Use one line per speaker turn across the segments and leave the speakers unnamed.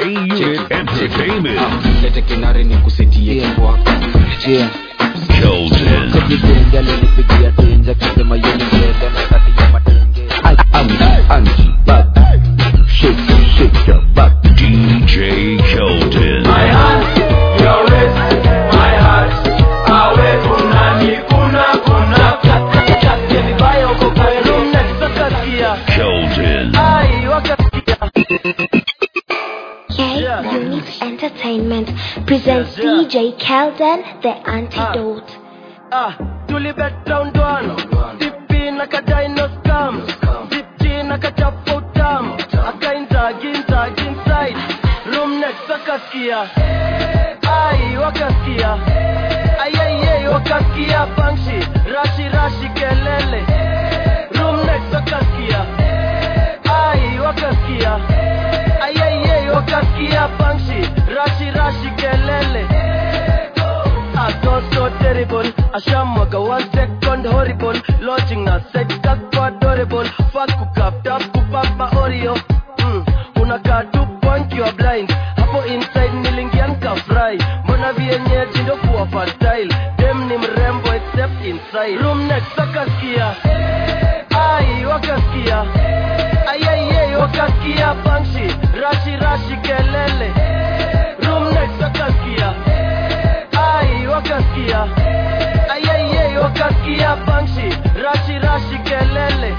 Unit Entertainment.
lete kinare ni kusetie
Yeah.
kikwako
Yeah.
Kelton.
Sekitenge alinipigia tenje akisema yeye ni mlele na kati ya matenge.
Angie, Angie, bad. Shake, shake your butt.
DJ Kelton. Kelton.
K Unit Entertainment presents DJ Kelden the Antidote.
Ah, tulibet round one Dipi na kadino scam Dipti na kachapo utam Akainza ginza ginside Room next wakaskia Ai wakaskia Ayayay wakaskia bangshi Rashi rashi kelele Room next wakaskia Ai wakaskia Ayayay wakaskia bangshi Rashi rashi kelele I thought so terrible Ashamwaga one second horrible Launching na sex kakwa adorable Fuck kukapped up kupapa Oreo mm. Unakaa tu point you are blind Hapo inside nilingia nikafry Mbona vienyeji ndo kuwa fertile Dem ni mrembo except inside Room next wakaskia Ai wakaskia Ayayay wakaskia bangshi Rashi rashi kelele Room next wakaskia ai wakaskia ayayay wakaskia bangshi rashi rashi kelele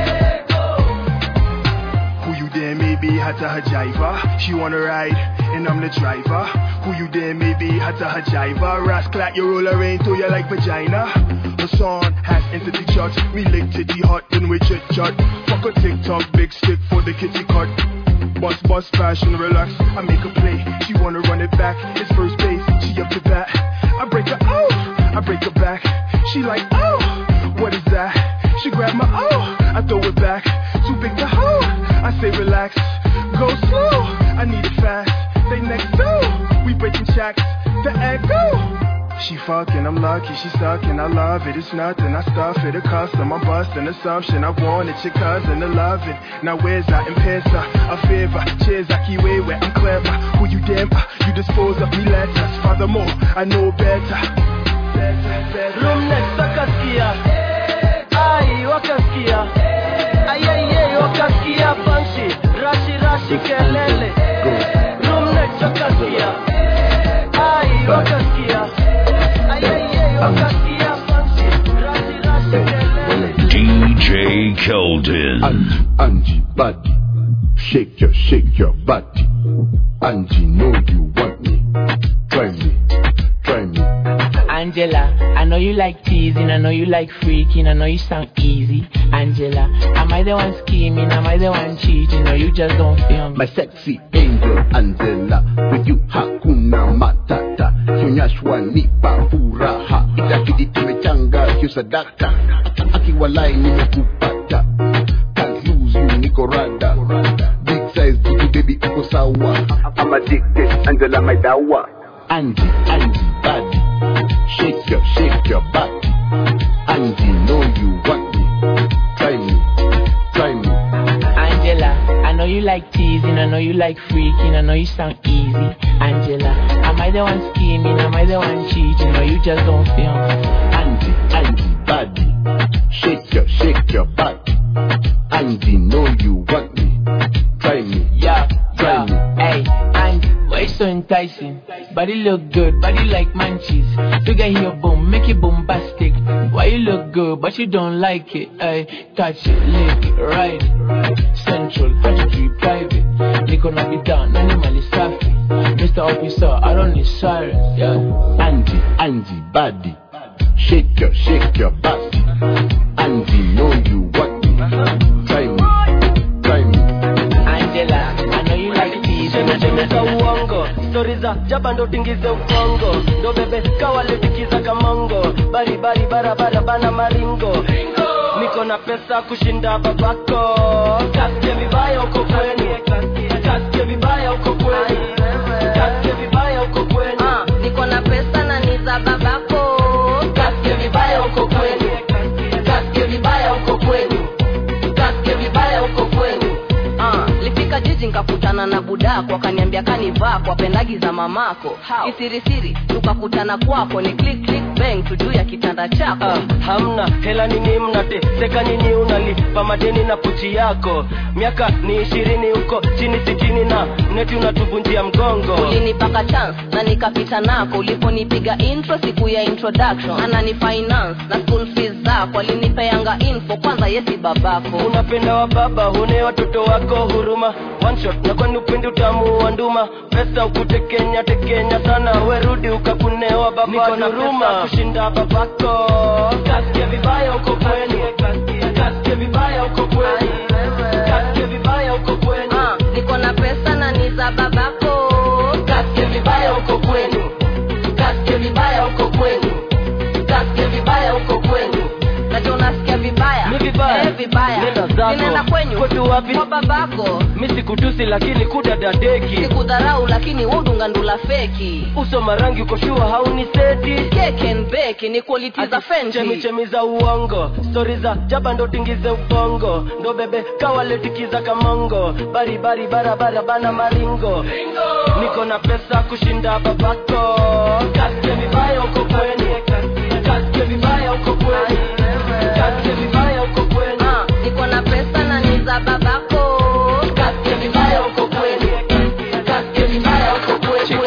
Who you there maybe hata hajiva She wanna ride and I'm the driver Who you there maybe hata hajiva Rascal you roll her into you like vagina Her son has entered the church We lick titty hot and we chit chat Fuck a TikTok big stick for the kitty cut Bust bust fashion relax I make a play She wanna run it back It's first base She up to bat I break her oh I break her back She like oh What is that She grab my oh I throw it back Too big to hold I say relax Go slow I need it fast They next door We breaking checks The echo she fucking, I'm lucky, she sucking, I love it, it's nothing, I stuff it, a custom, I'm busting assumption, I wanted your cousin to love it. Now where's I in pesa, a favor, cheers, I keep way where I'm clever. Who you damn, uh, you dispose of me letters, furthermore, I know better.
room next wakaskia ai wakaskia ayayay wakaskia bangshi rashi rashi kelele room next wakaskia ai wakaskia ayayay wakaskia bangshi rashi rashi kelele
DJ Kelton.
Angie, Angie, body. Shake your, shake your body. Angie, know you want me. Try me, try me.
Angela, I know you like teasing, I know you like freaking, I know you sound easy. Angela, am I the one scheming? Am I the one cheating? Or you just don't feel me?
My sexy angel Angela, with you hakuna matata. Kionyeshwa nipa furaha, itabidi tumechanga hiyo sadaka. Akiwalai nimekupata, can't lose you, niko rada. Big size, dudu baby uko sawa. I'm addicted, Angela my dawa. Angie, Angie, body, shake your, shake your body. Angie, know you want me, try me, try me.
Angela, I know you like teasing, I know you like freaking, I know you sound easy. Angela, am I the one scheming? Am I the one cheating? Or you just don't feel me?
Angie, Angie, body. Shake your, shake your body. Angie, know you want me. Try me,
Yeah,
try me.
Hey, and why you so enticing? Body look good, body like munchies. Figure here, boom, make it bombastic. Why you look good, but you don't like it? Hey, touch it, lick it, ride it. Central, 103 private. Niko na bidhaa, nani mali safi. Mr. Officer, I don't need sirens, yeah.
Angie, Angie, body. Shake your, shake your body. Angie, know you want me. Try me, try me.
Angela, I know you like teasing, I know you
za uongo stori za jaba ndo tingize ukongo ndo bebe kawaletikiza kamongo baribari barabara bana maringo niko na pesa kushinda babako kasikie vibaya uko kwenu kasikie vibaya uko kwenu kasikie vibaya uko kwenu
niko na pesa na ni za babako
kasikie vibaya uko kwenu kasikie vibaya uko kwenu kasikie vibaya uko kwenu
Ah, lifika jiji nkakutana na buda udaku akaniambia kanivaa kwa pendagi za mamako kisirisiri tukakutana kwako ni click click bang tujuu ya kitanda chako
Ah, hamna hela nini mnate seka nini unalipa madeni na puchi yako miaka ni ishirini huko chini sitini na neti unatuvunjia mgongo
ulinipaka chance na nikapita nako uliponipiga intro siku ya introduction anani finance na school fees zako alinipeanga info kwanza yesi babako
unapenda wa baba hune watoto wako huruma one shot na kwani upendi utamu wa nduma pesa ukutekenya tekenya sana werudi ukakunewa baba huruma kushinda babako kasikia vibaya uko kwenu kasikia vibaya uko kwenu kasikia vibaya uko kwenu
Ah, niko na pesa na ni za babako
kasikia vibaya uko kwenu kasikia vibaya uko kwenu kasikia vibaya uko kwenu
nacho unasikia vibaya
Mi vibaya.
Eh, vibaya
Nenda zako.
ninaenda kwenyu
Kwetu wapi?
kwa babako
mi sikutusi lakini kudadadeki
sikudharau lakini udunga ndula feki
uso marangi ukoshua hauni seti
Cake and bake ni quality za
chemi
Fenty
chemi za uongo stori za jaba ndo tingize ubongo ndo bebe kawaletikiza kamongo baribari barabara bana maringo niko na pesa kushinda babako kasikia vibaya uko kwenu kasikia vibaya uko kwenu kasikia vibaya uko kwenu
Ah, niko na pesa na ni za babako
kasikia vibaya uko kwenu kasikia vibaya uko kwenu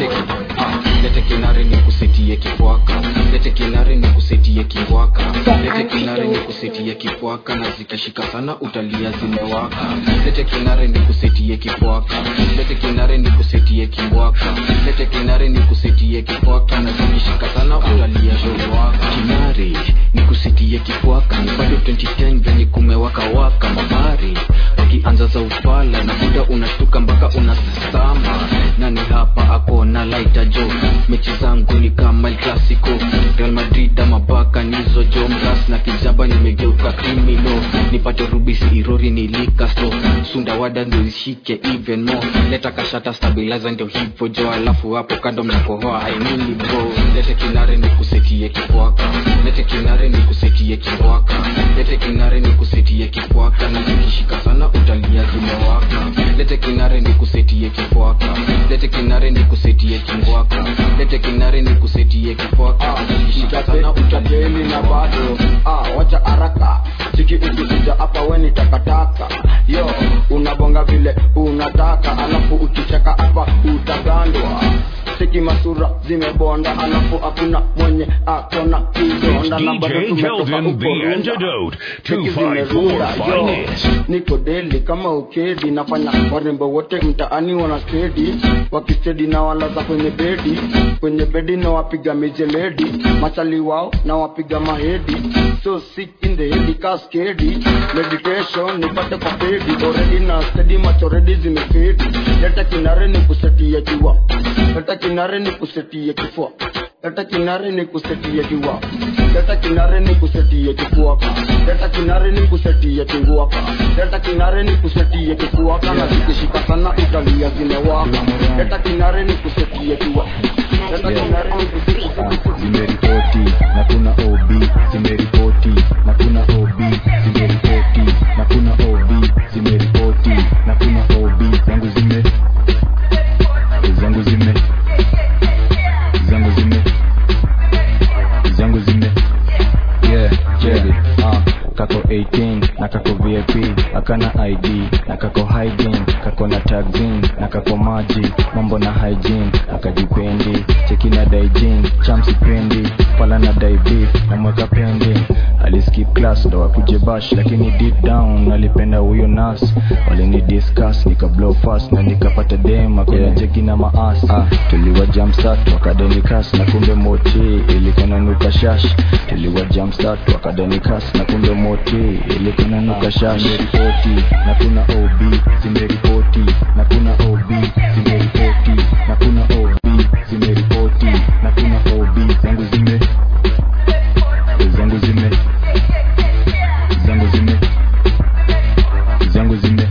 lete kinare ni kusetie kikwaka lete kinare ni kusetie kiwaka lete kinare ni kusetie kikwaka na zikashika sana utalia zimewaka lete kinare ni kusetie kikwaka lete kinare ni kusetie kiwaka lete kinare ni kusetie kikwaka na zikishika sana utalia zimewaka kinare ni kusetie kikwaka ni bado 2010 venye kumewaka waka mabari wakianza za ufala na muda unashtuka mpaka unasama nani hapa ako na laita jo mechi zangu ni kama El Clasico Real Madrid ama baka nizo jo mras na kijaba nimegeuka krimino nipate rubisi irori nilikasto sundawada ndio ishike even more leta kashata stabilizer ndio hivyo jo alafu hapo kando mnakohoa ainini bro lete kinare ni kusetie kikwaka lete kinare ni kusetie kikwaka lete kinare ni kusetie kikwaka na zikishika sana utalia zimewaka lete kinare ni kusetie kikwaka lete kinare ni kusetie kingwaka lete kinare ni kusetie kikwaka zikishika sana utalia
utapeli na bado ah, wacha haraka chiki ukikuja hapa weni takataka yo unabonga vile unataka alafu ukicheka hapa utagandwa siki masura zimebonda alafu hakuna mwenye akona kidonda na bado
DJ
tumetoka
Kelvin, the
uporunda.
antidote.
Cheki
254
zimerunda, yo.
Finance.
niko deli kama ukedi nafanya warembo wote mtaani wana kedi wakistedi na walaza kwenye bedi kwenye bedi na wapiga mijeledi machali wao na wapiga mahedi so sick in the head kaskedi meditation nipate kwa pedi already na steady macho ready zimefedi leta kinare ni kusetia jua leta kinare ni kusetia kifua leta kinare ni kusetia jua leta kinare ni kusetia kifuaka leta kinare ni kusetia kinguaka leta kinare ni kusetia kifuaka na zikishika sana utalia zimewaka leta kinare ni kusetia jua leta kinare ni kusetia
zimeripoti na kuna ob zimeripoti na kuna ob zimeripoti na kuna ob zimeripoti na kuna ob zangu zime zangu zime zangu zime zangu zime yeah jeli ah kako 18 na kako vip akana id na kako hiding kako na taxin na kako maji mambo na hygiene akajipendi cheki na daijin chamsipendi pala na daibi namweka pending aliskip class ndo akuje bash lakini deep down alipenda huyo nas walini discuss nika blow fast na nikapata dem akona yeah. jeki na maas ah, tuliwa jamsat wakadenikas na kumbe moti ilikuwa nanuka shash tuliwa jamsat wakadenikas na kumbe moti ilikuwa nanuka shash zimeripoti na kuna ob zimeripoti na kuna ob zimeripoti na kuna ob zimeripoti na kuna ob zangu zime zangu zime zangu zime zangu zime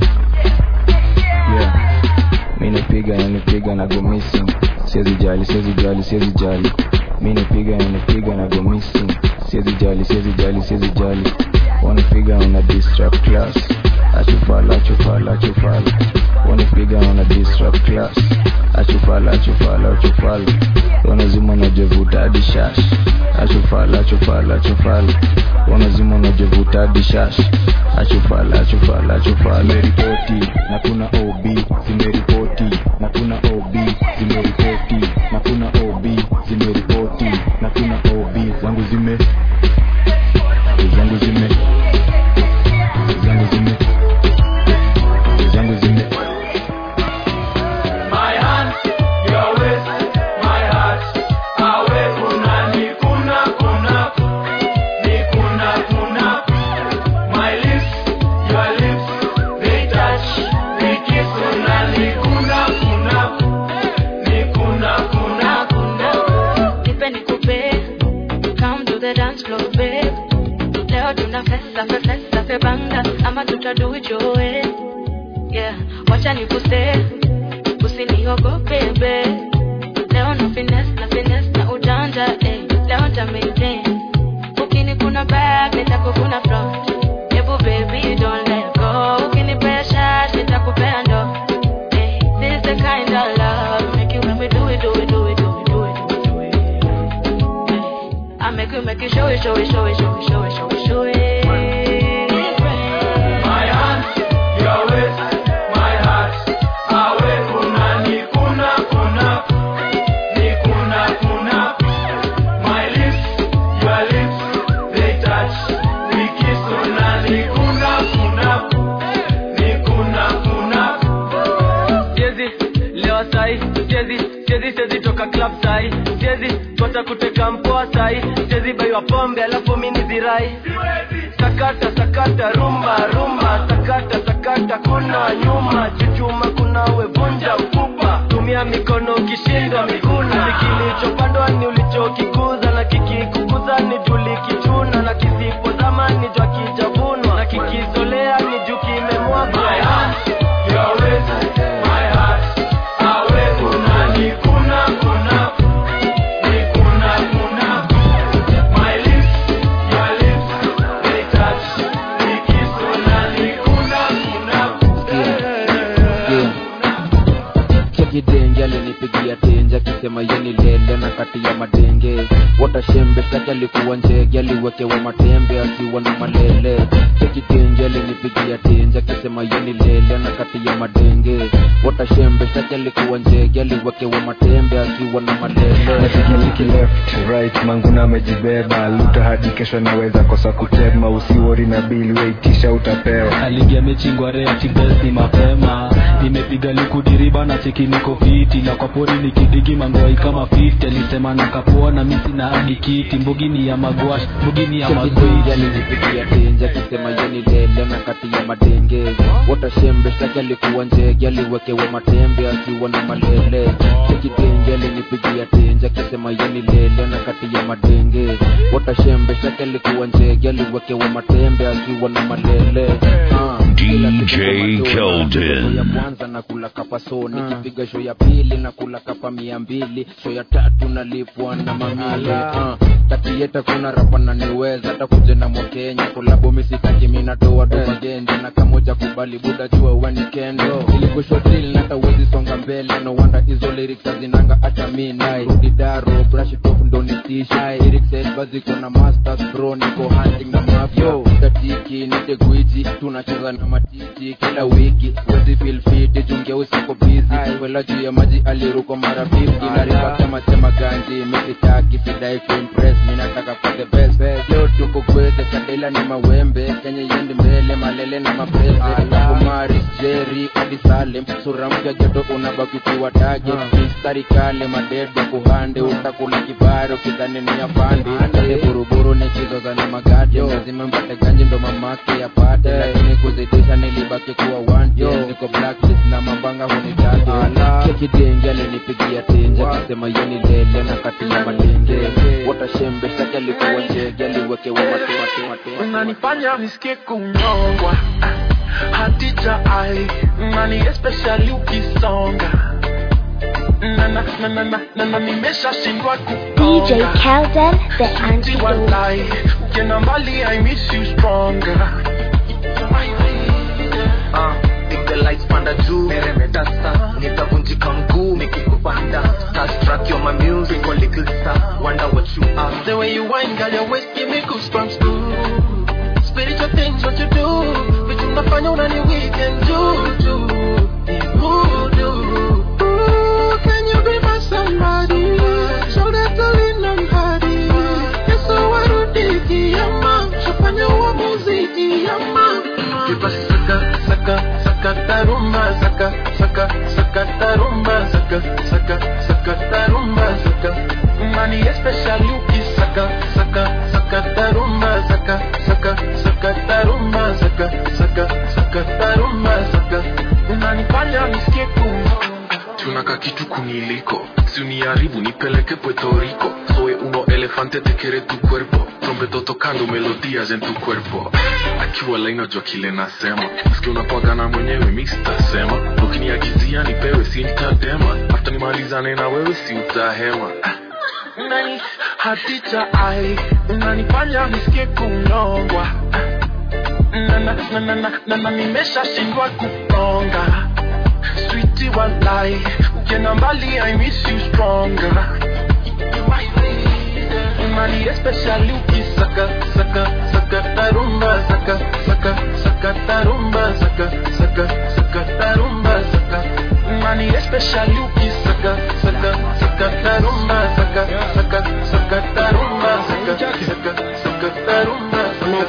yeah mi nipiga na nipiga na go missing siwezi jali siwezi jali siwezi jali mi nipiga na nipiga na go missing siwezi jali siwezi jali siwezi jali wanipiga una distract class achufala achufala achufala wanipiga wana disrupt class achufala achufala achufala wanazima najevuta hadi shash achufala achufala achufala wanazima najevuta hadi shash achufala achufala achufala zimeripoti na kuna ob zimeripoti na kuna ob zimeripoti na kuna ob zimeripoti na kuna ob zangu zime zangu zime zangu zime zangu zime
My hand, your waist, my heart. Awe kuna ni kuna kuna ni kuna kuna. My lips, your lips, they touch, we kiss. Kuna ni kuna kuna ni kuna kuna.
Nipe nikupe, come to the dance floor babe. Leo tuna festa fe festa fe banga ama tuta do it your way. Yeah, wacha nikuse, usiniogope babe. Leo na finesse na finesse na ujanja eh. Leo nta maintain. Ukini kuna back nitakukuna front. Ebu baby don't let go. Ukini pressure nitakupea ndo. Eh, this is the kind of love make you make me do it do it do it do it do it do it. I make you make you show it, show it, show it, show it, show it, show it, show it.
My hand, your waist, my heart. Awe kuna ni kuna kuna ni kuna kuna. My lips, your lips, they touch, we kiss. Kuna ni kuna kuna ni kuna kuna.
siezi lewa sai siezi siezi siezi toka club sai siezi tota kuteka mpoa sai siezi baiwa pombe alafu mini zirai sakata sakata rumba rumba sakata sakata kuna nyuma chuchuma kuna wevunja mfupa tumia mikono ukishindwa miguna Si kilichopandwa ni ulichokikuza na kikikukuza ni julikichuna na kisipozama ni jwa kijavunwa na kikizolea ni juu kimemwagwa
My hand, your waist, my heart. Awe kuna ni kuna kuna ni kuna kuna. My lips, your lips, they touch, we kiss. Kuna ni kuna
chekidenge alinipigia tenje akisema yeni lele na kati ya madenge watashembe shtaki alikuwa njege aliwekewa matembe akiwa na malele chekidenge alinipigia tenje akisema yeni lele na kati ya madenge watashembe shtaki alikuwa njege aliwekewa matembe akiwa na malele
natikitiki left right manguna amejibeba luta hadi kesho naweza kosa kutema usiwori na bili weitisha utapewa
aligia mechi ngware atibes ni mapema nimepiga likudiriba na cheki niko fiti na kwa pori nikidigi mangoi kama 50 alisema nakapoa na misi na hadi kiti mbugi ni ya magwash mbugi ni ya
chekidenge
magwiti
alinipigia tenje akisema yeni lele na kati ya madenge watashembe shtaki alikuwa njege aliwekewa matembe akiwa na malele chekidenge alinipigia tenje akisema yeni lele na kati ya madenge watashembe shtaki alikuwa njege aliwekewa matembe akiwa na malele Ah, kila siku
DJ
kwa matona,
Keldon.
show ya kwanza na kula kapa so nikipiga show ya pili na kula kapa mia mbili show ya tatu nalipwa na mamile Ah, takieta kuna rapa na niweza hata kuje na mwakenya kolabo misitaki minatoa domagenje na kamoja kubali buda jua weni kendo ilikushotili nata uwezi songa mbele no wanda hizo lyrics hazinanga hata minai rudi daro brush it off ndo nitisha lyrics elba ziko na masters bro niko hunting na mafyo tatiki nite gwiji tunacheza na matiti kila wiki wezi feel fit jungia usiko busy kwela juu ya maji aliruko mara 50 na riba kama sema ganji misitaki sidai kuimpress mi nataka for the best leo tuko kweze kadela ni mawembe kenye yendi mbele malele na maprese kumaris jeri hadi salem sura mpya joto unabaki kuwa tage mistari kale madede kuhande utakula kibaro kidhani ni afande ande buruburu nikizoza na magade lazima mpate ganji ndo mamake yapate lakini kuzidisha nilibaki kuwa wanje niko blacklist na mabanga hunitaje chekidenge alinipigia tenje akisema yeni lele na kati ya madenge watashembe shtaki alikuwa njege aliwekewa matumatumatu
unanifanya nisikie kunyongwa hatija ai nani especially ukisonga na na na na na na na nimeshashindwa
DJ Kelden, the antidote.
kuwalai ukienda mbali i miss you stronger uh, big the lights panda juu meremeta sa nitavunjika mguu nikikupanda starstruck you're my music or little star wonder what you are the way you whine girl your waist give me goosebumps too spiritual things what you do vitu unafanya unani weekend juju Voodoo. Ooh, can you be my somebody so that I lean on hadi Yesu warudiki yama shafanya uamuzi yama Kipa saka saka saka tarumba saka saka saka tarumba saka saka saka tarumba saka Mani especially ukisaka saka saka tarumba saka saka saka tarumba saka saka saka tarumba saka Unanifanya nisikie kunyonga tunaka kitu kuniliko si uniharibu nipeleke puerto rico soy uno elefante te quiere tu cuerpo trompeto tocando melodías en tu cuerpo akiwa laina jua kile nasema maski unapagana mwenyewe mi sitasema ukiniagizia nipewe si nitadema hafta nimalizane na wewe si utahema nani hatita ai unanifanya nisikie kunyongwa na na na na na na na nimeshashindwa kuponga sweetie walai ukienda mbali i miss you stronger mali especially ukisaka saka saka tarumba saka saka saka tarumba saka saka saka tarumba saka mali especially ukisaka saka saka tarumba saka saka saka tarumba saka saka saka tarumba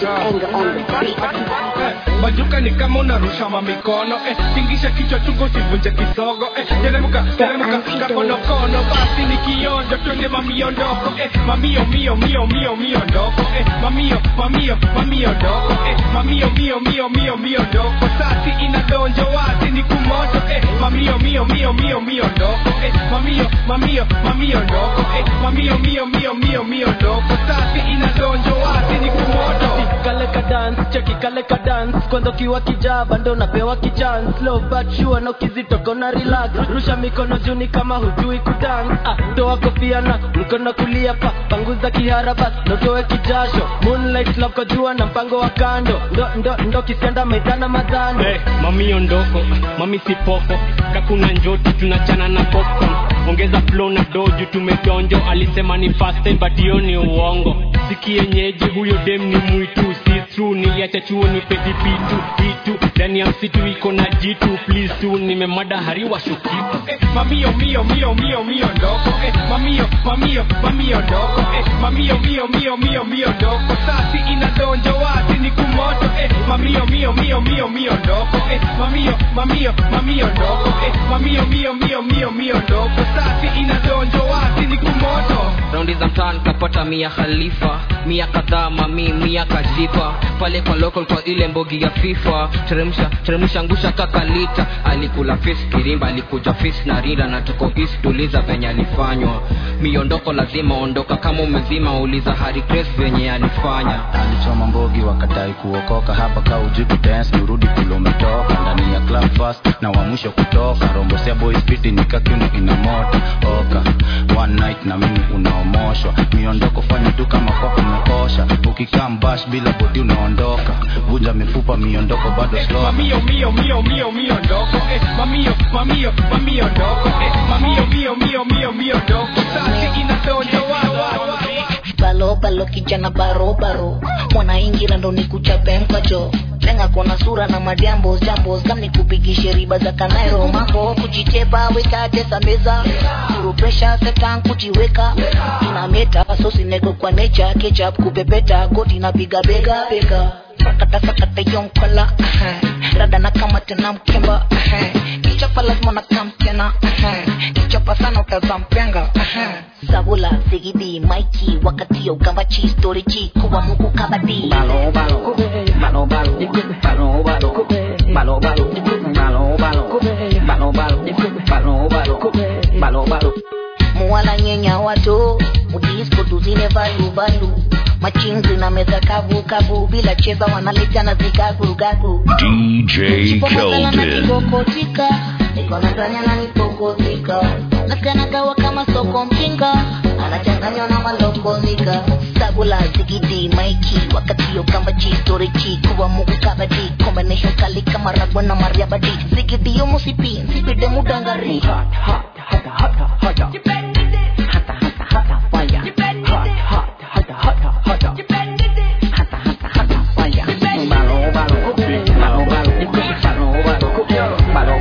majuka ni kama unarusha mamikono eh, tingisha kichwa chungu sivunje kisogo eh, teremuka teremuka kakonokono basi ni kionjo twende mamiondoko eh, mamio mio mio mio mio ndoko eh, mamio mamio mamio ndoko eh, mamio mio mio mio mio ndoko sasi inadonjo wazi ni kumoto eh, mamio mio mio mio mio ndoko eh, mamio mamio mamio ndoko eh, mamio mio mio mio mio ndoko sasi inadonjo wazi ni kumoto
kale ka dance cheki kale ka dance kwanza ukiwa kijaba ndo napewa kichance slow but sure na ukizitoka na relax rusha mikono juu ni kama hujui kudance ah toa kofia na mkono kulia pa panguza kihara bas notoe kijasho moonlight love kwa jua na mpango wa kando ndo ndo ndo kisianda maidana madhano
hey, mami ondoko mami sipoko kakuna njoti tunachana na popcorn ongeza flow na doju tumedonjo alisema ni fast time but hiyo ni uongo sikienyeji huyo dem ni mwitu si true niliacha chuo ni pedi bitu bitu ndani ya msitu iko na jitu please tu nimemada hariwa shukitu
eh, mamio mio mio mio mio ndoko eh, mamio mamio mamio ndoko eh, mamio mio mio mio mio ndoko sasi inadonjo wazi ni kumoto eh, mamio mio mio mio mio ndoko eh, mamio mamio mamio ndoko eh, mamio mio mio mio mio ndoko sasi inadonjo wazi ni kumoto
raundi za mtaani kapata mia khalifa mia kadhaa mami mia kajipa pale kwa local kwa ile mbogi ya fifa teremsha teremsha ngusha kakalita alikula fis kirimba alikuja fis na rinda na tuko east tuliza venye alifanywa miondoko lazima ondoka kama umezima uliza hari grace venye alifanya
alichoma mbogi wakadai kuokoka hapa ka uji kudance nirudi kule umetoka ndani ya club fast na wa mwisho kutoka rombosea boy spiti nikakiuno ina moto oka one night na mimi unaomoshwa miondoko fanya tu kama kwako umeosha ukikaa mbash bila bodi unaondoka vunja mifupa miondoko bado slow
mamio mio mio mio mio ndoko eh, mamio mamio mamio ndoko eh, mamio mio mio mio mio ndoko sasi inadonjo wa wa wa
balo balo kijana baro baro mwanaingira ndo nikuchape mkacho lenga kona sura na majambos jambos kam nikupigishe riba za kanairo mambo kujitepa weka tesa meza kuru presha setan kujiweka ina meta sosinego kwa nature ketchup kupepeta goti napiga bega bega sakata sakata yonkala rada na kama tena mkemba kichapa lazima na kam tena kichapa sana utazampenga zabula sigidi maiki wakati ya ukambachi story chi kuwa muku kabadi
balo balo balo balo balo balo balo balo balo balo balo balo balo balo balo balo
muwala nyenya wato mudisko tuzine valu valu machinzi na meza kavu kavu bila cheza wanaletana zikagurugagu
DJ Keldon.
nikokotika niko nadhani ananipokotika nasikanagawa kama soko mjinga anachanganywa na malokozika sabula zigidi maiki wakati yo kamba chi story chi kuwa mugu kabadi combination kali kama ragwa na mariabadi zigidi yo musipi nsipide mudangari hot hot hot hot hot hot hata hata hata fire hot hot hata hata hata hata hata hata fire balo balo balo balo balo balo balo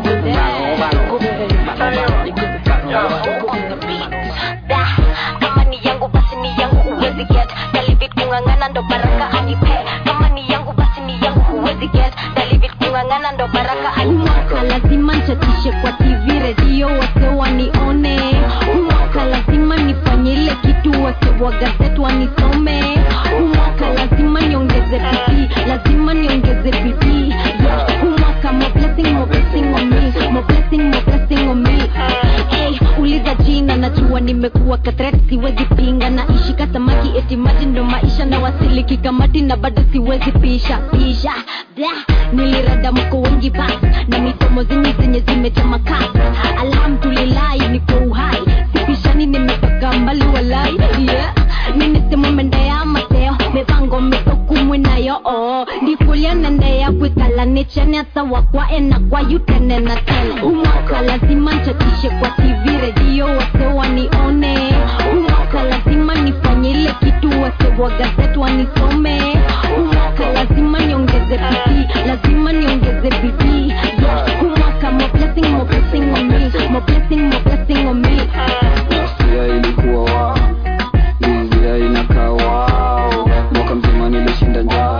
kama ni yangu basi ni yangu huwezi get dalivit kung'ang'ana ndo baraka anipe kama ni yangu basi ni yangu huwezi get dalivit kung'ang'ana ndo baraka
umwaka lazima nchatishe kwa tv redio wase wanione umwaka lazima nifanye ile kitu wase wa gazeti wanisome umwaka lazima niongeze bidii lazima niongeze bidii yeah. umwaka more blessing more blessing on me more blessing more blessing on me hey, uliza jina najua nimekuwa katret siwezi pinga na ishi kasamaki eti maji ndo maisha na wasili kikamati na bado siwezi pisha pisha da nilirada mko wengi bas na misomo zenye zenye zimechama kasi alhamdulillahi niko uhai sipishani nimetoka mbali walai yeah ninisemo mendea mateo mipango mitokumwe nayo oo ndifulia nendea kwikala nichene hata wakwa ena kwa yutene na tele umwaka lazima nchatishe kwa tv redio wase wanione umwaka lazima nifanye ile kitu wase wa gazeti wanisome umwaka lazima niongeze bidii lazima niongeze bidii yeah. umwaka more blessing more blessing on me more blessing more blessing on me
Nasia ilikuwa wa Dizia inakaa wao Mwaka mzima nilishinda njaa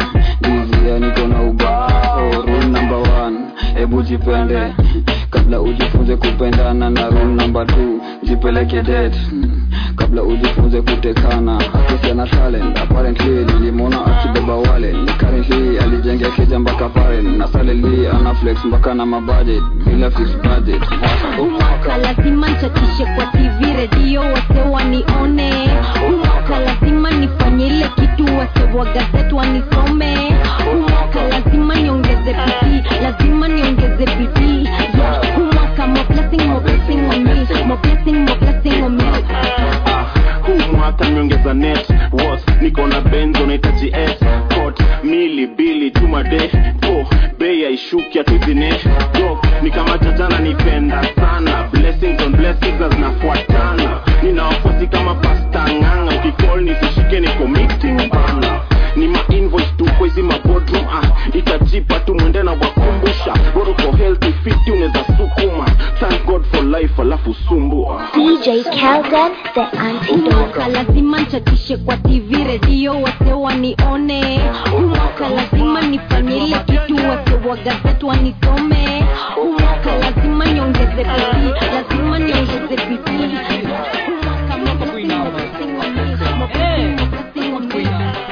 Dizia niko na ubao Rule number one Ebu jipende Kabla ujifunze kupendana na rule number two Jipeleke date Kabla ujifunze kutekana Akisi ana talent Apparently nilimwona akibeba wale Ni currently alijengea keja mpaka paren Na salary ana flex mpaka na mabudget Bila fix budget
umwaka lazima nchatishe kwa tv redio wase wanione umwaka lazima nifanye ile kitu wase wa gazeti wanisome umwaka lazima niongeze bidii lazima niongeze bidii yeah. umwaka more blessing more blessing on me more blessing more blessing on me
huu mwaka niongeza net was niko na benzo nahitaji s cot mili bili tuma de po bei aishuki atizine yo ni kama jajana nipenda sana blessings on blessings na zinafuatana nina wafuasi kama pasta ng'anga ukicall nisishike niko meeting bana ni ma invoice tu kwa hizi mabodroom ah itajipa tu mwende na wakumbusha bora uko healthy fit unaweza sukuma thank god for life alafu sumbua
DJ Kelden, the antidote.
umwaka lazima nchatishe kwa tv redio wase wanione umwaka lazima nifanye ile kitu wase wa gazeti wanisome umwaka lazima niongeze bidii lazima niongeze bidii umwaka more blessing, more blessing on me, more blessing, more blessing on me.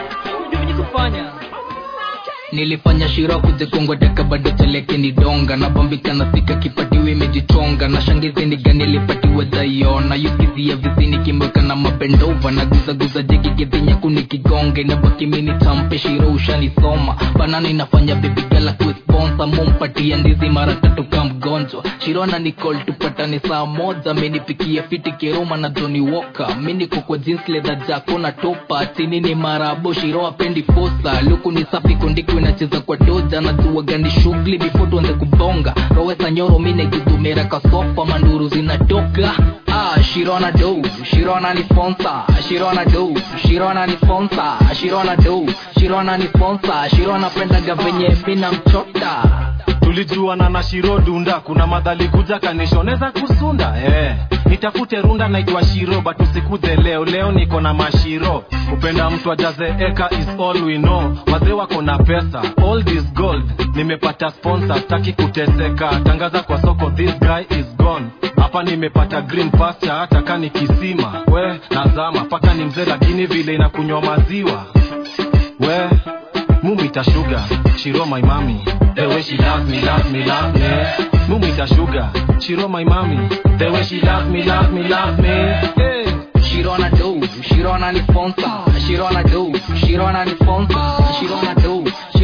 nilifanya shira kuzikongwa daka bado teleke ni donga na bambika na sika kipatiwa imejichonga na shangizi ni gani ilipatiwa dhaiona yukizia vizini kimweka na mapendova na guzaguza jegi gedhinyaku nikigonga inabaki mini tampe shiro ushanisoma banana inafanya bibigala kuisponsa mumpatia ndizi mara tatu ka mgonjwa shirona nicol tupatane saa moja minipikia fiti keroma na joni woka miniko kwa jeans leather jako na topa chini ni marabo shiro apendi fosa luku ni safi kondiko inacheza kwa doja na jua gani shughuli before tuanze kubonga rowesa nyoro mine gudumera kasofa manduru zinatoka ah shirona do shirona ni sponsor shirona do shirona ni sponsor shirona do shirona ni sponsor shirona pendaga venye mina mchota
tulijuana na shiro dunda kuna madhali kuja kanishoneza kusunda eh. nitafute runda naitwa shiro but usikudhe leo leo niko na mashiro kupenda mtu ajaze eka is all we know wazee wako na pesa all this gold nimepata sponsor staki kuteseka tangaza kwa soko this guy is gone hapa nimepata green pasture hata kani kisima we nazama paka ni mzee lakini vile inakunywa maziwa we mumita sugar shiro my mami the way she love me love me love me mumita sugar shiro my mami the way she love me love me love me hey.
Shirona do, Shirona ni sponsor. Shirona do, Shirona ni sponsor. Shirona do,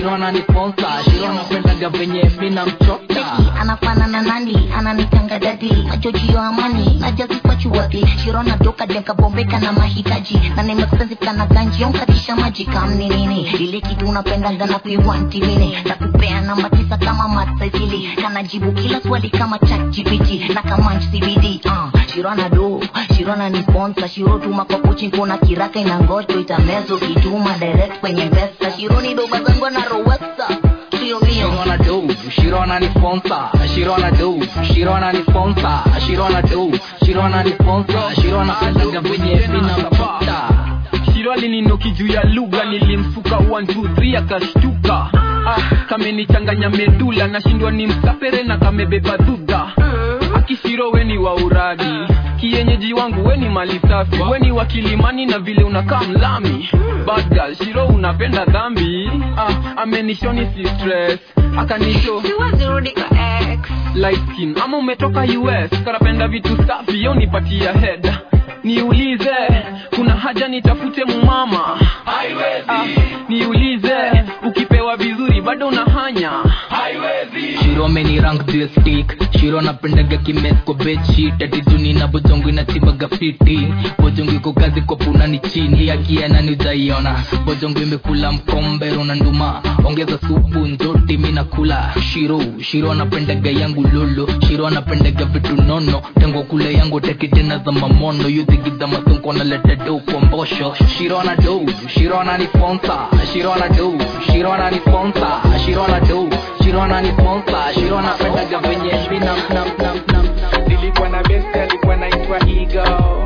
shirona ni sponsor shirona pendaga venye mina mchota
anafanana nani ananitanga dadi ajojio amani najazipachuwati shirona doka dekabombeka na mahitaji na nimexpensive na ganji onkatisha maji kamni nini ile kitu unapendaga na kuiwanti mini takupea namba tisa kama matsaisili kanajibu kila swali kama chat gpt na kamanch cbd uh, shirona do shirona ni sponsor shiro tuma kwa kuchi kuna kiraka inangoto itamezo kituma direct kwenye pesa shironi do bazangwa na rowesa sio mio
Shirona do, Shirona ni sponsor. Shirona do, Shirona ni sponsor. Shirona do, Shirona ni sponsor. Shirona pendaga venye mina mchota
shiro alininoki juu ya lugha nilimsuka 123 akashtuka ah, kamenichanganya medula nashindwa ni msapere na kamebeba dhudha akishiro weni wa uradi kienyeji wangu weni mali safi weni wa kilimani na vile unakaa mlami Bad girl, shiro unapenda dhambi ah, amenishoni si stress akanisho light skin ama umetoka us karapenda vitu safi yo nipatia head niulize kuna haja nitafute mumama ah, niulize ukipewa vizuri bado unahanya
shiro ameni rank juu ya stick shiro napendaga kimes kwa bedsheet ati juni na bojongo inatimbaga fiti bojongo iko kazi kwa puna ni chini akiana ni ujaiona bojongo imekula mkombero na nduma ongeza supu njoti mi nakula shiro shiro anapendaga yangu lolo shiro anapendaga vitu nono tengo kule yangu teki tena za mamono yudhigidha masonko naleta do kwa mbosho shiro ana do shiro ana ni sponsor shiro ana do shiro ana ni sponsor shiro ana do shiro ana ni sponsor shiro anapendaga venye mina nam nam nam
nilikuwa na best alikuwa naitwa ego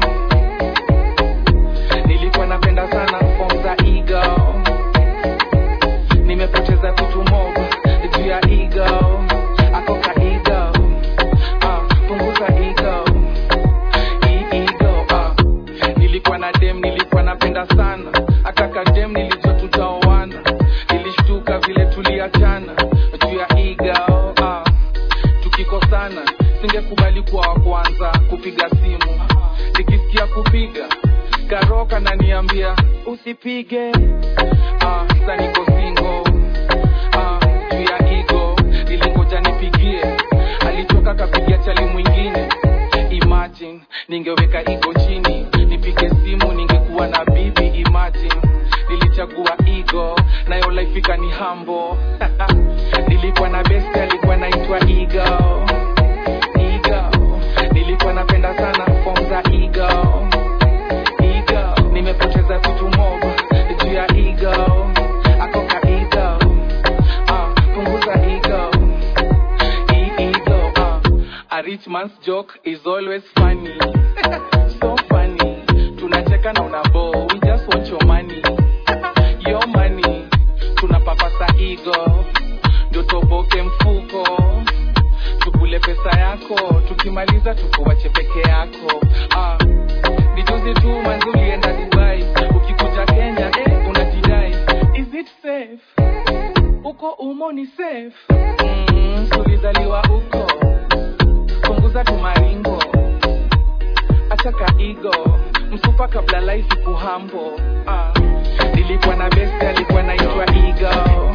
nilikuwa napenda sana form za ego nimepoteza vitu mob juu ya ego akoka ego ah, punguza ego hii ego ah. nilikuwa na dem nilikuwa napenda sana akaka dem nilijua tutaoana nilishtuka vile tuliachana juu ya ego ah. tukikosana singekubali kuwa wa kwanza kupiga simu nikisikia kupiga karoka naniambia usipige ah, sa niko singo ah, juu ya igo nilingoja nipigie alichoka kapigia chali mwingine imagine ningeweka igo chini nipige simu ningekuwa na bibi imagine nilichagua igo nayo laifika ni hambo nilikuwa na best alikuwa naitwa igo igo nilikuwa napenda sana form za igo igo nimepoteza vitu mob juu ya igo akoka igo ah, punguza igo hii ego ah. a rich man's joke is always funny so funny tunacheka na unabo we just want your money your money tunapapasa ego ndio toboke mfuko tukule pesa yako tukimaliza tukuwache peke yako ah. ni juzi tu manzi ulienda dubai ukikuja kenya eh, unajidai is it safe uko umo ni safe mm, tulizaliwa uko punguza tumaringo achaka igo msupa kabla life kuhambo ah. nilikuwa na best alikuwa naitwa igo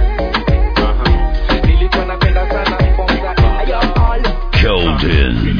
nilikuwa napenda sana form za igo
Keldon.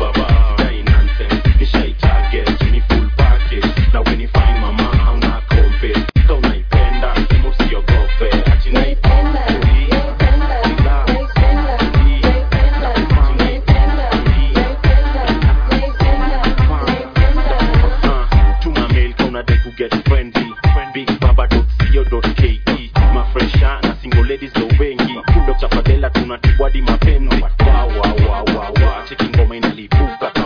mafresha na single ladies ndo wengi dr fadela tunatibwadi mapenzi wa wa wa wa wa cheki ngoma inalipuka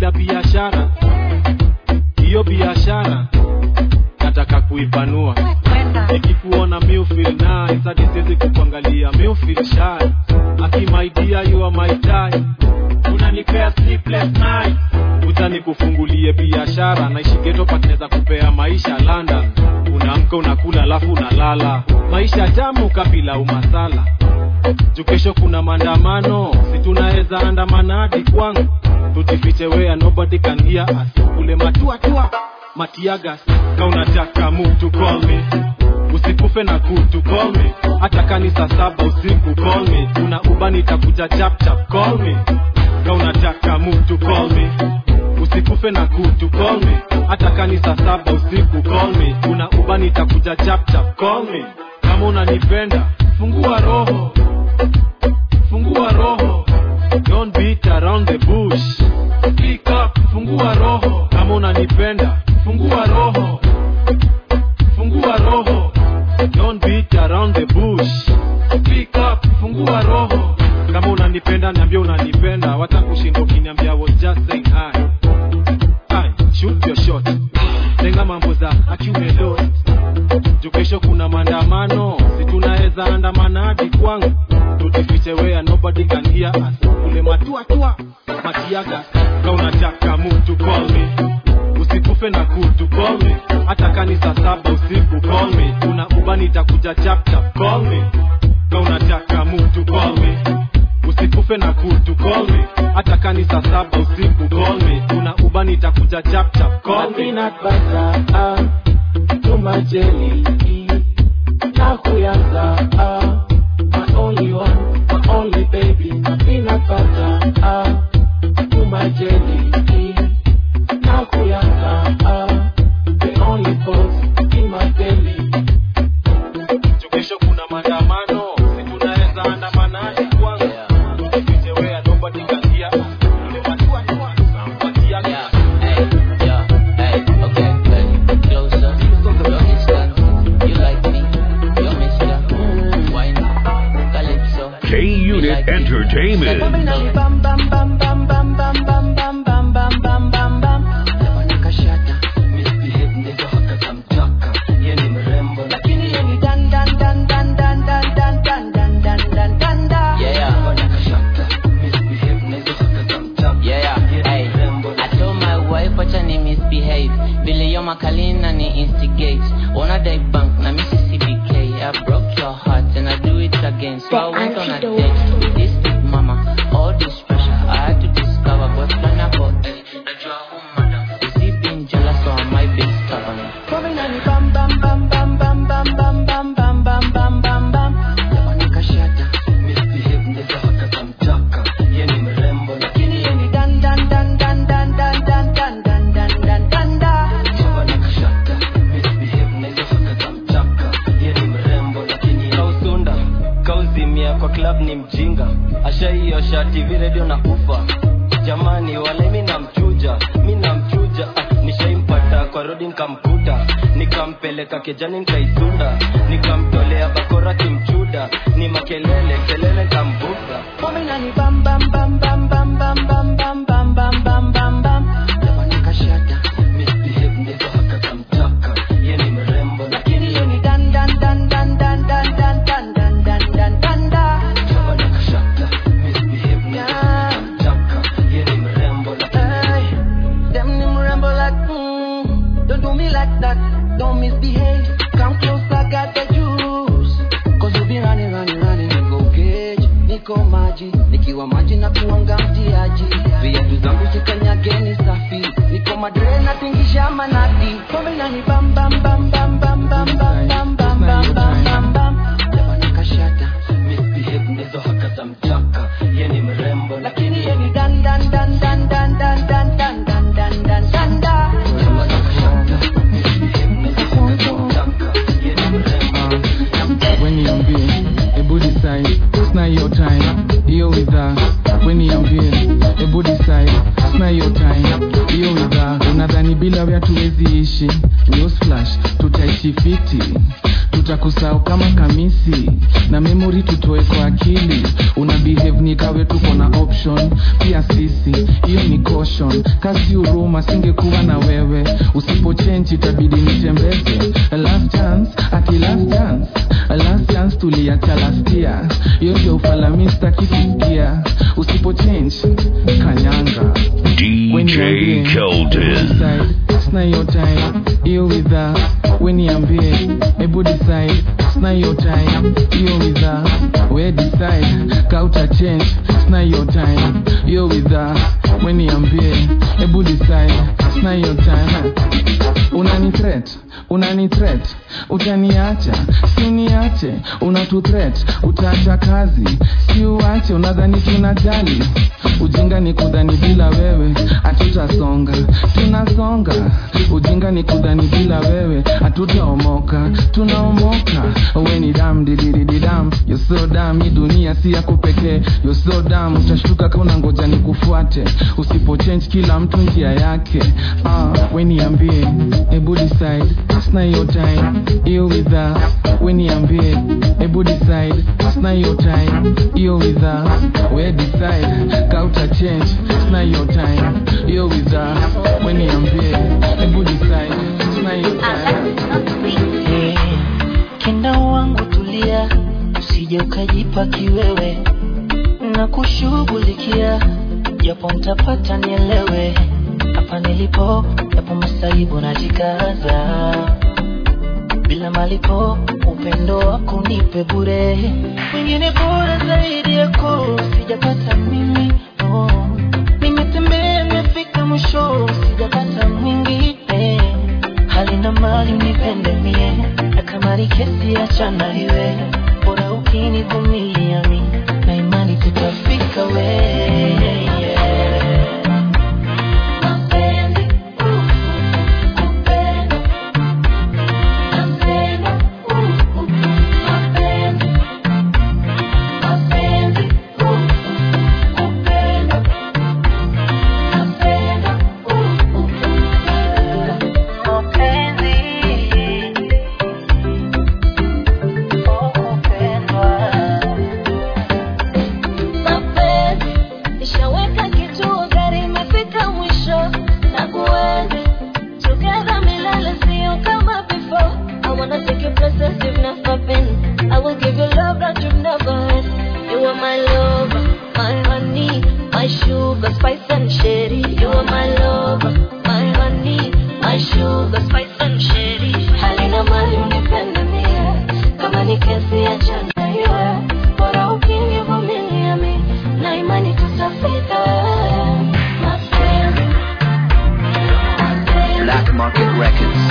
nina biashara hiyo biashara nataka kuipanua nikikuona mi feel nice hadi siwezi kukuangalia mi feel shy aki my dear you are my tie unanipea sleepless night utani kufungulie biashara naishi geto patinaweza kupea maisha london unaamka unakula alafu unalala maisha jamu kabila umasala juu kesho kuna maandamano si tunaweza andamana hadi kwangu tujifiche wea nobody can hear us kule matuatua matiagas ka unataka mtu call me usikufe na kutu call me hata kani saa saba usiku call me una uba nitakuja chap chap call me ka unataka mtu call me usikufe na kutu call me hata kani saa saba usiku call me una uba nitakuja chap chap call me kama unanipenda fungua roho fungua roho don't beat around the bush speak up fungua roho kama unanipenda fungua roho fungua roho don't beat around the bush speak up fungua roho kama unanipenda niambia unanipenda wata kushinda ukiniambia was just saying hi hi shoot your shot lenga mambo za akiume lost juu kesho kuna maandamano si tunaweza andamana hadi kwangu tujifiche wea nobody can hear us kule matuatua matiaga ka unataka mtu call me usikufe na kutu call me hata kani saa saba usiku call me una uba nitakuja chap chap call me ka unataka mtu call me usikufe na kutu call me hata kani saa saba usiku call me una uba nitakuja chap chap call me
peanut butter ah, to my jelly na kuyanza ah, my only one my only baby peanut butter ah, to my jelly na kuyanza ah, the only boss in my belly
Juu kesho kuna maandamano si tunaweza andamana hadi kwangu tujifiche wea nobody can hear us kule matuatua matiaga
K Unit Entertainment.
wacha ni misbehave vile yo makalina ni instigate wanna die bank na mississippi k i broke your heart and i do it again so i went on a date with this big mama all this pressure i had to discover but plan about eh najua who madam is he being jealous or am i being stubborn
kausunda kauzimia kwa club ni mjinga ashaiosha tv redio na ufa jamani wale mi namchuja mi namchuja ah, nishaimpata kwa rodi nkamkuta nikampeleka kejani nkaisunda nikamtolea bakora kimchuda ni makelele kelele nkambuka
Them nim ramble like, mm, don't do me like that, don't misbehave. Come closer, got the juice. Cause you be running, running, running, niko cage, niko maji, nikiwa maji na kuanga mtiaji. Viatu zangu zikanyageni safi, niko madre na tingisha manati. Pombe nani bam bam bam bam bam bam bam bam bam bam bam bam bam. Jabana kashata, misbehave ndizo haka za mchaka, ye ni mrembo lakini ye ni dan dan dan dan dan dan dan dan dan dan dan dan da.
weniambie ebu decide sna hiyo time hiyo widha weniambie ebu decide sna hiyo time hiyo widha unadhani bila wea tuwezi ishi newsflash tutaishi fiti tutakusahau kama kamisi na memory tutoe kwa akili una behave ni kawe tuko na option pia sisi hiyo ni caution connection kasi huruma singekuwa na wewe usipochenji itabidi nitembeze last chance ati last chance last chance tuliacha last year hiyo ndio ufalamista kisikia usipochange kanyanga
DJ Keldon.
sna hiyo time hiyo widha weniambie hebu decide sna hiyo time hiyo widha we decide kauta change sna hiyo time hiyo widha weniambie hebu decide sna hiyo time unani threat unani threat utaniacha si uniache unatu threat utaacha kazi si uache unadhani tunajali ujinga ni kudhani bila wewe hatutasonga tunasonga ujinga ni kudhani bila wewe hatutaomoka tunaomoka we ni dam dididididam yoso dam hii dunia si yako pekee yoso dam utashtuka kauna ngoja ni kufuate usipochange kila mtu njia yake ah, we niambie hebu decide sina hiyo time hiyo widha we niambie hebu decide sina hiyo time hiyo widha we decide kauta change sina hiyo time hiyo widha we niambie hebu decide sina hiyo time
kenda wangu tulia usije ukajipa kiwewe na kushughulikia japo ntapata nielewe hapa nilipo yapo masaibu najikaza bila malipo upendo wako nipe bure wengine bora zaidi yako sijapata mimi oh. nimetembea nimefika mwisho sijapata mwingine hali na mali unipende mie na kama ni kesi achana iwe bora ukinivumilia mi na imani tutafika we
mapenzi ishaweka kituo gari imefika mwisho na kuenzi together milele sio kama before I wanna take you places you've never been I will give you love that you've never had You are my lover, my honey, my sugar, spice and sherry You are my lover, my honey, my sugar, spice and sherry Halina mali unipende mie Kama ni kesi achana iwe Bora ukinivumilia mi Na imani tutafika Mapenzi
Black Market Records.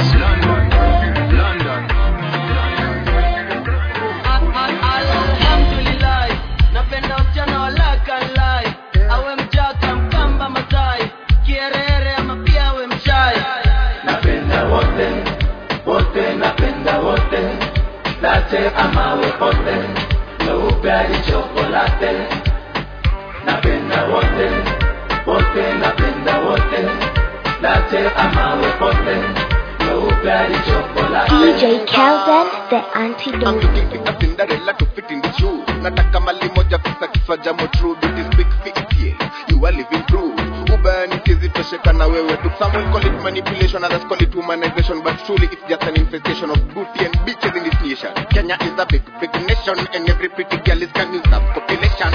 Alhamdulillah, napenda wasichana walakalai awe mjaka mkamba masai kierere ama pia awe mshai
napenda wote wote napenda wote late amawe pote weupe hadi chokolate napenda wote wote napenda wote late amawe pote weupe hadi chokolate
DJ Kelvin, the antidote.
Cinderella to fit in the shoe. Nataka mali moja pesa kifaa jamo true. Beauty speak fictiel. You are living proof. Ubani tizi tosheka na wewe tu. Some will call it manipulation, others call it humanization. But truly it's just an infestation of booty and bitches in this nation. Kenya is a big, big nation. And every pretty girl is can use that population.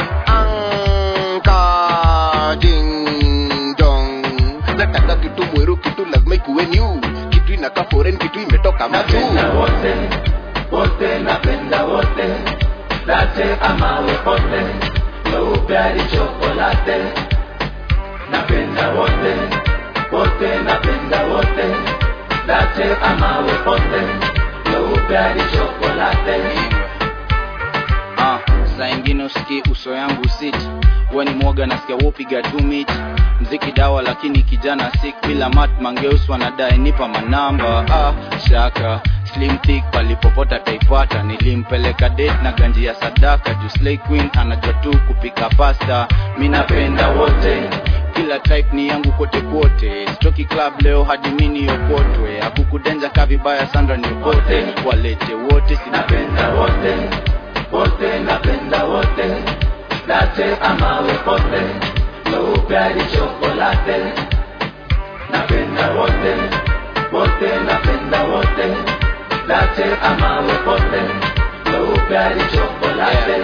Anka ding dong. Nataka kitu mweru, kitu lazima ikuwe new. Kitu inakaa foreign, kitu imetoka majuu.
napenda wote wote napenda wote late amawe pote weupe hadi chokolate napenda wote wote napenda wote late amawe pote weupe hadi chokolate
ah, saa ingine usiki uso yangu sit we ni mwoga nasikia wopiga tu mit mziki dawa lakini kijana sik bila mat mangeus wanadae nipa manamba ah, shaka slim thick palipopota taipata nilimpeleka date na ganji ya sadaka juu slay queen anajua tu kupika pasta mi napenda wote kila type ni yangu kote kote stoki club leo hadi mini yokotwe akukudenja ka vibaya sandra niokote walete wote sinapenda
wote wote napenda wote late amawe pote weupe hadi chokolate napenda wote wote napenda wote late ama wepote weupe hadi chokolate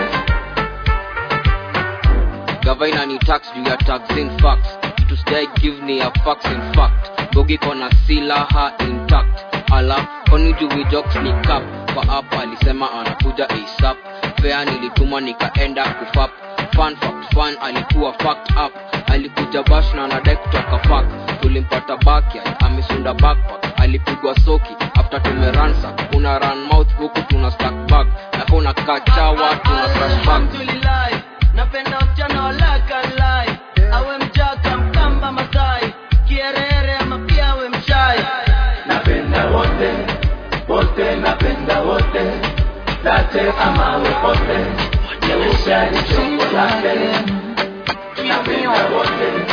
gavaina ni tax juu ya taxin facts kitu sidai give ni ya facts in fact bogi kona silaha intact ala koni juu jokes ni cap kwa app alisema anakuja asap fea nilituma nikaenda kufap fun fact fun alikuwa fact up alikuja bash na anadai kutoka fak tulimpata backyard amesunda backpack alipigwa soki after tumeransa una run mouth huku tuna stack bag na kuna kachawa tuna crash bag
alhamdulillah napenda wasichana walakalai awe mjaka mkamba masai kierere ama pia awe mshai
napenda wote wote napenda wote late ama wepote weupe hadi chokolate napenda wote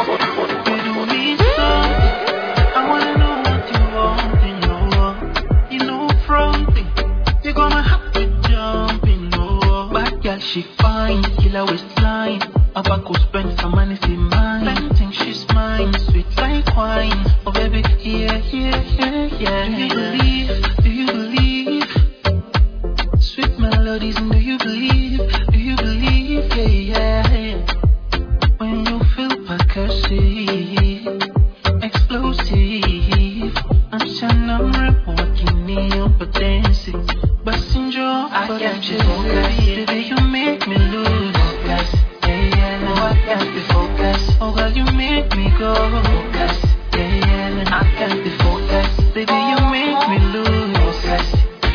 I wanna know what you want, you know. You know fronting, you got my heart with jumping, no. Bad girl, she fine, killer waistline. About to spend some money, see mine. Plenty, she's mine, sweet like wine. Oh baby, yeah, yeah, yeah, yeah. Do you believe? Do you believe? Sweet melodies, and do you believe? Do you believe? Yeah, yeah. When you feel percussive, explosive. I'm saying I'm rap walking in but dancing. Busting your I can't just focus. Baby, you make me lose focus. Yeah, yeah. Oh, I can't be focused. Oh, girl, you make me go focus. Yeah, yeah. I can't be focused. Baby, you make me lose focus.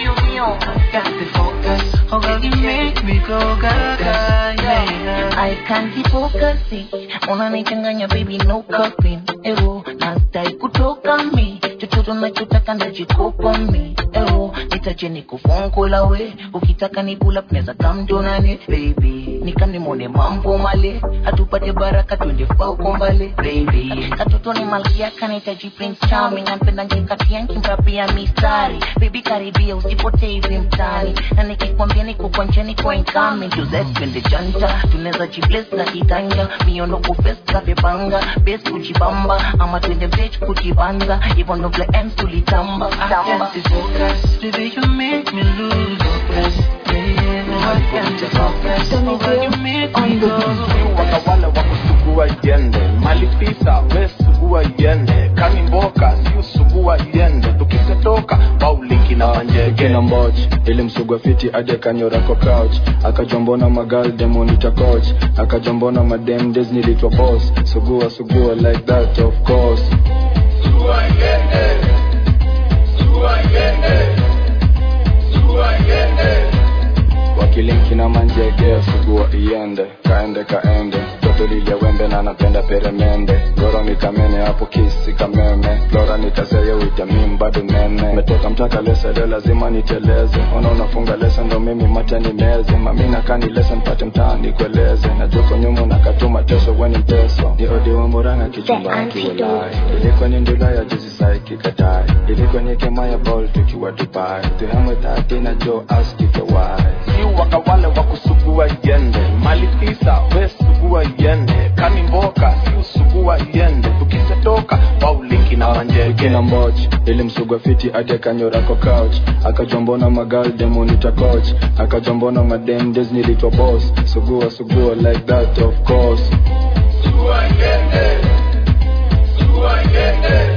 I can't be focused. Oh, girl, you make me go gaga. Yeah, yeah.
I can't be focusing unanichanganya baby no coping ewo nastai kutoka mi chochote nachotaka najikopa mi ewo nitache nikufungula we ukitaka ni pull up neza kamdonane baby nikanimone mambo male hatupate baraka twende fauko mbale baby katoto ni malkia kanitaji prince charming nampenda njekatianki mrapia mistari baby karibia usipotee hivi mtani na nikikwambia niko kwa njani kwa incoming tuzepende janta tunaweza jibles na kitanja miono kufesta vipanga bes kujibamba ama twende mtech kujibanza hivyo ndo vile ems tulitamba
I can't be focused. Baby, you make me lose focus. Yeah, yeah. I can't be focused. Oh, girl, you make me go.
waka wale wakusugua iende malipisa we sugua iende kani mboka siu sugua iende tukisetoka bauliki na manjege
kina mboch ili msugwa fiti ade kanyorako couch akajombona magal demonita coach akajombona madem des nilitwa boss sugua sugua like that of course
sugua iende sugua iende sugua iende
wakilinki na manjege sugua iende kaende kaende toto lile wembe na napenda peremende goro nikamene hapo kisi kameme flora nikaseye uitamim bado nene metoka mtaka lesa leo lazima niteleze ona unafunga lesa ndo mimi mata nimeze mamina kani lesa mpate mtaani kueleze na joko nyuma nakatuma teso weni mteso ni odi wa muranga kichumba kiwalai ilikuwa ni ndula ya juzi sai kikatai ilikuwa ni kema ya ball tukiwa dubai tuhamwe tati na jo askike why
siu waka wale wakusugua iende malipisa we sugua iende kani mboka siu sugua iende tukisetoka bauliki na manjege
kina mboch ili msugwa fiti ade kanyorako couch akajombona magal demonita coach akajombona madem des nilitwa boss sugua sugua like that of course
sugua iende sugua iende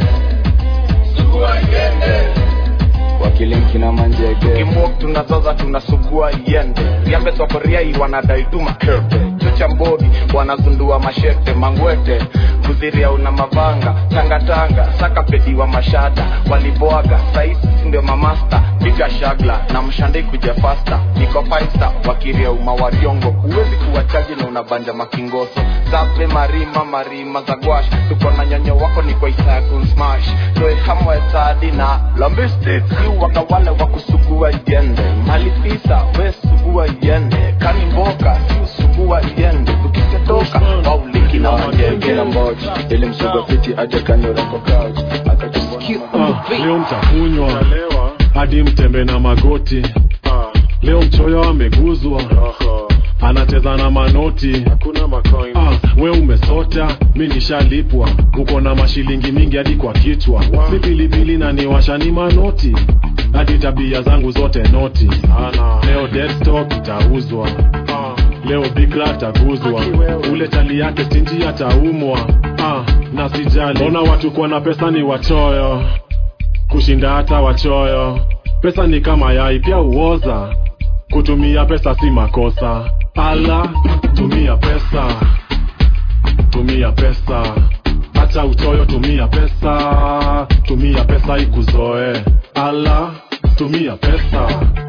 sugua iende
wakilinki na manjege
kimok tunazoza tunasugua iende riambe sokoriai wanadai tu makete chocha mbodi wanazundua mashete mangwete kuziria una mavanga tangatanga saka pediwa mashada walibwaga saisi ndio mamasta piga shagla na mshandai kuja fasta niko faista wakiria uma wariongo huwezi kuwachaji na unabanja makingoso zape marima marima za gwash tuko na nyonyo wako ni kwa isaa kunsmash toe hamwe tadi na lombistic yu wakawale wakusugua iende malifisa we sugua iende kani mboka siu sugua iende tukiketoka wauliki na manjege
kina mboch ili msugwa fiti ade kanyorako couch akajombona
Ah, leo mtakunywa hadi mtembe na magoti leo mchoyo ameguzwa anacheza na manoti Ah, we umesota mi nishalipwa uko na mashilingi mingi hadi kwa kichwa si pilipili na niwasha ni manoti hadi tabia zangu zote noti leo deadstock itauzwa leo bikra ataguzwa ule tali yake stinji ataumwa ah, na sijali ona watu kuwa na pesa ni wachoyo kushinda hata wachoyo pesa ni kama yai pia uoza kutumia pesa si makosa ala tumia pesa tumia pesa hata uchoyo tumia pesa tumia pesa ikuzoe ala tumia pesa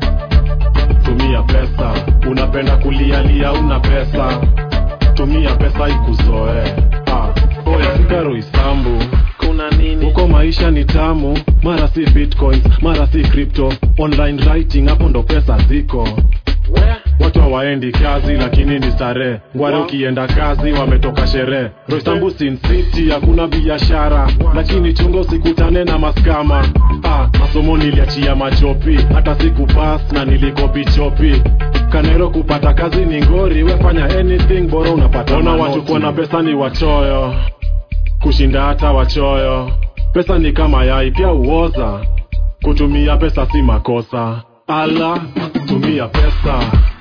tumia pesa unapenda kulialia una pesa tumia pesa ikuzoe ah. oya sigaro isambu kuna nini huko maisha ni tamu mara si bitcoins mara si crypto online writing hapo ndo pesa ziko watu hawaendi kazi lakini ni starehe ngware ukienda kazi wametoka sherehe roisambu sin city hakuna biashara lakini chungo sikutane na maskama ah, masomo niliachia machopi hata siku pas na nilikopi chopi kanero kupata kazi ni ngori wefanya anything bora unapata ona watu kuwa na pesa ni wachoyo kushinda hata wachoyo pesa ni kama yai pia uoza kutumia pesa si makosa ala tumia pesa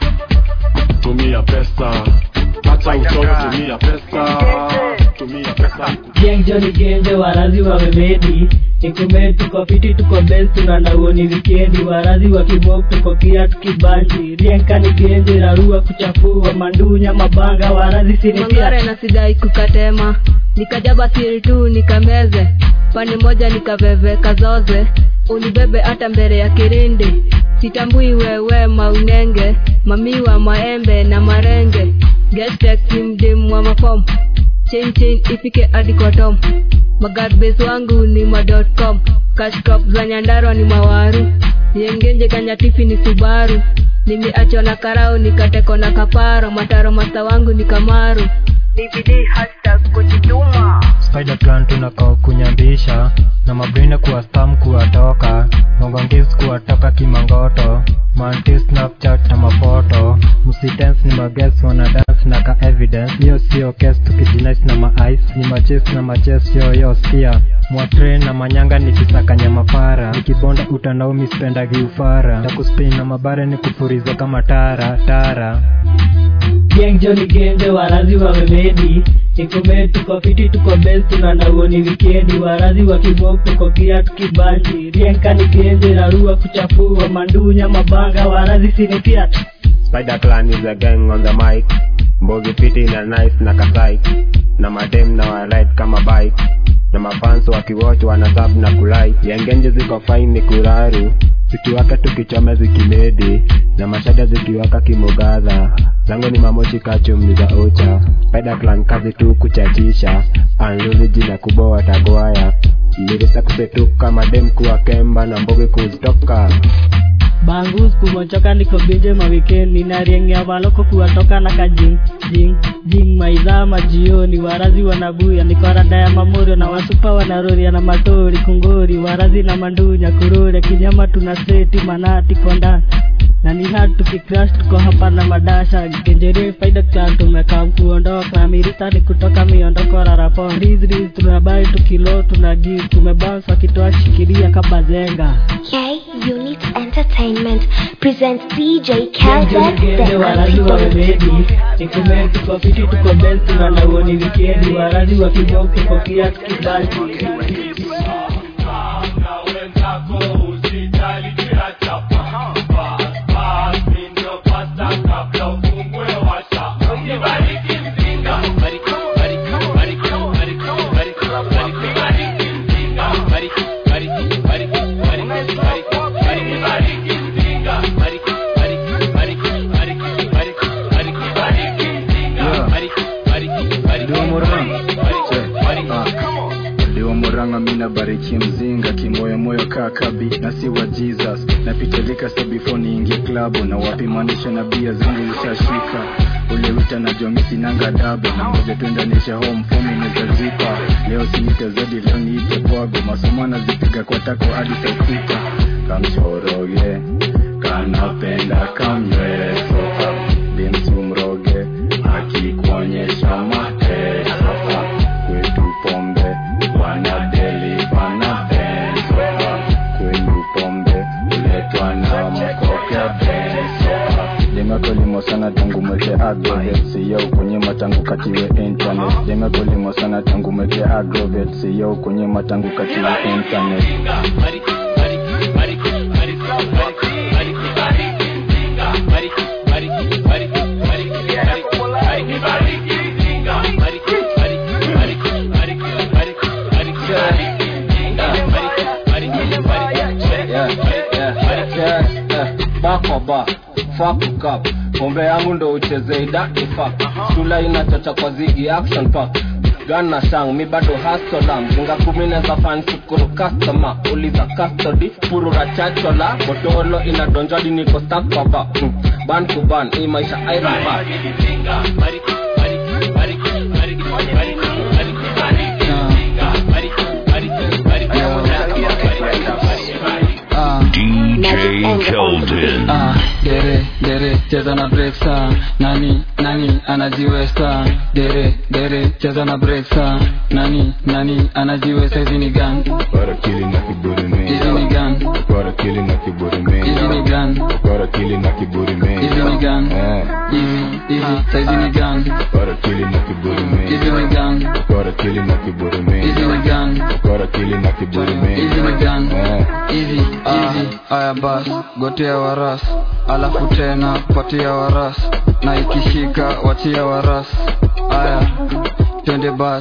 tumia pesa hata uchoyo tumia pesa tumia pesa
Genjo ni genje warazi wamemedi Nikume tuko fiti tuko best tunanauo ni wikendi Warazi wa kibok tuko kia tukibanji Rienka ni genje rarua kuchafua Mandunya mabanga warazi sinitia
mangare na sidai kukatema nikajaba siri tu nikameze pande moja nikaveve kazoze unibebe hata mbele ya kirindi sitambui wewe maunenge mamiwa maembe na marenge gestekimdim wa mafom chain chain ifike hadi kwa tom magarbes wangu ni ma.com kashkop za nyandarwa ni mawaru yengenje kanyatifi ni subaru nimeachwa na karau nikateko na kaparo mataro masta wangu ni kamaru DVD hashtag kujituma
spider clan tunakao kunyambisha na mabrine kuwa stam kuwatoka mongongis kuwatoka kimangoto manti snapchat na mafoto msitens ni mages wana dance na ka evidence hiyo sio kes tukijinais na maice ni maches na maches yoyo skia mwatre na manyanga nikisakanya mapara nikibonda utandaumi spendagi ufara takuspin na mabare ni kufuriza kama tara tara
Genjo ni genje warazi wamemedi Nikume tuko fiti tuko best tunanauo ni wikendi Warazi wa kibok tuko kia tukibanji Rienka ni genje rarua kuchafua Mandunya mabanga warazi sinitia
Spider Clan is a gang on the mic. Mbogi fiti na nice na kasai. Na madem na wa ride kama bike. Na mafans wakiwatch wana sub na kulai. Yengenje ziko fine ni kuraru. Zikiwaka tukichome zikimedi. Na mashada zikiwaka kimogadha. Zango ni mamochi kachum za ocha. Spider Clan kazi tu kuchachisha. Anluli jina kubwa watagwaya. Lirisa kusetuka madem kuwa kemba na mbogi kuzitoka.
bangus kumochoka niko binje mawikendi nariengea waloko kuwatoka na kajing jing jing maidhaa majioni warazi wanabuya nikorada ya mamorio na wasupa wanaroria na matori kungori warazi na mandunya kuroria kinyama tuna seti manati konda na ni hard tukicrash tuko hapa na madasha genjerie faida clan tumekaa kuondoka na mirita ni kutoka miondoko rarapon rizriz tunabai tukilo tuna give tumebounce wakitoa shikiria kabazenga
K Unit Entertainment presents DJ
Genjo
Calvin
gende
the
warazi
Antidote.
wamemedi nikume tuko fiti tuko best tunanauo ni wikendi warazi wa kibok tuko kia tukibanji
Liwa Murang'a mina bariki mzinga kimoyomoyo kaa kabi na si wa Jesus napitilika sa before niingie klabu na wapimanisha na bia zangu zishashika ule wita na jomisi nanga dabo na ngoja tuendanishe home fomi nezazipa leo sinite zadi leo niite pwago masomo nazipiga kwa tako hadi saa sita kamshoroge kanapenda kamnywele soka bimsumroge akikuonyesha agrovet siyo kunyima tangu katiwe internet demekolimo sana tangu meke agrovet siyo kunyima tangu katiwe internet
bakoba fakukap pombe yangu ndo ucheze idaki fak shula inachocha kwa zigi action pack gan na shang mi bado hasola mzinga kumi neza fan shukuru customer uliza custody purura chachola botolo inadonjadi niko stakbaba mm. ban to ban hii maisha iron bar
DJ Keldon.
Ah, dere dere cheza na breaksa nani nani anajiweza dere dere cheza na breaksa nani nani anajiweza hizi ni gan
Para kili na kiburi me
hizi ni gan
Para kili na kiburi me
hizi ni gan
Para kili na kiburi me
hizi ni gan
Eh.
hizi hizi saizi ni gan
Para kili na kiburi me
hizi ni gan
Para kili na kiburi me
hizi ni gan
Para kili na kiburi me
hizi ni gan
Eh.
hizi hizi aya bas gotea waras alafu tena patia waras na ikishika wachia waras aya twende bas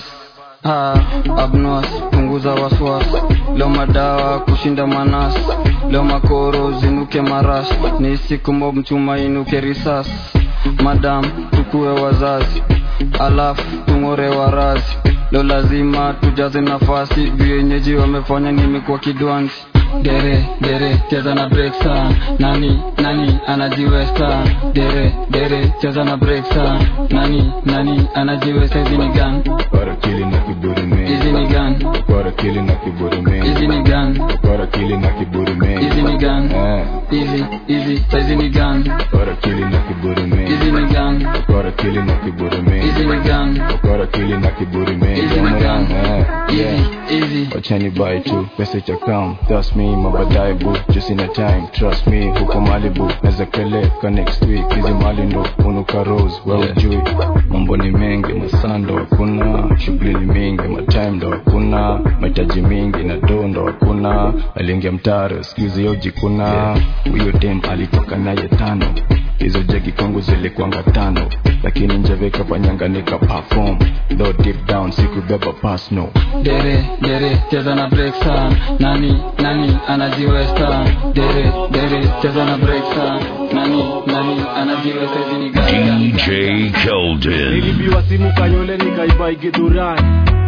ha abnos punguza waswas leo madawa kushinda manas leo makoro zinuke maras ni siku mob mchuma inuke risas madam tukue wazazi alafu tung'ore warazi leo lazima tujaze nafasi juu yenyeji wamefanya nimekuwa kidwanzi dere dere cheza na breaksa nani nani anajiwesta dere dere cheza na breaksa nani nani anajiwesta hizi ni gan
Para kili na kiburi me
hizi ni gan
Para kili na kiburi me
hizi ni gan
Para kili na kiburi me
hizi ni gan
Eh.
hizi hizi saizi ni gan
Para kili na kiburi me
hizi ni gan
Para kili na kiburi me
hizi ni gan
Para kili na kiburi me
hizi ni gan
Eh. Yeah.
hizi
wachani bai tu pesa itakam thus me mabadaye bu just in a time trust me huko malibu naweza peleka next week hizi mali ndo unuka rose we ujui mambo ni mengi masaa ndo hakuna shughuli ni mingi matime ndo hakuna mahitaji mingi na do ndo hakuna aliingia mtaro skuzi yojikuna huyo dem alitoka naye tano hizo jegi kwangu zilikwanga tano lakini njeve kafanyanga nika perform though deep down sikubeba pass no
dere dere cheza na breaksa nani nani anajiwesta dere dere cheza na breaksa nani nani anajiwesta hizi ni gan
DJ Keldon.
nilibiwa simu kayole nikaibai gidhurai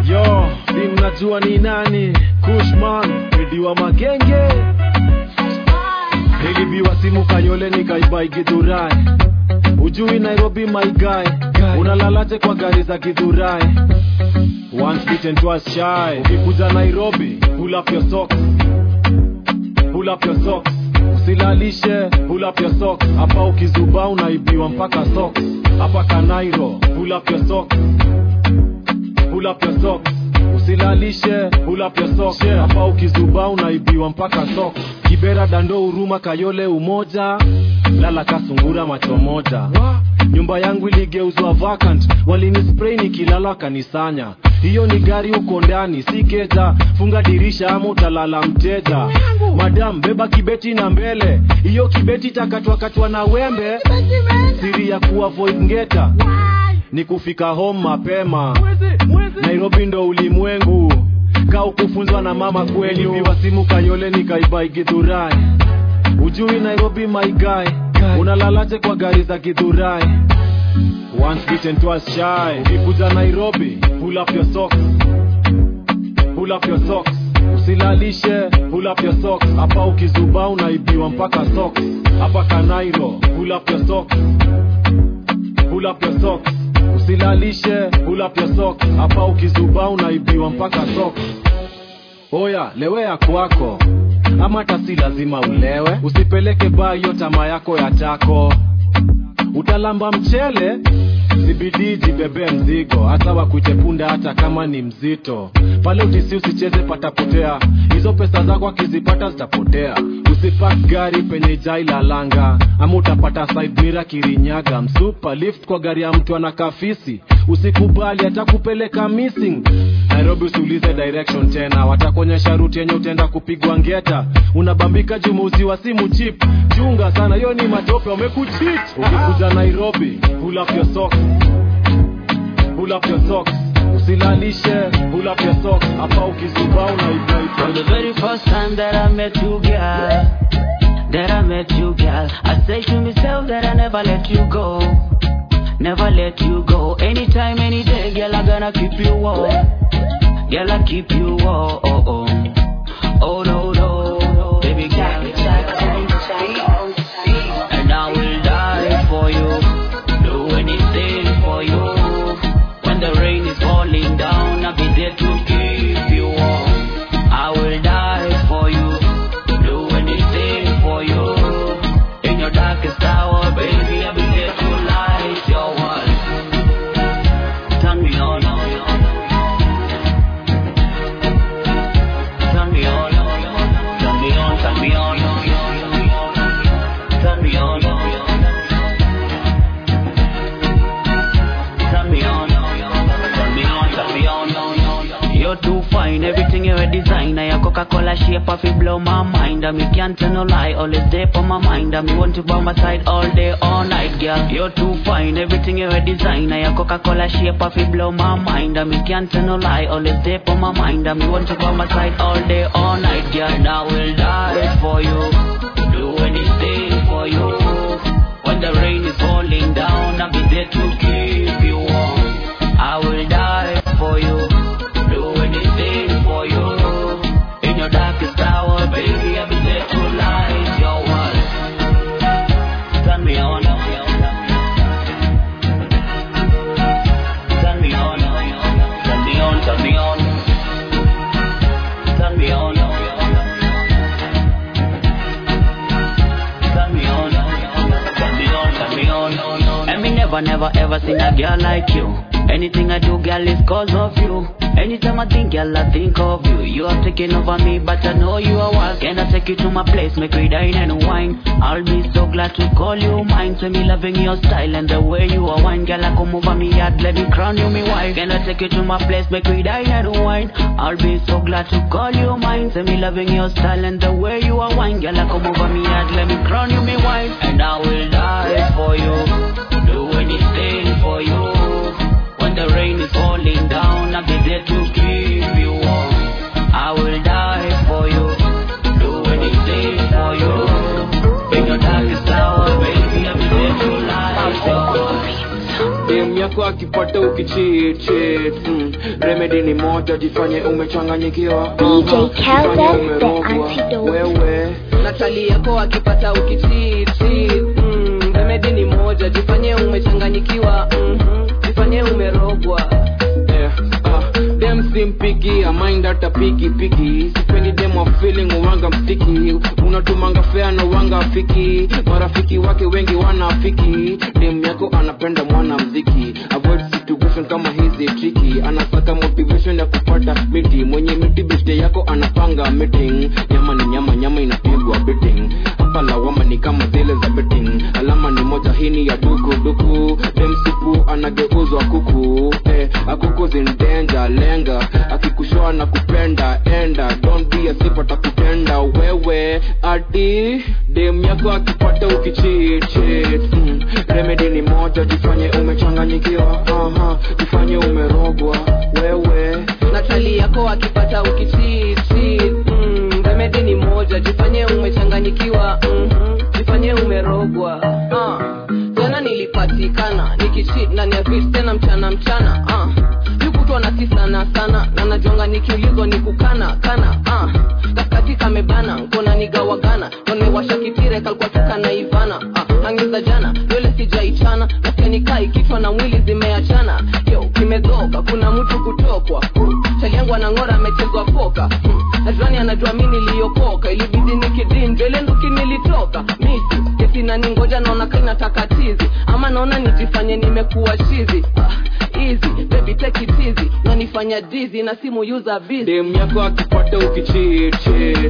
yo si mnajua ni nani kushman nidiwa magenge nilibiwa simu kayole nikaibai gidhurai ujui nairobi my guy unalalaje kwa gari za gidhurai once bitten twice shy ukikuja nairobi pull up your socks pull up your socks usilalishe pull up your socks hapa ukizuba unaibiwa mpaka socks hapa kanairo pull up your socks pull up your socks usilalishe pull up your socks hapa ukizuba unaibiwa mpaka socks kibera dando huruma kayole umoja lala kasungura macho moja nyumba yangu iligeuzwa vacant walinispray nikilala kanisanya hiyo ni gari uko ndani si keja funga dirisha ama utalala mteja madam beba kibeti na mbele hiyo kibeti takatwakatwa na wembe siri ya kuavoid ngeta ni kufika home mapema nairobi ndo ulimwengu ka ukufunzwa na mama kweli viwa simu kayole nikaibai gidhurai ujui nairobi my guy unalalaje kwa gari za gidhurai once bitten twice shy ukikuja nairobi pull up your socks pull up your socks usilalishe pull up your socks hapa ukizuba unaibiwa mpaka socks hapa kanairo pull up your socks pull up your socks usilalishe pull up your socks hapa ukizuba unaibiwa mpaka socks oya lewea kwako ama hata si lazima ulewe usipeleke baa hiyo tamaa yako ya tako utalamba mchele zibidii jibebe mzigo hata wakuite punda hata kama ni mzito pale utisi usicheze patapotea hizo pesa zako akizipata zitapotea usipak gari penye jailalanga ama utapata side mira kirinyaga msupa lift kwa gari ya mtu anakafisi usikubali atakupeleka missing nairobi usiulize direction tena watakuonyesha ruti yenye utaenda kupigwa ngeta unabambika jumuuzi wa simu chip chunga sana hiyo ni matope wamekuchit ukikuja nairobi pull up your socks pull up your socks usilalishe pull up your socks hapa ukizubaa unaibaiba
From the very first time that I met you, girl, that I met you, girl, I say to myself that I never let you go, never let you go. Anytime, any day, girl, I gonna keep you warm, girl, I keep you warm. Oh, oh, oh no, no, baby girl, and I will die for you, do anything for you. When the rain is falling down, I'll be there to keep you warm. I will die for you, do anything for you. In your darkest hour, baby, I'll be there to light your world. Turn me on, turn me on, turn me on, turn me on, turn me on, turn me on, turn me on, turn me on. You're too fine, everything you're a designer. Your Coca-Cola shape of it blow my mind. And me can't tell no lie, always there for my mind. And me want to by my side all day, all night, girl. You're too fine, everything you're a designer. Your Coca-Cola shape of it blow my mind. And me can't tell no lie, always there for my mind. And me want to by my side all day, all night, girl. And I will die for you, do anything for you. When the rain is falling down, I'll be there to keep you warm. I will die for you, do anything for you. In your darkest hour, baby, I'll be there to light your world. Turn me on, turn me on, turn me on, turn me on, turn me on. Turn me on, turn me on, turn me on. And me never, never, ever seen a girl like you. Anything I do, girl, is cause of you. Anytime I think, girl, I think of you. You have taken over me, but I know you are wild. Can I take you to my place, make we dine and wine? I'll be so glad to call you mine. Say me loving your style and the way you are wine. Girl, I come over me yard, let me crown you me wife. Can I take you to my place, make we dine and wine? I'll be so glad to call you mine. Say me loving your style and the way you are wine. Girl, I come over me yard, let me crown you me wife. And I will die for you, do anything for you. When the rain is falling down, I'll be there to keep you warm. I will die for you, do anything for you. In your darkest hour, baby, I'll be there to light your
dem yako akipata ukichichit mm. remedi ni moja jifanye umechanganyikiwa
DJ
Aha,
Kelvin,
jifanye
the
umerogwa.
antidote.
wewe
natali yako akipata ukichiti mm, remedi ni moja jifanye umechanganyikiwa mm-hmm. jifanye umerogwa
Eh, ah, dem simpikiamind hata piki piki sipendi dem wa feeling uwanga mstiki unatumanga fea na uwanga afiki marafiki wake wengi wanafiki dem yako anapenda mwana mziki avoid situation kama hizi triki anasaka motivation ya kupata miti mwenye miti biste yako anapanga meeting nyama ni nyama nyama inapigwa betting hapa lawama ni kama zile za betting alama ni moja hini ya duku duku dem sipu anageuzwa kuku eh, akuku zindenja lenga akikushoa na kupenda enda don't be a sip atakutenda wewe ati dem yako akipata ukichichit mm. remedi ni moja jifanye umechanganyikiwa aha jifanye umerogwa wewe
natali yako akipata ukichiti mm, remedi ni moja jifanye umechanganyikiwa mm-hmm. jifanye umerogwa ah. jana nilipatikana nikichit ndani ya vit tena mchana mchana ah. yukutwa na kisana sana na najonga nikiulizwa ni kukana kana ah. kaskati kamebana nkona nigawagana wamewasha kitire kalikuwa tukana ivana ah. angiza jana nywele sijaichana nasikia nikai kichwa na mwili zimeachana yo kimezoka kuna mtu kutokwa chali yangu anang'ora amechezwa poka hmm. najwani anajua mi niliokoka ilibidi nikidin mbele nduki nilitoka misi kesi naningoja naona kainataka tizi ama naona nijifanye nimekuwa chizi ah, easy baby take it easy nanifanya dizi na simu user busy
dem yako akipata ukichichit mm.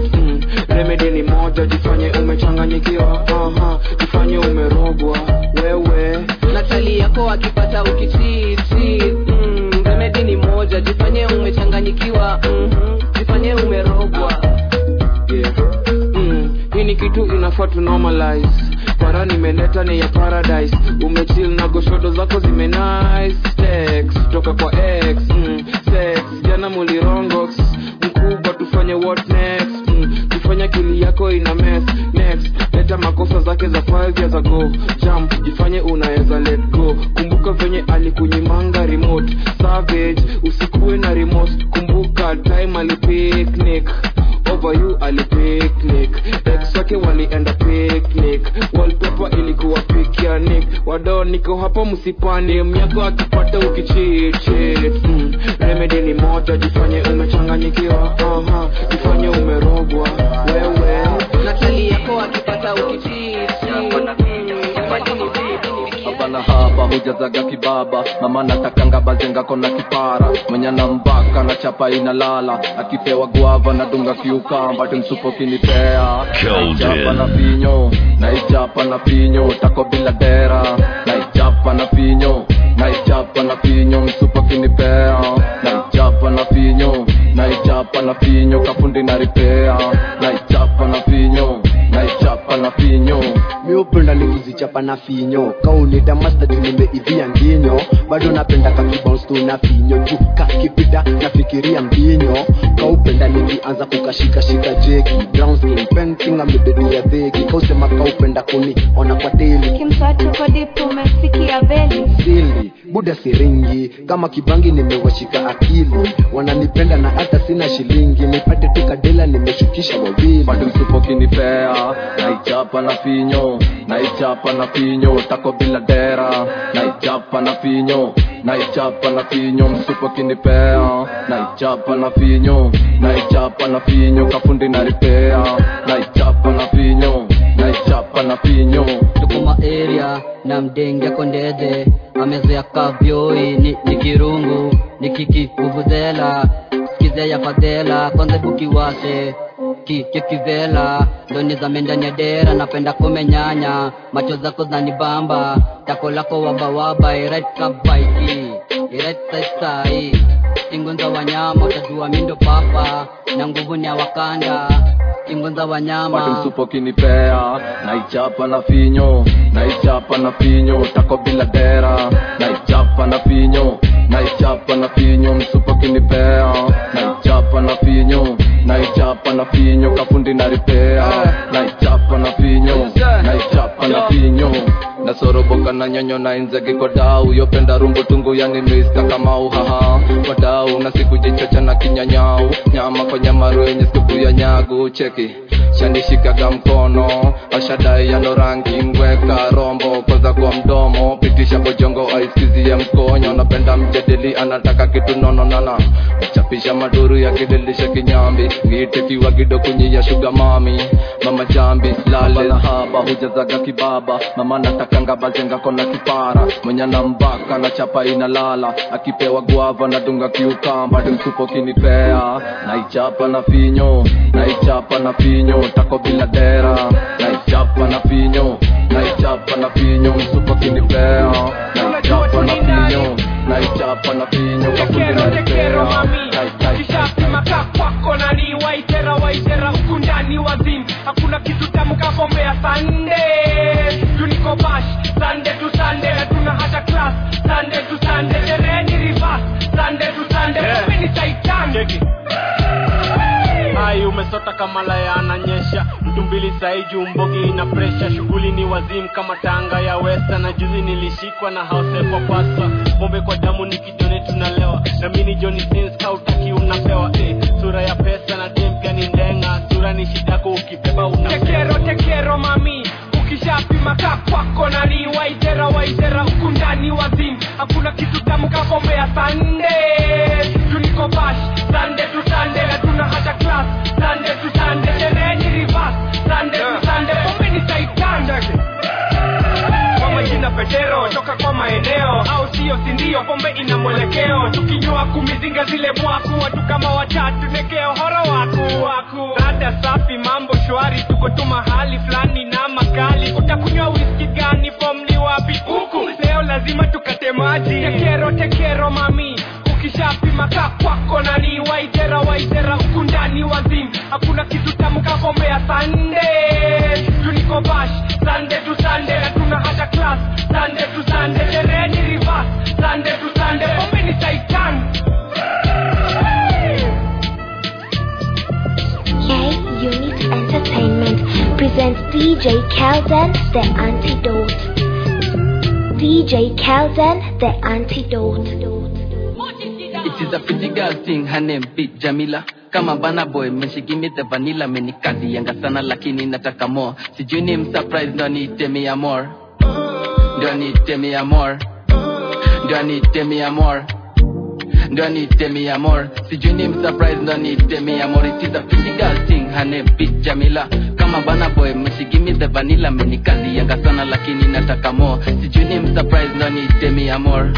remedi ni moja jifanye umechanganyikiwa aha jifanye umerogwa wewe
na chali yako akipata ukititi mm, remedi ni moja jifanye umechanganyikiwa mm-hmm. jifanye umerogwa
yeah. mm, hii ni kitu inafaa tu normalize para nimeleta ni ya paradise umechill na goshodo zako zime nice text toka kwa x mm, sex jana mulirongox mkubwa tufanye what next mm, tufanye akili yako ina mess next leta makosa zake za 5 years ago jump jifanye unaweza let go kumbuka venye alikunyimanga remote savage usikuwe na remote kumbuka time alipicnic over you alipicnic ex wake walienda picnic wallpaper ilikuwa picnic wadao niko hapa msipani myako akipata ukichichit mm. remedy ni moja jifanye umechanganyikiwa aha jifanye umerogwa wewe
na chali yako akipata ukititi
haba na haba hujazaga kibaba mama natakanga bazenga kona kipara mwenye na mbaka na chapa inalala akipewa guava na dunga kiukamba timsupo kinipea naichapa na finyo naichapa na finyo tako bila dera naichapa na finyo naichapa na finyo msupo kinipea naichapa na finyo naichapa na finyo kafundi na ripea naichapa na finyo naichapa na finyo
mi upenda ni kuzichapa na finyo kaunita masta juu nimeivia nginyo bado napenda kakibons tu na finyo juu kakipita nafikiria mbinyo kaupenda nikianza kukashikashika jeki brown skin painting amebedia dhegi kausema kaupenda kuni ona kwa teli
kimswatu kwa dipu umesikia veli
sili buda siringi kama kibangi nimewashika akili wananipenda na hata sina shilingi nipate tu kadela nimeshukisha wawili
bado msupo kinipea naichapa na finyo naichapa na finyo tako bila dera naichapa na finyo naichapa na finyo msupo kinipea naichapa na finyo naichapa na finyo kafundi na ripea naichapa na finyo naichapa na finyo
tukuma area na mdenge kondede amezoea kavyoi ni, ni kirungu ni kiki vuvuzela skize ya fadhela kwanza bukiwase kikivela ndoni zame ndani ya dera napenda kumenyanya macho zako zanibamba tako lako wabawaba iret kabaiki iret saisai ingunza wanyama utajua mindo papa na nguvu ni ya wakanda ingunza
bado
wanyama
msupo kinipea naichapa na finyo naichapa na finyo tako bila dera naichapa na finyo naichapa na finyo msupo kinipea naichapa na finyo naichapa na finyo kafundi na ripea naichapa na finyo naichapa na finyo nasoroboka na nyonyo na inzegi kwa dau yopenda rumbu tungu yani miska kama uhaha kwa dau na siku jichocha na kinyanyau nyama kwa nyamaru yenye supu ya nyagu cheki shanishikaga mkono ashadai yano rangi ngweka rombo kwanza kwa mdomo pitisha bojongo aiskizie mkonyo napenda mjadili anataka kitu nononana chapisha maduru ya kidilisha kinyambi ngitekiwa gido kunyia shuga mami mama jambi lale na haba hujazaga kibaba mama natakanga bazenga kona kipara mwenye na mbaka na chapa inalala akipewa guava na dunga kiukamba timsupo kinipea naichapa na finyo naichapa na finyo tako bila dera naichapa na finyo naichapa na finyo msupo kinipea naichapa na finyo naichapa na finyo kafundi na ripea
kishapima kaa kwako nani waitera waitera huku ndani wazim hakuna kitu tamu kapombe ya sande tuniko bash sande tu sande hatuna hata class sande tu sande sherehe ni reverse sande tu sande pombe ni saitan
hai umesota kama laya ananyesha mtu mbili sai juu mbogi ina presha shughuli ni wazimu kama tanga ya westa na juzi nilishikwa na house kwa pasa pombe kwa damu ni kijoni tunalewa na mini joni sins kautaki unapewa eh, sura ya pesa na dem pia ni ndenga sura ni shidako ukibeba
tekero
unapewa
tekero mami ukishapima kaa kwako nani waitera waitera huku ndani wazim hakuna kitu tamu kapombe ya sande tuniko bash sande tu sande hatuna hata class sande tu sande sherehe ni reverse sande tu sande pombe ni saitan kwa majina petero toka kwa maeneo au sio sindio pombe ina mwelekeo tukinywa kumizinga zile mwaku watu kama watatu nekeo horo waku waku rada rada safi mambo shwari tuko tu mahali fulani na makali utakunywa whisky gani fom ni wapi huku leo lazima tukate maji tekero tekero mami ukishapima ka kwako nani waitera waitera huku ndani wazim hakuna kitu tamu kapombea sande tuniko bash sande tu sande na tuna hata class sande tu sande sherehe ni reverse sande tu sande pombe ni saitan
K Unit Entertainment presents DJ Kelden the Antidote. DJ Kelden the Antidote.
It is a pretty girl thing, her name Big Jamila. Kama bana boy, man she give me the vanilla, menikazi yanga sana lakini nataka more. Sijui ni msurprise, ndo niite me amor. Ndo niite me amor. Ndo niite me amor. Ndo niite me amor. Sijui ni msurprise, ndo niite me amor. It is a pretty girl thing, her name Big Jamila. Kama bana boy, man she give me the vanilla, menikazi yanga sana lakini nataka more. Sijui ni msurprise, ndo niite me amor.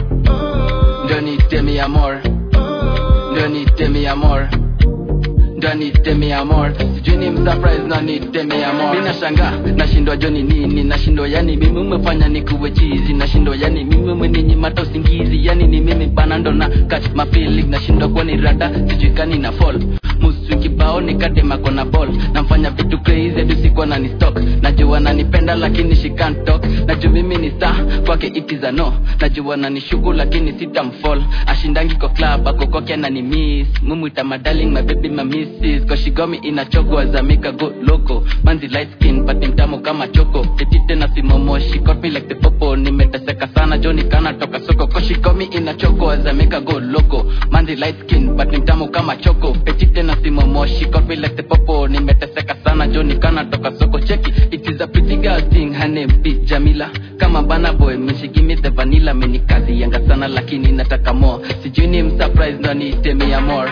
Ndo niite me amor. Ndo niite me amor ndo niite me amor sijui ni msurprise ndo niite me amor mi nashanga nashindwa joni nini nashindwa yani mimi umefanya nikuwe chizi nashindwa yani mimi umeninyimata usingizi yani ni mimi bana ndo na catch my feeling nashindwa kuwa ni rada sijui kani na fall musu kibao nikadema kona ball namfanya vitu crazy hadi usiku anani stock najua nanipenda lakini she can't talk najua mimi ni star kwake it is a no najua nanishuku lakini sitamfall ashindangi kwa club ako kwake anani miss mumwita my darling my baby my missus cause she got me in a choco as I make a go loco manzi light skin but ni mtamu kama choko petite na simomo she got me like the popo nimeteseka sana joni kana toka soko cause she got me in a choco as I make a go loco manzi light skin but ni mtamu kama choko petite na simomo she got me like the popo nimeteseka sana joni kana toka soko cheki it is a pretty girl thing her name be Jamila kama bana boy me she give me the vanilla menikazi yanga sana lakini nataka more sijui ni msurprise ndo niite me amor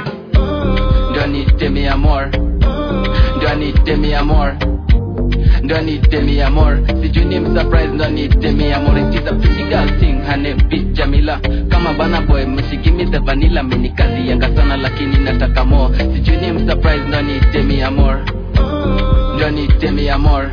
ndo niite me amor ndo niite me amor ndo niite me amor sijui ni msurprise ndo niite me amor it is a pretty girl thing her name be Jamila kama bana boy me she give me the vanilla menikazi yanga sana lakini nataka more sijui ni msurprise ndo niite me amor ndo niite me amor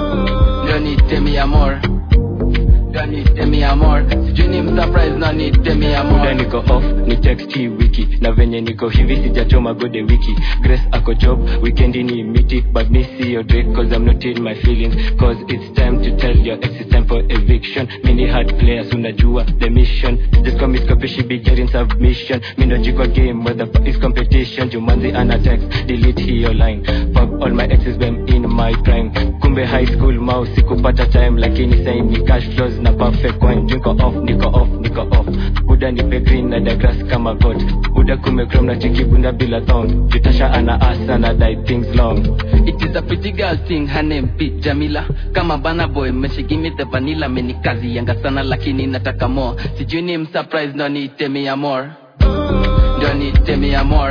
ndo niite me amor ndo niite me amor sijui ni msurprise ndo niite me amor
muda niko off ni text hii wiki na venye niko hivi sijachoma gode wiki grace ako job weekendi ni miti but me see your drink cause i'm not in my feelings cause it's time to tell your ex it's time for eviction mini hard players unajua the mission just come is she be getting submission minojikwa game where the fuck is competition jumanzi ana text delete hiyo line fuck all my exes when in my prime kumbe high school mau sikupata time lakini sai ni cash flows na perfect coin niko off niko off niko off buda nipe green na dagras kama god buda kumekrom na cheki bunda bila thong jutasha ana asa na die things long
It is a pretty girl thing, her name be Jamila. Kama bana boy, me she give me the vanilla, menikazi yanga sana lakini nataka more. Sijui ni msurprise ndo niite me amor. Ndo niite me amor.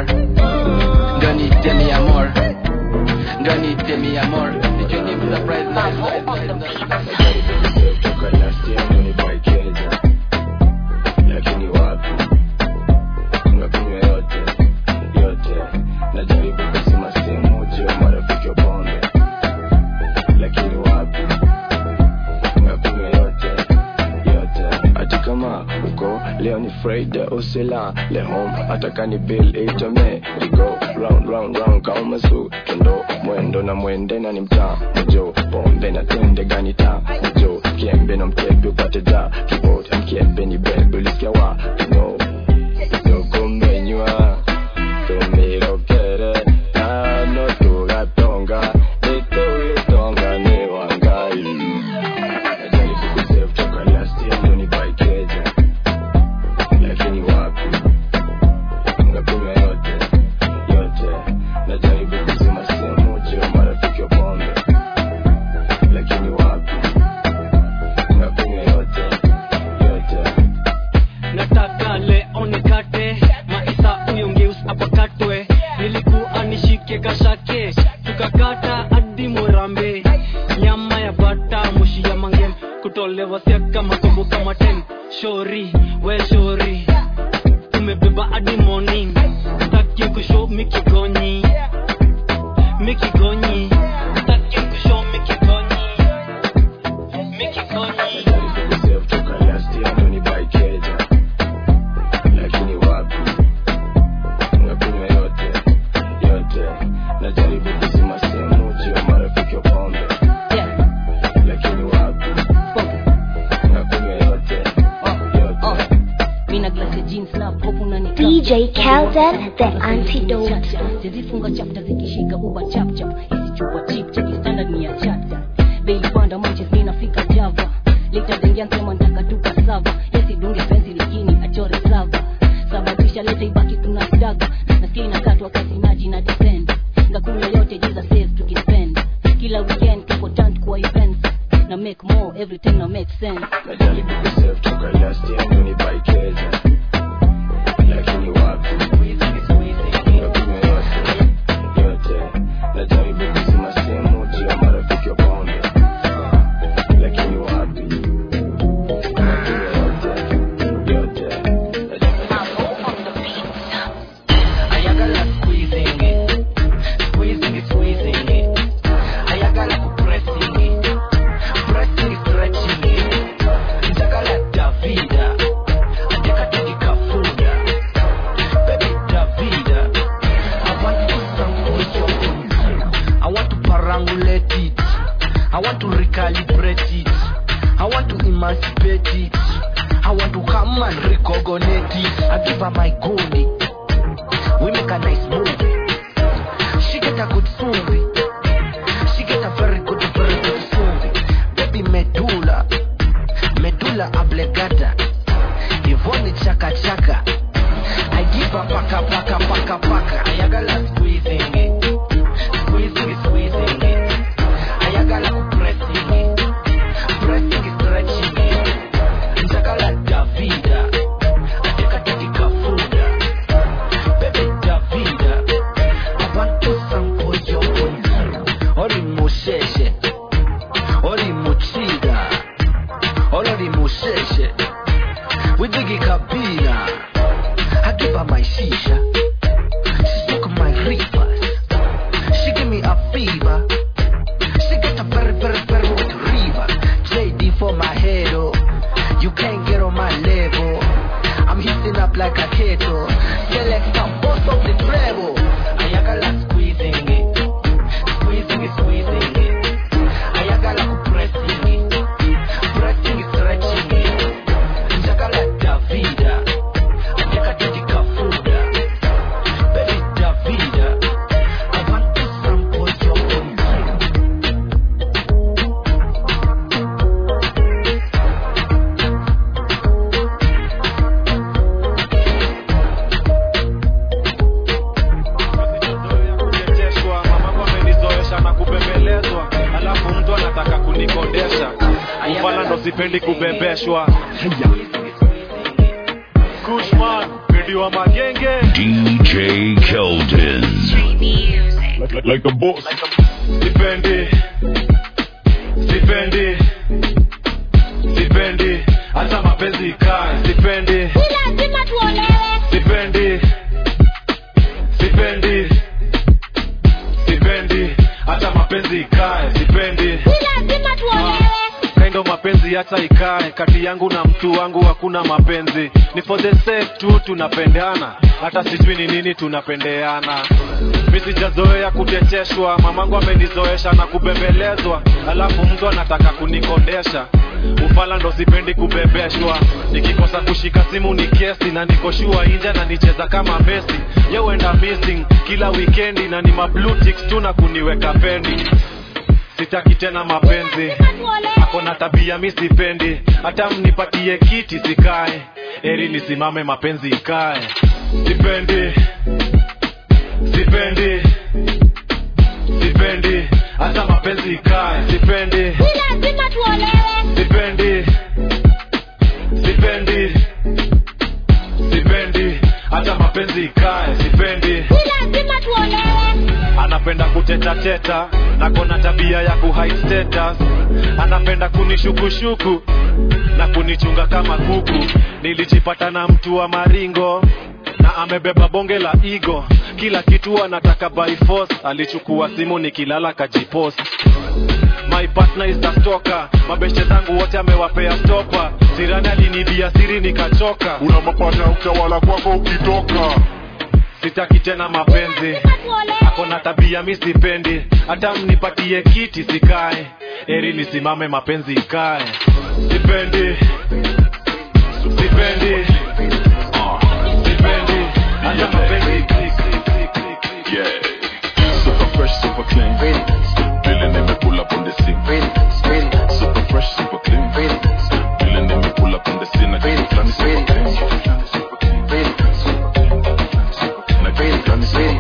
Ndo niite me amor. Ndo niite me amor. Sijui ni msurprise ndo
toka last year ndo nipaikeza lakini wapi unakunywa yote yote najaribu kusema sehemu moja ya marafiki wa pombe lakini wapi unakunywa yote yote hata kama uko leo ni friday usila le home hata kani bill itome rigo round round round kama su kendo mwendo na mwende na ni mtaa mjo pombe na tende gani taa mjo kiembe na mtepe upate ja kibot mkiembe ni bebe ulisikia wa no sokumenywa tumirokere nano tugatonga nituitonga ni wangai najaribu kusave toka last year ndo nipaikeja lakini wapi ngakunywa yote yote najaribu kusema sehemu moja ya marafiki wa pombe lakini wapi ngakunywa yote yote
nataka leo nikate maisa uniongeus apakatwe nilikuwa nishike kashake tukakata hadi mwerambe nyama ya bata mushi ya mangem kutolewa siaka makombo kama ten shori we shori umebeba hadi morning taki kusho mikigonyi mikigonyi
DJ Kelden, the antidote.
zizifunga chapta zikishika uba chapchap hizi chupa chip cheki standard ni ya chata bei panda manches ninafika java lita zengia nsema ntaka tuka sava yesidunge penzi lakini achore sava sababisha leta ibaki kuna staga nasikia inakatwa kazi maji na depend ngakunywa yote jiza save tukispend kila weekend tuko tant kwa events na make more every time na make sense
najaribu kusave toka last year ndo nibaikeze lakini wapi Nakunywa yote yote najaribu kuzima sehemu juu ya marafiki wa bonde lakini wapi Nakunywa yote yote
Ayagala squeezing it, squeezing it, squeezing it. Ayagala pressing it, pressing it, stretching it. Njagala Davida, andika tukikafuda. Baby Davida, I want to sample your I want to parangulate it. I want to recalibrate it. I want to emancipate it. I want to come and recognize it. I give her my goldie. We make a nice movie. She get a good movie. She get a very good, very good movie. Baby medulla, medulla oblongata. Ivoni chaka chaka. I give her paka paka paka paka. Ayagala squeezing it, squeezing it, squeezing it. Ayagala pressing it, pressing it, stretching it. Njagala Davida, andika tukikafuda. Baby Davida, I want to sample your voice. Ori musheshe, ori muchida, ori musheshe. We dig kabila, I give her my shisha. She smoke my reefers. She give me a fever. She got a very, very, very good river. JD for my head, oh. You can't get on my level. I'm hitting up like a kettle. Select some boss of the treble. Ayagala squeezing it. Squeezing it, squeezing it. Ayagala pressing it. Pressing it, stretching it. Njagala Davida. Andika tukikafuda. Baby Davida. I want to sample your voice.
kuchekeshwa mamangu amenizoesha na kubembelezwa alafu mtu anataka kunikondesha ufala ndo sipendi kubembeshwa kushman pedi wa magenge
DJ Keldon.
like, like a boss sipendi sipendi sipendi hata mapenzi ikae sipendi
lazima tuolewe
sipendi sipendi sipendi hata mapenzi ikae sipendi
lazima tuolewe
kaindo mapenzi hata ikae kati yangu na mtu wangu hakuna mapenzi ni for the sake tu tunapendana hata sijui ni nini tunapendeana mi sijazoea kuteteshwa mamangu amenizoesha na kubembelezwa alafu mtu anataka kunikondesha ufala ndo sipendi kubebeshwa nikikosa kushika simu ni kesi na nikoshua inja na nicheza kama mesi yeuenda missing kila wikendi na ni mablutics tu na kuniweka pendi sitaki tena mapenzi ako na tabia mi sipendi hata mnipatie kiti sikae eri nisimame mapenzi ikae sipendi sipendi sipendi hata mapenzi ikae sipendi
lazima tuolewe
sipendi sipendi sipendi hata mapenzi ikae sipendi
lazima tuolewe
anapenda kutetateta na kona tabia ya kuhide status anapenda kunishukushuku na kunichunga kama kuku nilijipata na mtu wa maringo na amebeba bonge la igo kila kitu anataka by force alichukua simu nikilala kajipost my partner is a stalker mabeshe zangu wote amewapea stopa sirani alinibia siri nikachoka
una mapata ya utawala kwako ukitoka
sitaki tena mapenzi ako na tabia mi sipendi hata mnipatie kiti sikae eri nisimame mapenzi ikae sipendi sipendi sipendi
Yeah. Super fresh, super clean. Feeling them, me pull up on the scene. Super fresh, super clean. Feeling them, me pull up on the scene. I get flani super clean. Na get flani super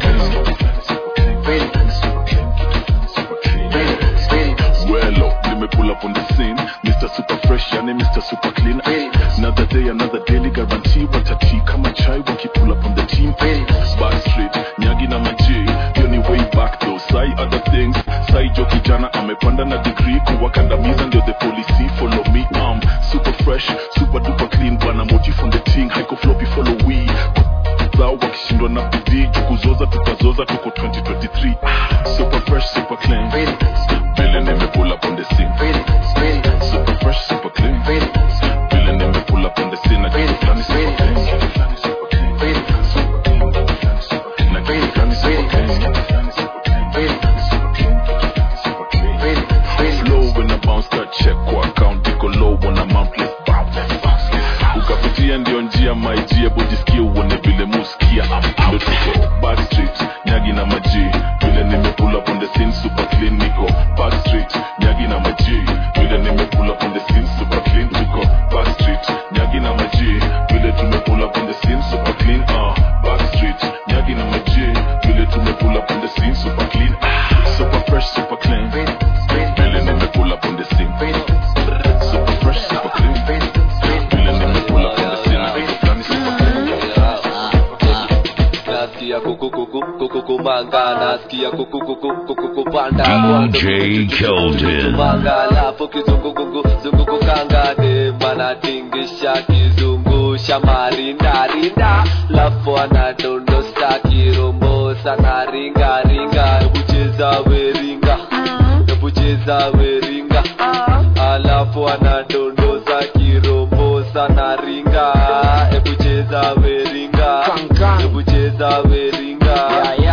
clean. Well, up, let me pull up on the scene. Mr. Super Fresh, yani Mr. Super Clean. Another day, another daily guarantee. Watati kama chai wakipull up on the team. Backstreet, nyagi na maji. Hiyo ni way back though. Sai other things. Sai jo kijana amepanda na degree. Kuwakandamiza ndio the policy. Follow me, um, super fresh, super duper clean. Bwana motif on the team. Haiko floppy, follow we. Zao wakishindwa na bidii. Jukuzoza tutazoza tuko 2023. Super fresh, super clean. Vile nimepull up on the scene. Super fresh, super clean. Vile nimepull up on the scene. Na kitu flani super clean. Na kitu flani super clean. Flow when I bounce that check kwa account iko low when I'm out let's bounce ukapitia ndio njia maijia bojisikia uone vile muskia ndo tuko backstreet nyagi na maji vile nimepull up on the scene super clean niko backstreet nyagi na maji vile nimepull up on the scene super clean niko backstreet nyagi na maji vile tumepull up on the scene super clean uh backstreet nyagi na maji vile tumepull up on the scene super clean super fresh super clean vile nimepull up on the scene super fresh super clean vile nimepull up on the scene na kitu fulani super
nasikia kukukuku kukukumanga nasikia kukukuku kukukupanda
DJ Keldon.
manga alafu kizungukuku zungukukanga demanatingisha kizungusha marindarinda lafu anadondosa kirombosa na ringaringa hebucheza weringa hebucheza weringa alafu anadondosa kirombosa na ringa hebucheza weringa hebucheza weringa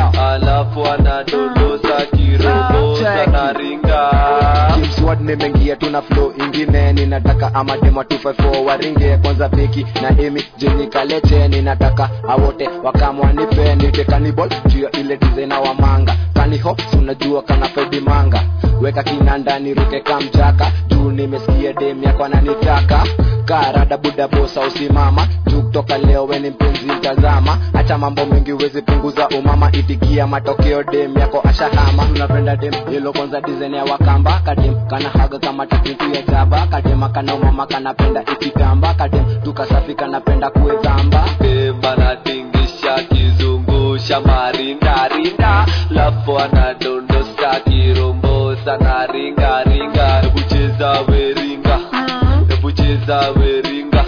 alafu anadondosa kirombosa na ringa
Kimsword nimeingia tuna flow ingine ninataka amadema 254 waringe kwanza beki na emi jeni kalete ninataka awote wakamwanipe nite kanibol juu ya ile dizena wa manga kaniho unajua kana fedi manga weka kinanda niruke kamjaka juu nimesikia dem yako ananitaka karada buda bosa usimama juu kutoka leo weni mpenzi mtazama acha mambo mengi uwezi punguza umama itikia matokeo dem yako ashahama unapenda dem hilo kwanza dizaini ya wakamba kadem kana haga kama takitu ya jaba kadema kana umama kanapenda ikitamba kadem tukasafi kanapenda kuezamba
banatingisha kizungusha marindarinda lafu anadondosa kirombosa na ringaringa hebucheza weringa hebucheza weringa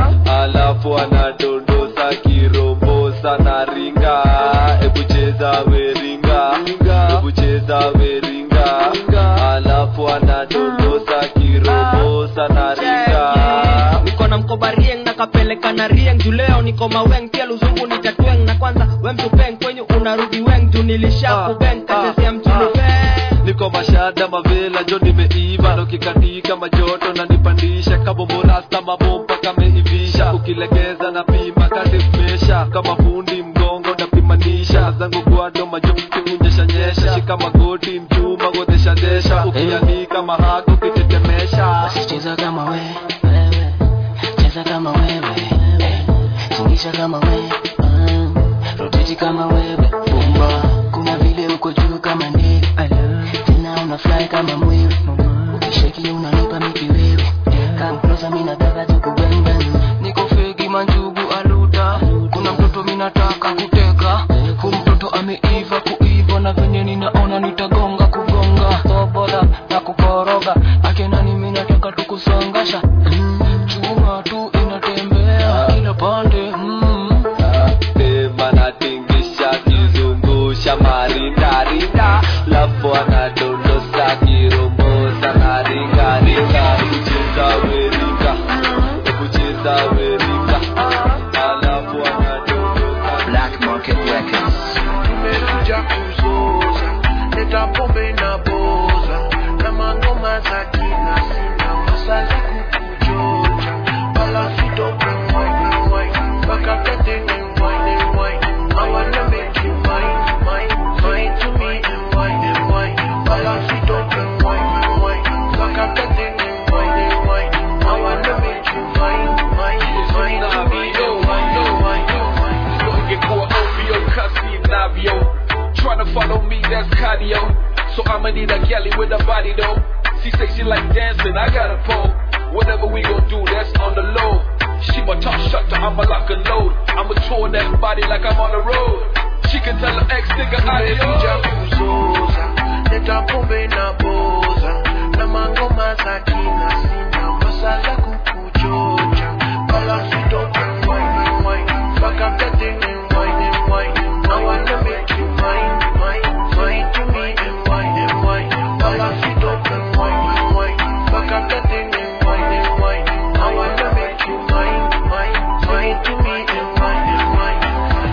alafu anadondosa kirombosa na ringa hebucheza weringa hebucheza weringa alafu anadondosa kirombosa na ringa
niko na mkoba rieng na kapeleka na rieng juu leo niko maweng pia luzungu ni tatweng na kwanza we mtupeng kwenyu unarudi weng juu nilisha kubeng katesea mchunu
niko mashada mavela jo nimeiva nokikatika majoto na nipandisha kabomborasta mabomba kameivisha ukilegeza na pima kadifmesha kama fundi mgongo napimanisha zangu gwado majoki kunyeshanyesha shika magoti mchuma godeshadesha ukianika mahako kitetemesha
cheza kama we wewe cheza kama wewe eh, tingisha kama we mm, roteti kama wewe bumba kuna vile uko juu kama ndege tena una fly kama mwewe ukisheki unanipa miki wewe come closer mimi nataka tukubembe niko fegi manjugu aluda kuna mtoto mimi nataka kuteka hu mtoto ameiva kuiva na venye ninaona nitagonga kugonga tobola na kukoroga akenani mimi nataka tukusongasha mm, chuma tu inatembea kila pande mm.
banatingisha kizungusha marindarinda lafu anadondosa kirombosa na ringaringa kucheza weringa kucheza weringa alafu anadondosa
Black Market Records.
Nimekuja kuzoza, leta pombe na boza na mangoma za kina sina masali kukuchocha wala sitoke wine wine mpaka kete ni wine wine
that's cardio. So I'ma need a galley with a body though. She say she like dancing, I got a pole. Whatever we gon' do, that's on the low. She my top shutter, I'ma lock a load. I'ma tour that body like I'm on the road. She can tell her ex nigga
Tumekuja
adios.
kuzoza leta pombe na boza na mangoma za kina sina masala kukuchocha bala sitoke wine wine fuck up that thing and wine and wine I wanna make you mine mine mine to me and wine and wine bala sitoke wine wine fuck up that thing and wine and wine I wanna make you mine mine mine to me and wine and wine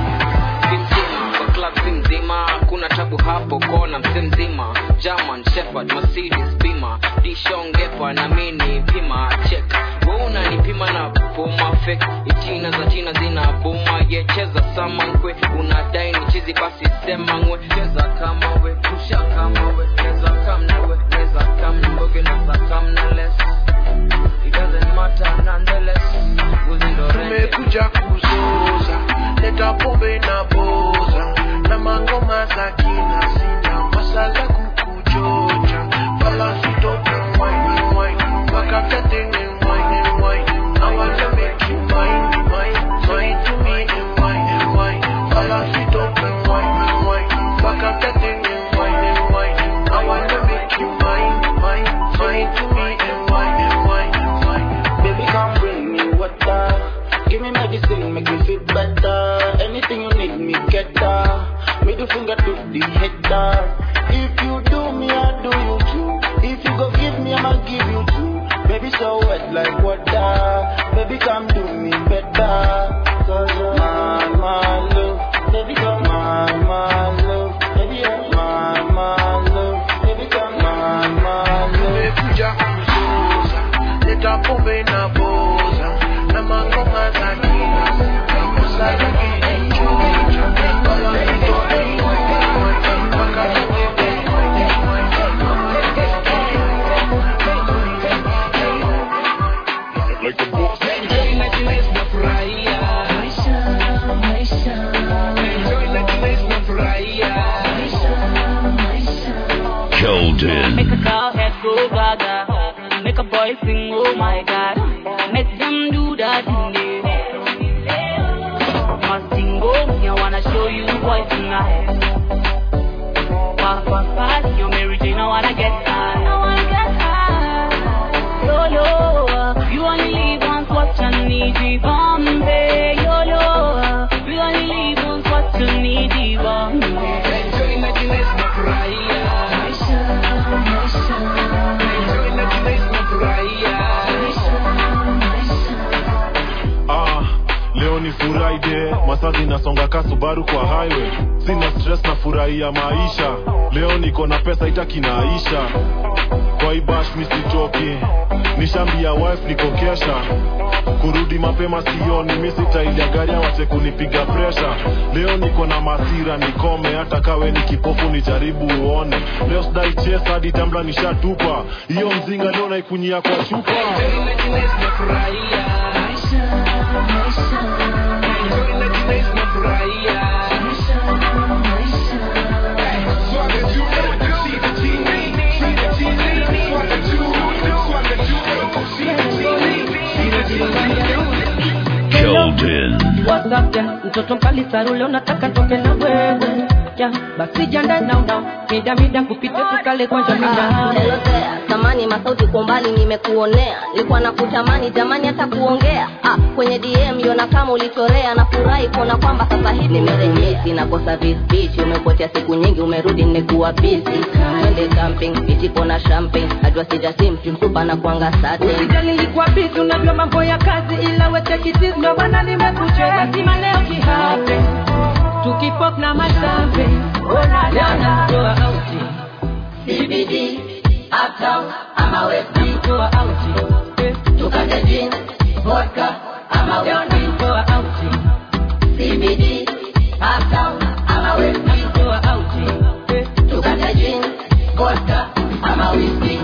Benzima, kwa club si mzima kuna tabu hapo kona mse mzima german shepherd mercedes bima dishongepa na mini pima check we unanipima na puma fake itina za china zina buma yecheza sama nkwe unadai ni chizi basi sema ngwe cheza kama we kusha kama we cheza kamna we cheza kamna mboge na za kamna less it doesn't matter nonetheless uzindorende
tumekuja kuzoza leta pombe na boza na mangoma za kina sina masala kukuchocha bala sitoke wine wine mpaka tetenge wine wine I wanna make you mine mine mine to me and wine and wine bala sitoke wine wine mpaka tetenge wine wine I wanna make you mine mine mine to me and wine and wine wine
Baby, come bring me water. Give me medicine, make me feel better. Anything you need, me get that. Middle finger to the header. If you do me, I do you too. If you go give me, I'ma give you too. Baby, so wet like water. Baby, come do me better. Cause you're my, my love. Baby, come my, my love. Baby, you're my, my love. Baby, come my, my love.
tumekuja kuzoza leta pombe na boza na mangoma za kina sina masala kukuchocha bala sitoke mpaka
Like the boss.
Keldon.
Make a cow head go gaga. Make a boy sing, oh my god. Make them do that in there. Must sing, oh, me, I wanna show you boys tonight. Fast, fast, fast, you're Mary Jane, I wanna get high. I wanna get high. YOLO, you only live once, what you need, the Bombay. YOLO, you only live once, what you need, the Bombay.
ah, leo ni friday masaa zinasonga ka subaru kwa highway sina stress na furahia maisha leo niko na pesa itakinaisha kwa ibash misichoki nishambia wife niko kesha kurudi mapema sioni misitailia gari awache kunipiga presha leo niko na masira nikome hata kawe ni kipofu nijaribu uone leo sidai ches hadi tambla nishatupa hiyo mzinga leo naikunyia kwa chupa
Keldon.
What's up there? Mtoto mkali saru leo nataka toke na wewe ya basi janda now now mida mida kupite tukale kwanja mida
Elozea, samani masauti kwa mbali nimekuonea nilikuwa nakutamani jamani hata kuongea ah, kwenye dm yona kama ulitorea na furahi kuona kwamba sasa hivi nimerejesi nakosa visbichi umepotea siku nyingi umerudi nimekuwa busy twende camping ichipo na champagne najua sijasimti msupa na kuanga sate
Usijali nilikuwa busy unajua mambo ya kazi ila we take it easy ndio maana nimekuja lazima leo kihape tukipop na masambe ona leo natoa auti
CBD uptown ama west
natoa auti
tukate gin vodka ama
leo natoa auti
CBD uptown ama west
natoa auti
tukate gin vodka ama whiskey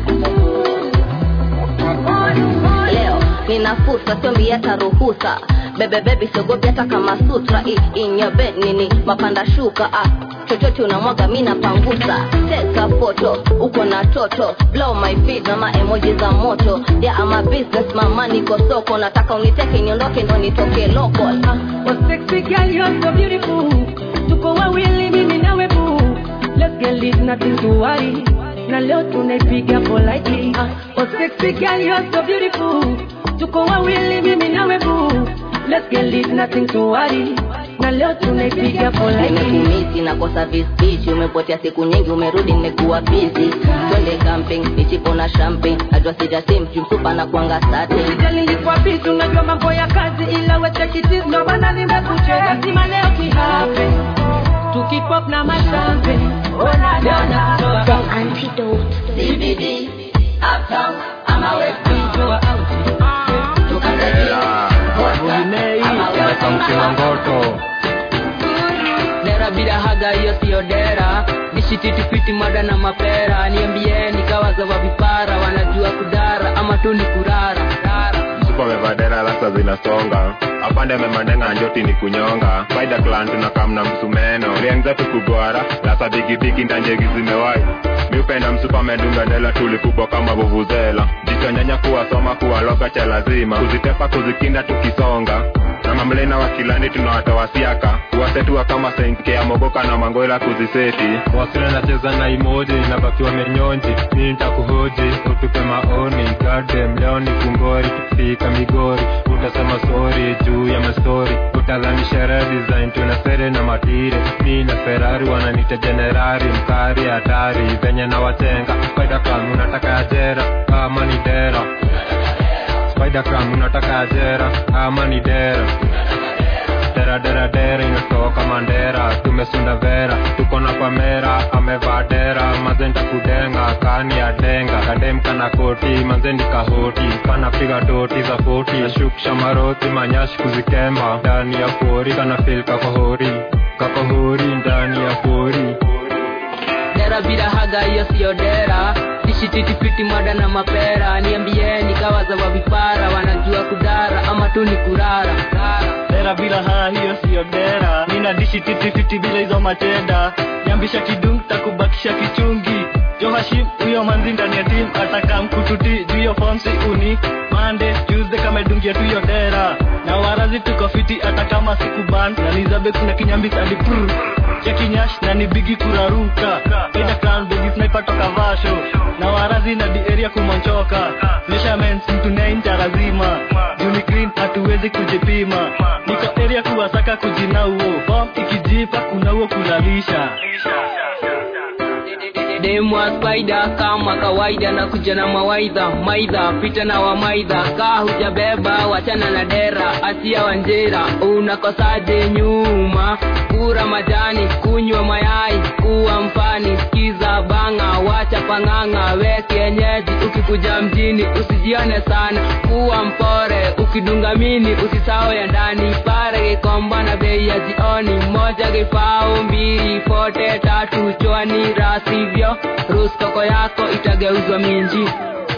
leo nina fursa siombi hata ruhusa bebe bebi siogopi hata kama sutra I, in your bed nini mapanda shuka ah chochote unamwaga mi napangusa teka foto uko na toto blow my feet na maemoji za moto yeah, ama business mama niko soko nataka uniteke niondoke ndo nitoke local ah.
Oh sexy girl, you're so beautiful. Tuko wawili mimi nawe boo. Let's get lit, nothing to worry. Na leo tunaipiga politely. Ah, oh sexy girl, you're so beautiful. Tuko wawili mimi nawe boo. Let's get lit, nothing to worry. Na leo tunaipiga politely.
nimekumisi nakosa visbichi umepotea siku nyingi umerudi nimekuwa busy twende camping ichipo na champagne najua sijasim jumsupa na kuanga sate
Sijali nilikuwa busy, unajua mambo ya kazi ila we take it easy, ndo maana nimekucheza. Lazima leo kihape. Tukipop na mashampe. Ona leo na
The antidote.
CBD, uptown, ama west
Toa out.
dera bila haga hiyo siyo dera nishititifiti mada na mapera niambieni kawaza wa vipara wanajua kudara ama tu ni kurara
supa amevadera lasa zinasonga apande amemandenga njoti ni kunyonga faida clan tunakamna msumeno liengzetu kugwara lasa bigibigi ndanjegi zimewai miupenda msupa amedunga dela tulikubwa kama vuvuzela jichonyanya kuwasoma kuwaloga cha lazima kuzitepa kuzikinda tukisonga na mamlena wa kilani tunawatawasiaka kuwasetua kama senkea mogoka na mangoela kuziseti
wasira nacheza na imoji nabakiwa menyonji mi ntakuhoji utupe maoni gadem leo ni kungori tukifika migori utasema sori juu ya mastori utadhani sherehe design tuna sere na matire mi na ferari wananita jenerari mkari hatari venye na watenga faidakam unataka ajera ama ni dera Spider-Cam unataka ajera ama ni dera dera dera dera inatoka mandera tumesunda vera tuko na pamera amevaa dera mazenda kudenga kani ya denga kadem kana koti manzendi kahoti kanapiga doti za foti nashukisha maroti manyashi kuzikemba ndani ya pori kana fil kakohori kakohori ndani ya pori
dera bila haga hiyo siyo dera nishititifiti mada na mapera niambieni kawaza wa vipara wanajua kudara ama tu ni kurara
dera bila haa hiyo siyo dera nina dishi titifiti bila hizo matenda nyambisha kidung takubakisha kichungi johashim huyo manzi ndani ya tim ataka mkututi juu hiyo fomsi uni mande tuesday kama idungia tu hiyo dera na warazi tuko fiti hata kama siku ban na nizabe kuna kinyambis hadi prr chekinyash na ni bigi kuraruka ida clan bigi sniper toka vasho na warazi na di area kumonchoka measurements mtu nainja lazima juni clean hatuwezi kujipima niko area kuwasaka kujinauo bom ikijipa kunauo kulalisha
demwa spaida kama kawaida na kuja na mawaidha maidha pita na wamaidha kaa hujabeba wachana na dera asia wanjera unakosaje nyuma kura majani kunywa mayai kuwa mfani skiza banga wacha pang'ang'a we kienyeji ukikuja mjini usijione sana kuwa mpore ukidunga mini usisao ya ndani pare kikomba na bei ya jioni moja kifao mbili fote tatu chwani rasivyo ruskoko yako itageuzwa minji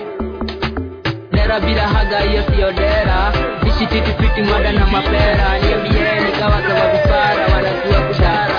dera bila haga hiyo siyo dera ishititifiti mwada na mapera niambieni kawazawa vipara wanajua kudara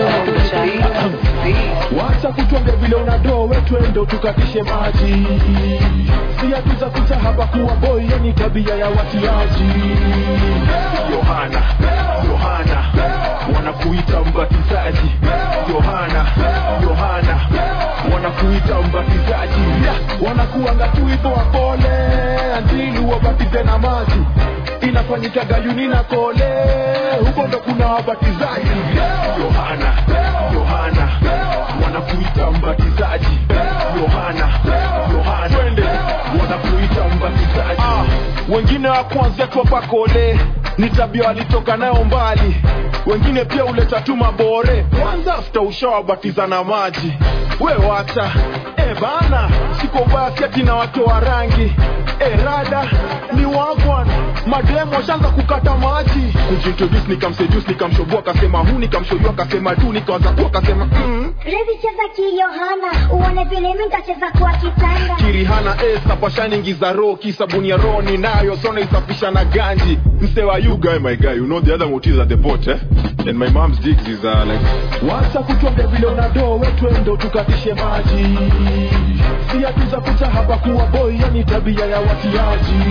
wacha kutonge vile unado wetwendo tukatishe maji siatuza kucha hapa kuwa boy yani tabia ya watiaji
yohana yohana wanakuita mbatizaji yohana yohana wanakuita mbatizaji
wanakuanga tu hivyo wapole andili wabatize na maji inafanyika gayuni na kole huko ndo kuna wabatizaji
yohana yohana wanakuita mbatizaji yohana yohana
twende
wanakuita mbatizaji
ah, wengine wa kwanza twapa kole ni tabia walitoka nayo mbali wengine pia uleta tu mabore kwanza afta ushawabatiza na maji we wacha e bana siko basi ati na watu wa rangi e rada ni wagwan mademo washaanza kukata maji kujintroduce nikamseduce nikamshoboa akasema hu nikamshoyua akasema tu nikawaza ku akasema mm.
Revi cheza kiyohana uone vile mi ntacheza kwa kitanda
kirihana sapashaningiza ro kisabuni ya ro ninayo sona isafisha na ganji mse wa you guy my guy you know the other motives at the boat eh? and my mom's digs is uh, like wacha kutonge vile unado wetwendo tukatishe maji siatuza kucha hapa kuwa boy yani tabia ya watiaji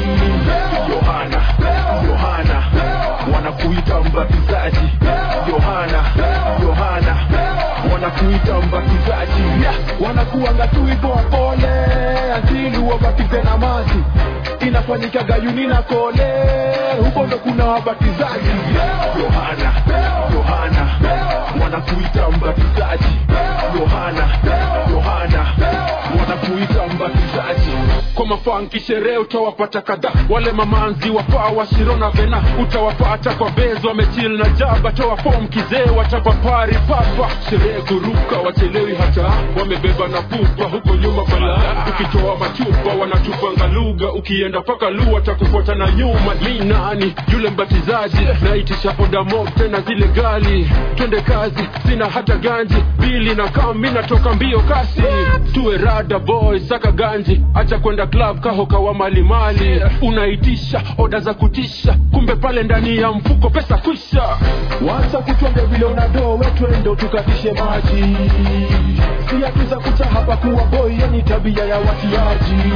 yohana yohana wanakuita mbatizaji yohana yohana wanakuita mbatizaji wanakuanga tu hivyo wapole asili wabatize na maji inafanyika gayuni na kole huko ndo kuna wabatizaji yohana yohana wanakuita mbatizaji yohana yohana wanakuita mbatizaji kwa mafanki sherehe utawapata kadhaa wale mamanzi wapaa washirona vena utawapata kwa bezo wamechil na jaba toa fom kizee watapapari papa sherehe kuruka wachelewi hata wamebeba na pupa huko nyuma bala ukitoa machupa wanatupanga lugha ukienda paka lu watakufuata na nyuma mi nani yule mbatizaji naitisha oda mob tena zile gali twende kazi sina hata ganji bili na kam mi natoka mbio kasi tuwe rada boy saka ganji acha kwenda club kahoka wa malimali unaitisha oda za kutisha kumbe pale ndani ya mfuko pesa kwisha wacha kutwenge vile unado wetwendo tukatishe maji siatuza kucha hapa kuwa boy yani tabia ya watiaji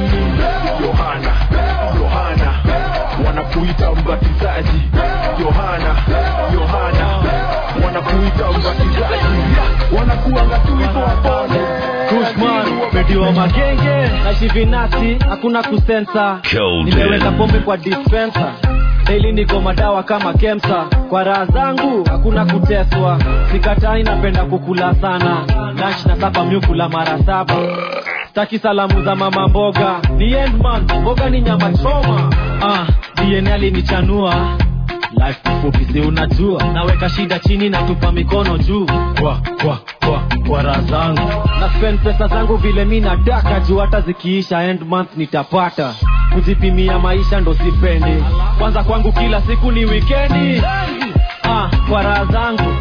yohana yohana wanakuita mbatizaji yohana yohana wanakuita mbatizaji wanakuanga tu hivyo wapole
Kushman, mediwa magenge na shivinati hakuna kusensa
Golden.
nimeweka pombe kwa dispensa daily niko madawa kama kemsa kwa raha zangu hakuna kuteswa sikatai napenda kukula sana lunch na sapa myukula mara saba staki salamu za mama mboga ni endman mboga ni nyama choma ah, dna alinichanua life kifupi si unajua naweka shida chini na tupa mikono juu kwa kwa kwa kwa raha zangu na spend pesa zangu vile mi nataka juu hata zikiisha end month nitapata kujipimia maisha ndo sipendi kwanza kwangu kila siku ni wikendi ah, kwa raha zangu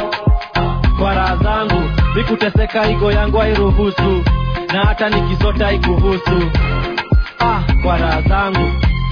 kwa raha zangu mikuteseka igo yangu hairuhusu na hata nikisota ikuhusu ah, kwa raha zangu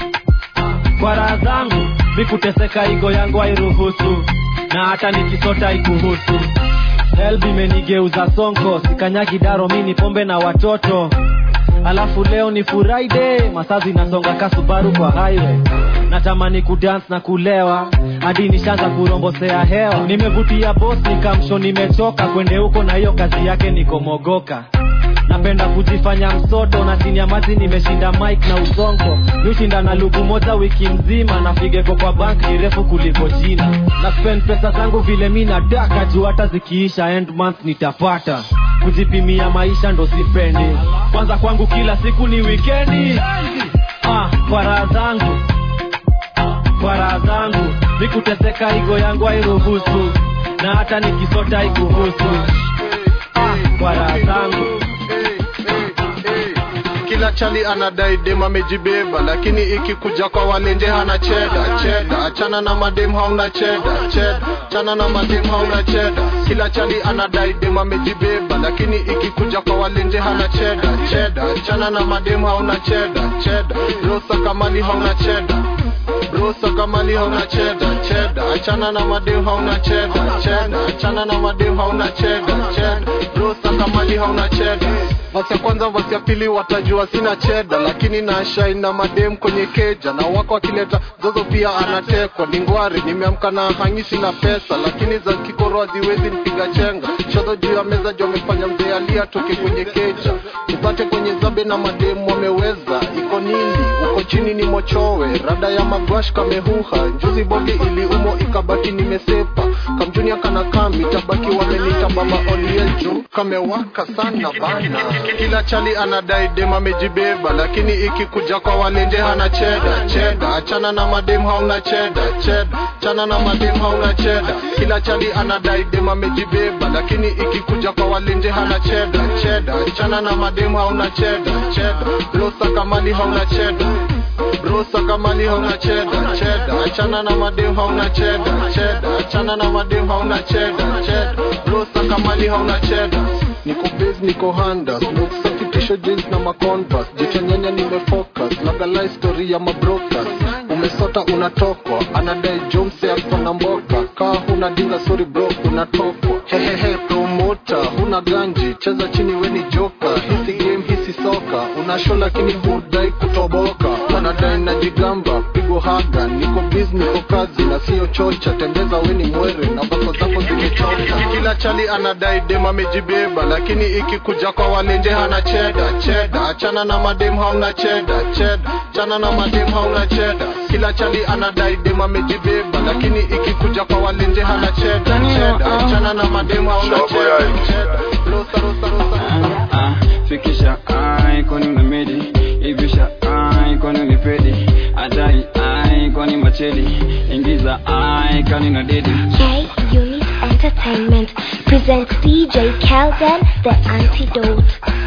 kwa raha zangu mikuteseka igo yangu hairuhusu na hata nikisota ikuhusu helb imenigeuza sonko sikanyagi daro mini pombe na watoto alafu leo ni friday masaa zinasonga kasubaru kwa highway natamani kudance na kulewa hadi nishaanza kurombosea hewa nimevutia bos nikamsho nimechoka kwende huko na hiyo kazi yake nikomogoka napenda kujifanya msoto na chini ya maji nimeshinda mike na usonko niushinda na lugu moja wiki mzima na figeko kwa bank ni refu kuliko jina na spend pesa zangu vile mi nataka juu hata zikiisha end month nitapata kujipimia maisha ndo sipendi kwanza kwangu kila siku ni wikendi ah, kwa raha zangu kwa raha zangu mikuteseka igo yangu hairuhusu na hata nikisota ikuhusu ah, kwa raha zangu
kila chali anadai dem amejibeba lakini ikikuja kwa walenje hana cheda cheda achana na madem hauna cheda cheda achana na madem hauna cheda kila chali anadai dem amejibeba lakini ikikuja kwa walenje hana cheda cheda achana na madem hauna cheda cheda rosa kamali hauna cheda rosa kamali hauna cheda cheda achana na madem hauna cheda cheda achana na madem hauna cheda cheda rosa kamali hauna cheda vasi ya kwanza vasi ya pili watajua sina cheda lakini nashai na madem kwenye keja na wako akileta zozo pia anatekwa ni ngwari nimeamka na hangisi na pesa lakini za kikoro haziwezi nipiga chenga shodho juu ya meza juu amefanya mzee alia toke kwenye keja upate kwenye zabe na mademu wameweza iko nini uko chini ni mochowe rada ya magwash kamehuha njuzi bogi ili umo ikabaki nimesepa kamjunia kana kambi tabaki wamenita baba olieju kamewaka sana bana kila chali anadai dem amejibeba lakini ikikuja kwa walenje hana cheda cheda achana na madem hauna cheda cheda achana na madem hauna cheda kila chali anadai dem amejibeba lakini ikikuja kwa walenje hana cheda cheda achana na madem hauna cheda cheda losa kamali hauna cheda brosa kamali hauna cheda cheda achana na madem hauna cheda cheda achana na madem hauna cheda cheda brosa kamali hauna cheda niko base niko handa smoke sakitisho jeans na maconvas jichonyanya nimefocus lagalai story ya mabrokas umesota unatokwa anadai jomse akona mboka kaa huna dinga sorry bro unatokwa hehehe promota huna ganji cheza chini weni joka hisi game hisi soka unasho lakini hudai kutoboka anadai na jigamba pigo haga niko biz niko kazi na sio chocha tembeza weni mwere na bako zako zimechoka kila chali anadai dem amejibeba lakini ikikuja kwa walenje hana cheda cheda achana na madem hauna cheda cheda achana na madem hauna cheda kila chali anadai dem amejibeba lakini ikikuja kwa walenje hana cheda cheda achana na madem hauna cheda cheda rosa rosa rosa
Ah, fikisha ai kwani unamedi ivisha ai kwani unipedi adai ai kwani machedi ingiza ai kwani na dedi
K Unit Entertainment presents DJ Kelden the Antidote.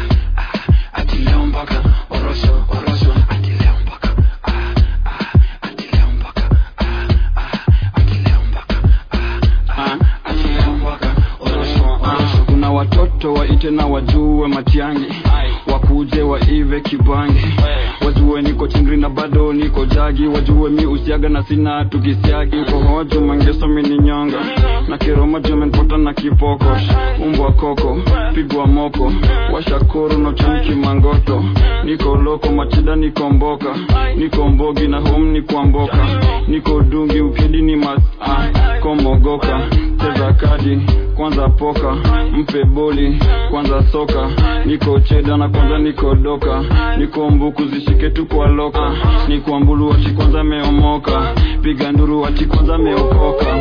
kuna watoto waite na wajue matiangi wakuje waive kibangi wajue niko chingri na bado niko jagi wajue mi usiaga na sina tukisiagi uko hojo mangeso mininyonga na kiroma jumenpota na kipoko umbwa koko pigwa moko washakuru nochemki mangoto niko loko machida niko mboka niko mbogi na home ni kwamboka niko dungi ukidi ni mas ah, komogoka cheza kadi kwanza poka mpe boli kwanza soka niko cheda na kwanza niko doka niko mbuku zishike tu kwa loka niko mbulu wachi kwanza meomoka piga nduru wachi kwanza meokoka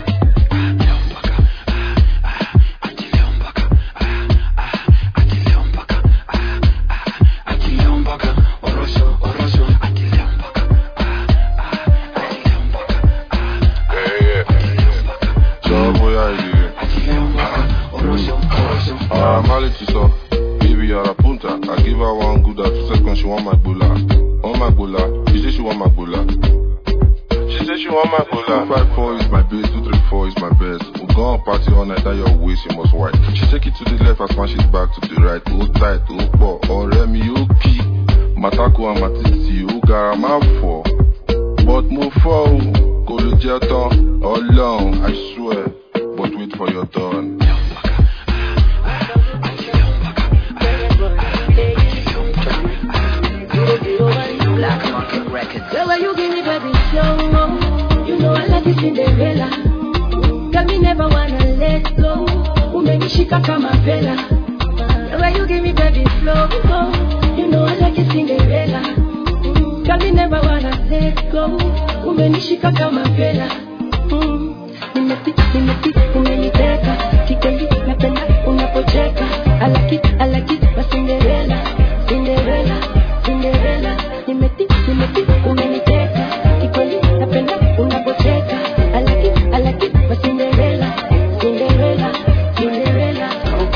Job where I live. Ah, Mali to so. Baby, you're a punta. I give her one good at two seconds. She want my bula. Want my bula. She say she want my bula. She say she want my bula. Two five four is my base. Two three four is my best. We go on party all night. That your waist you must white. She take it to the left. I smash it back to the right. Hold tight. Hold poor. Or Remy, you key. Mataku and Matiti. You got my four. But move forward. Kò lè jẹ́ tán. Ọlọ́run, I swear. But wait for your turn.
Black Market Records. The way you give me baby slow mo, you know I like it Cinderella. Got me never wanna let go. Umenishika kama vela. The way you give me baby slow mo, you know I like it Cinderella. Got me never wanna let go. Umenishika kama vela. Mm. Nimeti, nimeti, umeniteka kikweli, napenda unapocheka. I like it, I like it, my Cinderella, Cinderella, Cinderella. Nimeti, nimeti, umeniteka kikweli, napenda unapocheka. I like it, I like it, my Cinderella, Cinderella, Cinderella.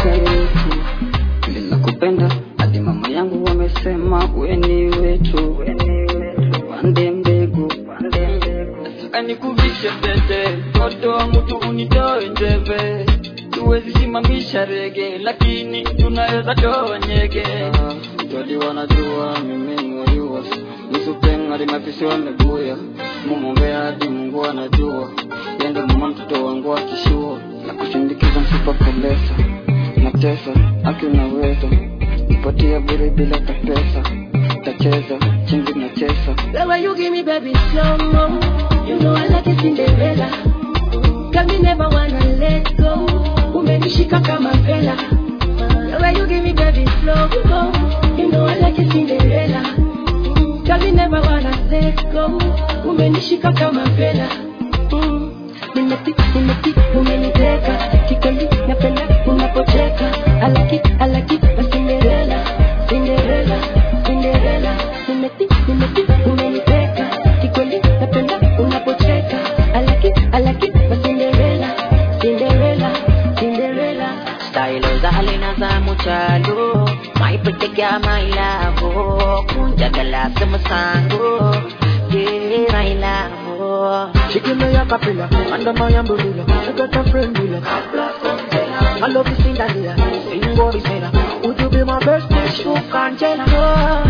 ninakupenda hadi mama yangu wamesema weni wetu pande mbegu nataka nikuvishe pete toto wa mtu unitoe njeve tuwezi simamisha rege lakini tunaweza toa nyege jadi wanajua mimi mwaliwa nisupengari mapisi wamebuya mumwombea hadi mungu anajua yende mama mtoto wangu akishua na kushindikiza msipapolesa natesa aki unaweza nipatia bure bila tapesa tacheza chingi nachesa
The way you give me baby slow mo, you know I like it Cinderella. Got me never wanna let go. Umenishika kama vela. The way you give me baby slow mo, you know I like it Cinderella. Got me never wanna let go. Umenishika kama vela. Mm. Nimeti, nimeti, umeniteka kikweli, napenda unapocheka. I like it, I like it, my Cinderella, Cinderella, Cinderella. Nimeti, nimeti, umeniteka kikweli, napenda unapocheka. I like it, I like it, my Cinderella, Cinderella, Cinderella.
Style za halina za muchalo My pretty girl, my love Kunja Jagala sama sango Yeah, my love
She give me a capella under my umbrella. I got a friend with her. I love you sing that here. Sing what is there. Would you be my best friend? You can't tell her.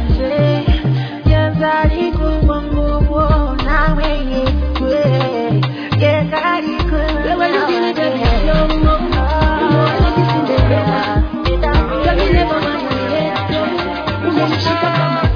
Yazali kuwanguwo nawe yekwe Yekari kuwanguwo
When you give me the best love, you know I love you Cinderella. Tell me never mind my head. You know she come from my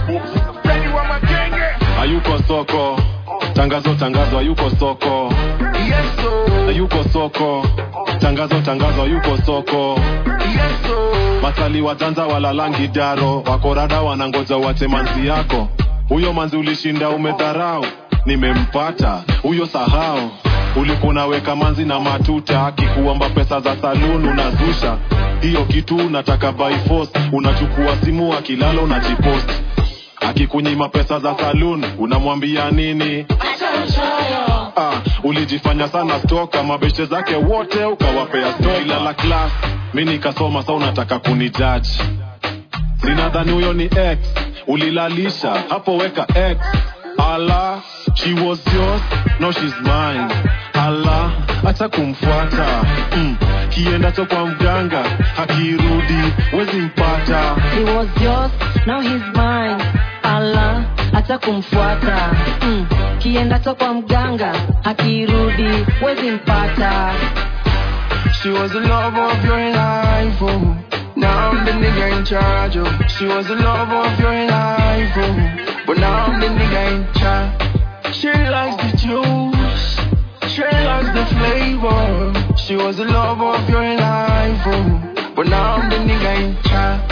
hayuko soko tangazo tangazo hayuko soko hayuko soko tangazo tangazo hayuko soko matali watanza walalangi daro wakorada wanangoja wate manzi yako huyo manzi ulishinda umedharau nimempata huyo sahau ulikuwa unaweka manzi na matuta akikuomba pesa za saluni unazusha hiyo kitu unataka by force unachukua simu akilala unajipost akikunyima pesa za saluni unamwambia nini ah, ulijifanya sana stoka mabeshe zake wote ukawapea stoilala klas mi nikasoma sa unataka kunijaji sinadhani huyo ni x ulilalisha hapo weka x ala she was yours no she's mine ala acha kumfuata mm. kiendacho kwa mganga hakirudi wezi mpata
He was yours, now he's mine. Allah, acha kumfuata. Mm. Kiendacho kwa mganga, akirudi, wezi mpata.
She was the love of your life, oh. Now I'm the nigga in charge, oh. She was the love of your life, oh. But now I'm the nigga in charge. She likes the juice. She likes the flavor. She was the love of your life, oh. But now I'm the nigga in charge.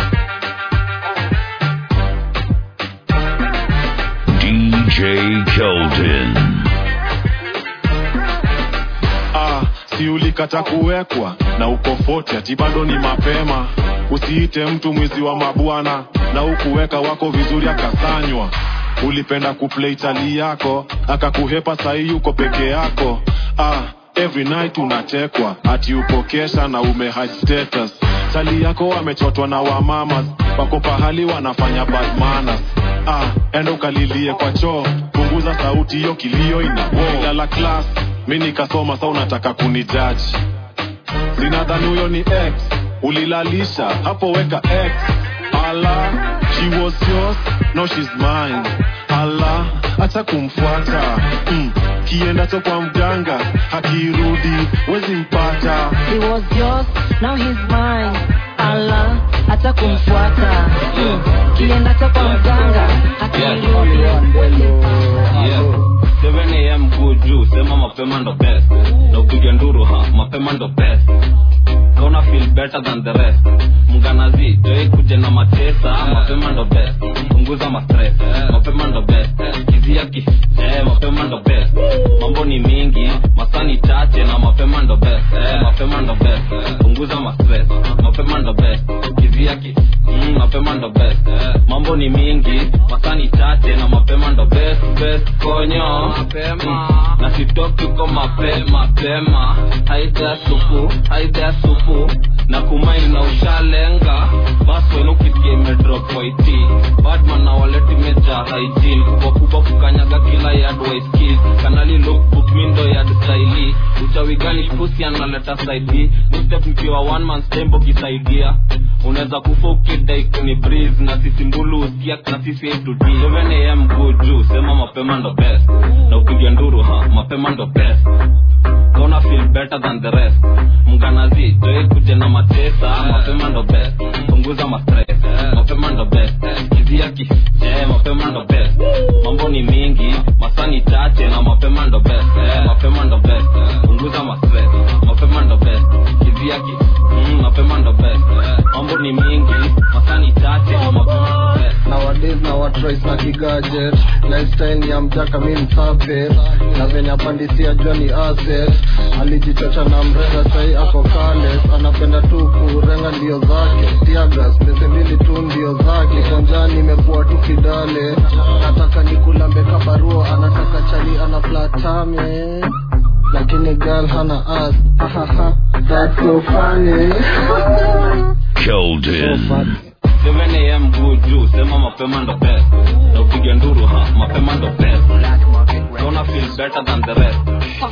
DJ Keldon.
ah, si ulikata kuwekwa na uko fote ati bado ni mapema usiite mtu mwizi wa mabwana na ukuweka wako vizuri akasanywa ulipenda kuplay tali yako akakuhepa sahii yuko peke yako ah, every night unatekwa ati uko kesha na ume hide status tali yako amechotwa na wamamas wako pahali wanafanya bad manners ah, enda ukalilie kwa choo punguza sauti hiyo kilio inalala class mi nikasoma sa unataka kunijaji sinadhani huyo ni x ulilalisha hapo weka x ala she was yours no she's mine ala acha kumfuata mm. kiendacho kwa mganga hakirudi wezi mpata
He was yours, now he's mine. Allah, acha kumfuata. Mm. Kiendacho kwa mganga, akirudi, wezi mpata.
Yeah. 7 am go juu sema mapema ndo best na upige nduru ha mapema ndo best gonna feel better than the rest mganazi joi kuje na matesa mapema ndo best punguza mastress mapema ndo best kizia ki eh, mapema ndo best mambo ni mingi masani chache na mapema ndo best eh, mapema ndo best punguza mastress mapema ndo best kizia ki mm, mapema ndo best mambo ni mingi masani chache na mapema ndo best best konyo mapema na sitoki ko mapema mapema haida supu haida supu na kumaini na ushalenga basi wenu ukisikia imedrop waiti badman na waleti meja hygiene kubwa kubwa kukanyaga kila yard waiskis kanali lookbook mindo yard staili uchawi gani pusi analeta saidi mistep mkiwa one man stembo kisaidia unaweza kufa ukidai kuni breeze na sisi mbulu usikia na sisi yetu d 7 am go juu sema mapema ndo best na upiga nduru ha mapema ndo best gonna feel better than the rest mganazi joi kuje na matesa mapema ndo best punguza mastress mapema ndo best kizia ki eh, mapema ndo best mambo ni mingi masani chache na mapema ndo best eh, mapema ndo best punguza mastress mapema ndo best kizia ki mm, mapema ndo best mambo ni mingi masani chache na mapema ndo best
nowadays na watrais na kigajet lifestyle ni ya mjaka mi msafe na venye apandisia joni asset alijichocha na mrenga sai ako kales anapenda tu kurenga ndio zake tiagas pese mbili tu ndio zake konjani imekuwa tu kidale nataka nikulambeka barua anataka chali ana platame lakini girl hana as Ahaha, that's so funny
Keldon.
7am guu juu sema mapema ndo best na upige nduru ha mapema ndo best gonna feel better than the rest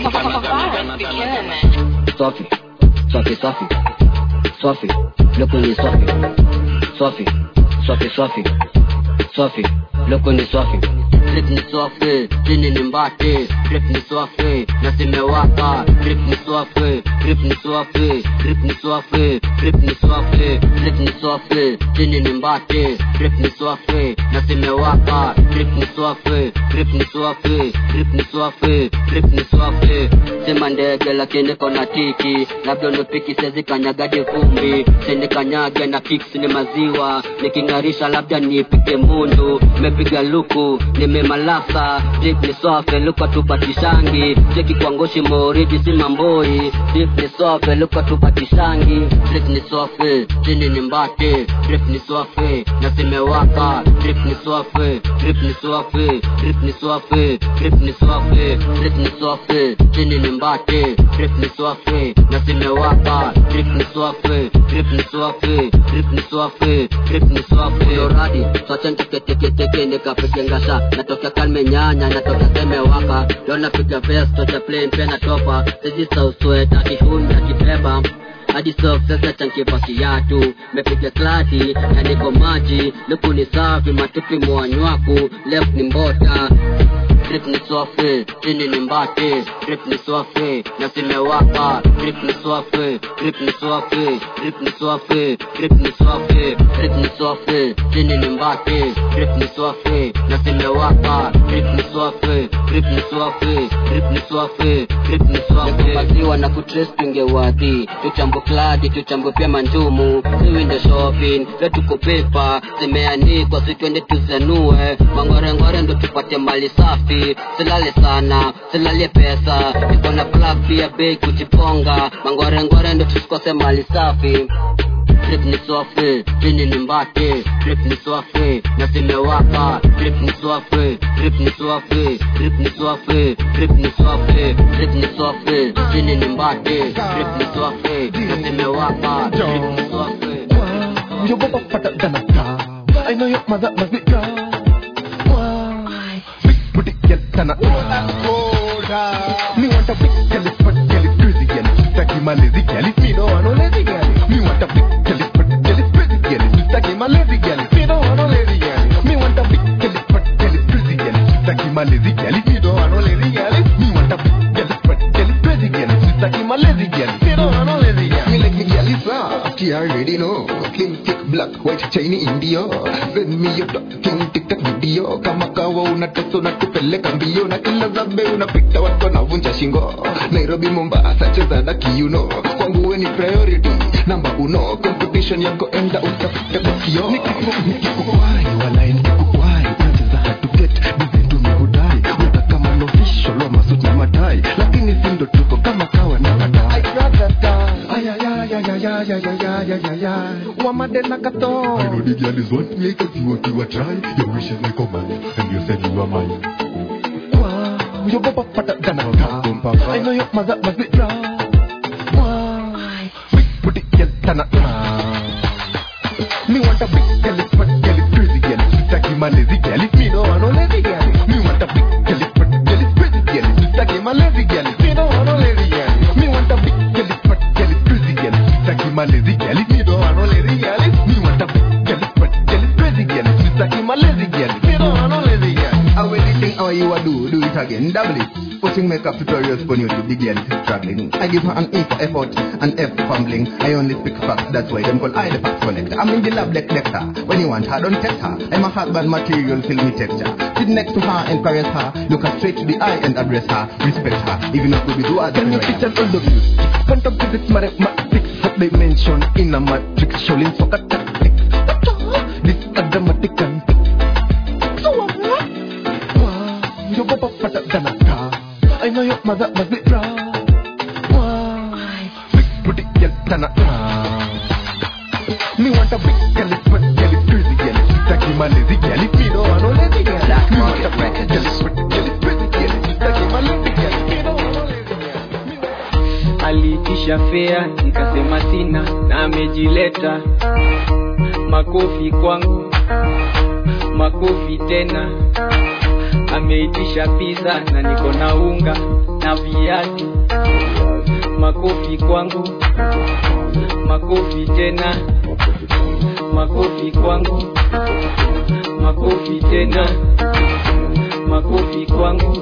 Sophie, Sophie, Sophie, Sophie, look on you, Sophie, Sophie, Sophie, Sophie, Sophie, look on you, Sophie. Drip ni swafi, chini ni mbati, drip ni swafi, na zimewaka, drip ni swafi, drip ni swafi, drip ni swafi, drip ni swafi, drip ni swafi, chini ni mbati, drip ni swafi, na zimewaka, drip ni swafi, drip ni swafi, drip ni swafi, drip ni swafi, sema ndege lakini kona tiki, labda unipiki sezi kanyagadi vumbi, sini kanyage na kicks ni maziwa, niking'arisha labda nipike mundu, mepiga luku, nimemalasa, drip ni swafi, luka tupatishangi, cheki kwa ngoshi moridi si mamboi, drip ni swafi, luka tupatishangi, drip ni swafi, chini ni mbati, drip ni swafi, na zimewaka, drip ni swafi, drip ni swafi, drip ni swafi, drip ni swafi, drip ni swafi, chini ni mbati, drip ni swafi, na zimewaka, drip ni swafi, drip ni swafi, drip ni swafi, drip ni swafi. Yoradi, swacha nteketeketeke nikapige ngasha, natokea kalme nyanya, natokea semewaka, leo napiga vest, tocha plain pia natopa, sisi sausweta, kihuni akibeba hadi soft sasa chankipa kiatu mepiga klati na niko maji luku ni safi matupi mwanywaku left ni mbota drip ni swafi chini ni mbati drip ni swafi na zimewaka drip ni swafi drip ni swafi drip ni swafi drip ni swafi drip ni swafi chini ni mbati drip ni swafi na zimewaka drip ni swafi drip ni swafi drip ni swafi drip ni swafi nikupatiwa na kutrace tungewadhi tuchambo kladi tuchambo pia manjumu siwinde shopping vetuko pepa zimeanikwa sitwende tuzanue mangorengore ndo tupate mali safi silale sana silalie pesa niko na plug pia bei kujiponga mangorengore ndo tusikose mali safi drip ni swafi chini ni mbati drip ni swafi na zimewaka drip ni swafi drip ni swafi drip ni swafi drip ni swafi drip ni swafi chini ni mbati drip ni swafi na zimewaka drip ni swafi
Your papa fatter than a cow. I know your mother must be proud. Why? Big booty girl than a Me want a big girl, it's fat girl, it's crazy girl. Taki my lazy girl, it's me don't want no lazy girl. Me want a big girl, it's fat girl, it's crazy girl. Taki my lazy girl, it's me don't want no lazy girl. Me want a big girl, it's fat girl, it's crazy girl. Taki my lazy girl, it's me don't want no lazy girl. Me want a big girl, it's fat girl, it's crazy girl. Taki my lazy girl, me don't want no lazy girl.
Me like me girl is soft, you already know. Slim, thick, black, white, shiny India. Send me your king TikTok video. Kama kawa unatesa unatupeleka mbio na kila zabe unapita watu wanavunja shingo. Nairobi, Mombasa, cheza na kiuno. Kwangu we ni priority, namba uno. Competition yako enda utafute kwa kio.
Nikikukwai, walai nikikukwai. Unacheza hard to get, design tumehudai. Unataka kama no official wa masuti na matai. Lakini si ndo tuko kama kawa na kadai. Wamadena kato. I know the girl is want me cause you want to a try. Your wish is like a man, and you said you are mine. Wow, your papa fatter than a cow. I know your mother must be proud. Why? Big booty girl than a Me want a big girl, it's fat girl, it's crazy girl. Taki my lazy girl, it's me no want no lazy girl. Me want a big girl, it's fat girl, it's crazy girl. Taki my lazy girl, it's me no want no lazy girl. Me want a big girl, it's fat girl, it's crazy girl. Taki my lazy girl, it's me no want no lazy girl. Me want a big girl, it's fat girl, it's crazy girl. Taki my lazy girl, me no want no lazy girl.
I will think how you a do, do it again, double it. Putting makeup tutorials for you to the girl is struggling. I give her an E for effort and F for fumbling. I only speak facts, that's why them call I the facts collector. I'm in the lab like lector. When you want her, don't test her. I'm a husband material, filmy texture. Sit next to her and caress her. Look her straight to the eye and address her. Respect her, even if we do other
Can you teach us all the views? Quantum physics, mathematics, what they mention in a matrix, showing soccer tactics. This automatic and so what? Wow, your papa fatter than a cow. I know your mother must be proud. Why? Big booty girl than a Me want a big girl, it's fat girl, it's crazy girl. Taki my lazy girl, it's me no want no lazy girl. Me want a big girl, it's fat girl, it's crazy girl. Taki my lazy girl, me no want no lazy girl.
aliitisha fea nikasema sina na amejileta
makofi kwangu makofi tena ameitisha pizza na niko na unga na viazi makofi kwangu makofi tena makofi kwangu makofi tena makofi kwangu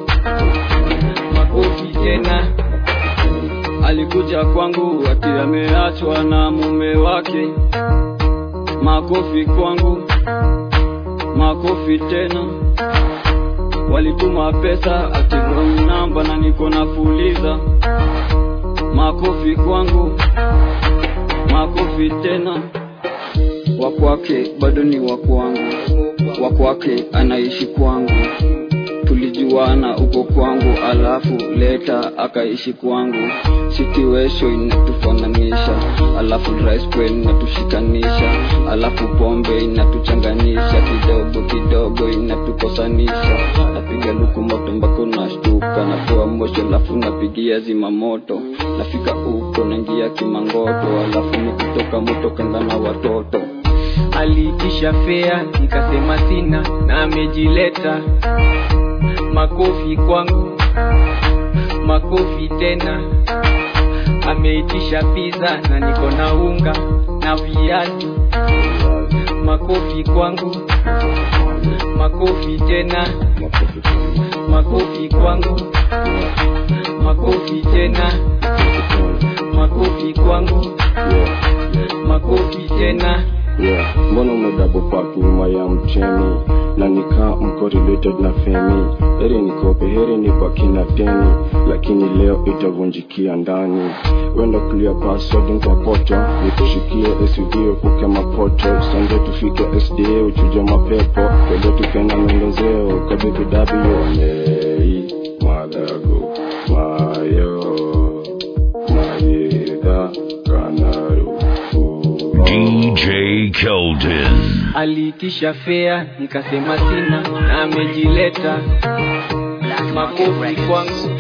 makofi tena
alikuja kwangu ati ameachwa na mume wake makofi kwangu makofi tena walituma pesa ati wrong namba na niko na fuliza makofi kwangu makofi tena wakwake bado ni wakwangu wakwake anaishi kwangu tulijuana uko kwangu alafu leta akaishi kwangu situation inatufananisha alafu rice inatushikanisha alafu pombe inatuchanganisha kidogo kidogo inatukosanisha napiga luku moto mpaka unashtuka napewa mosho alafu napigia zima moto nafika uko naingia kimangoto alafu nikitoka moto kenda na watoto
aliitisha fea nikasema sina na amejileta makofi kwangu makofi tena ameitisha pizza na niko na unga na viazi makofi kwangu makofi tena makofi kwangu makofi tena makofi kwangu makofi tena
yeah. mbona umedabo park nyuma ya mchemi na nikaa mko related na femi heri nikope heri nibaki na deni lakini leo itavunjikia ndani wenda clear password nkapoto nikushikie suv kuke mapoto sande tufike sda uchuja mapepo kwele tukenda mwendozeo kabibidabione madago mayo mayedha kanaru
DJ Keldon.
aliitisha fea nikasema sina na amejileta makofi kwangu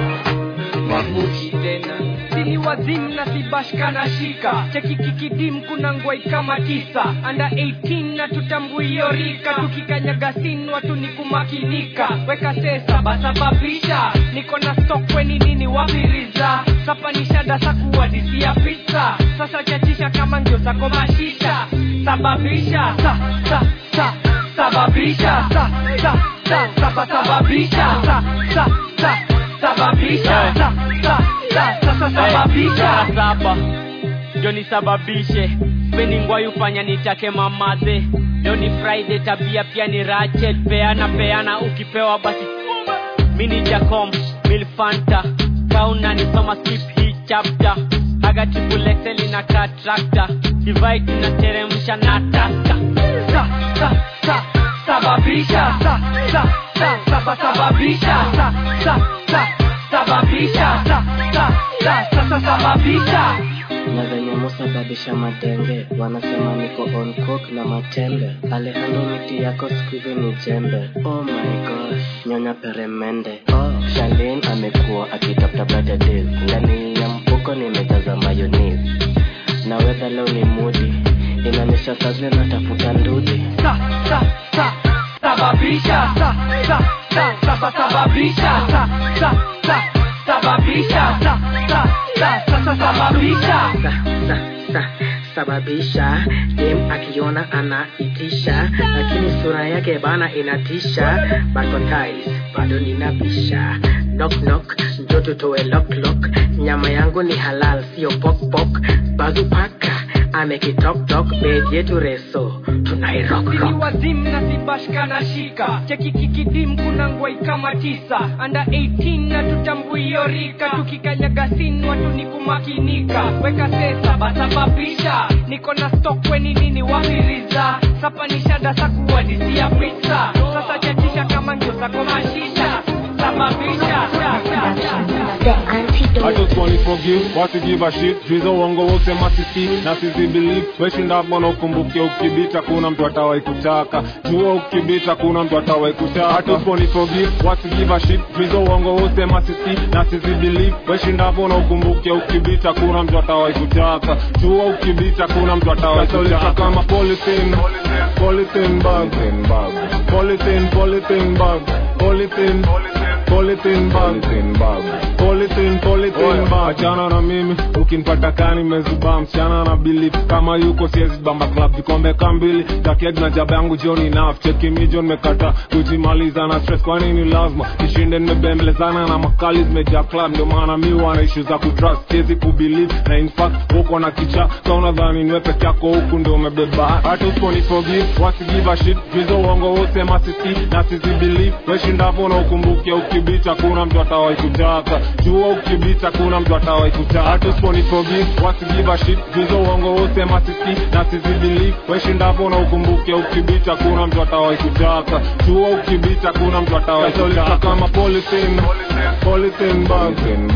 makofi tena
sili wazimu na sibashka na shika cheki kikidim kuna ngwai kama tisa anda 18 na tutambui hiyo rika tukikanyaga sin watu ni kumakinika weka sesa basababisha niko na stokweni nini wapiriza sapanisha dasa kuwadisia pizza sasa chachisha kama ngio zako mashisha sababisha sa, sa, sa, sababisha sa, sa, sa, saba, sababisha sa, sa, sa, sababisha sa, sa, sa, sasa sababisha
Hey, saba ndio nisababishe speni ngwai ufanya nitake mamaze leo ni friday tabia pia ni rachet peana peana ukipewa basi mini jacom milfanta kauna nisoma skip hii chapter haga tripulexeli na katrakta divide inateremsha na taska
sa, sa, sa, sababisha sa, sa, sa, saba, sababisha sa, sa, sa, sababisha sa, sa, sa, sasa sababisha
na venye musababisha madenge wanasema niko on coke na matembe alejandro miti yako skuizi ni jembe oh my gosh nyonya peremende oh, shalin amekuwa akitafuta better days ndani ya mfuko nimejaza mayonnaise na wedha leo ni mudi inaonyesha sazile natafuta ndudi
sa, sa, sa, sababisha sa, sa, sa, saba, sababisha sa, sa, sa, sababisha sa, sa, sa, sasa sababisha
sa, sababisha dem akiona anaitisha lakini sura yake bana inatisha bakotais bado ninabisha knock knock njo tutoe lock lock nyama yangu ni halal sio pok pok bazu paka amekitoktok bed yetu reso tunairock
sili
rock
wazimu na sibashka na shika cheki kikidim kuna ngwai kama tisa anda 18 na tutambui hiyo rika tukikanyaga sin watu ni kumakinika weka sesa basababisha niko na stokweni nini wapiriza sapanisha dasa kuwadisia pizza sasa chachisha kama ngio zako mashisha sababisha
the antidote.
I just wanna forgive, what to give a shit Drizo wango wote masisi na sizi believe Weshinda bwana ukumbuke ukibita kuna mtu atawai kutaka Jua ukibita kuna mtu atawai kutaka I just wanna forgive, what to give a shit Drizo wango wote masisi na sizi believe Weshinda bwana ukumbuke ukibita kuna mtu atawai kutaka Jua ukibita kuna mtu atawai kutaka kama polythene Polythene bag Polythene, polythene bag Polythene Polythene bag Polythene, polythene bag Achana na mimi ukinipata kani mezubaa msichana na believe kama yuko siezi bamba club vikombe kambili takeg na jaba yangu jioni naf cheki mijo nimekata kujimaliza na stress kwa nini lazima nishinde nimebembelezana na makali zimejaa club ndio maana mi wana issue za kutrust siezi kubelieve na in fact uko na kicha sa unadhani niwe peke yako huku ndio umebeba hata usiponi forgive wasi give a shit juizo uongo wote masisi na sizi believe weshindapo na ukumbuke ukibita kuna mtu atawai kutaka jua ukibita kuna mtu atawai kutaka hata usiponi forgive wasi give a shit juizo uongo wote masisi na sizi believe weshindapo na ukumbuke ukibita kuna mtu atawai kutaka jua ukibita kuna mtu atawai kutaka kama polythene polythene bag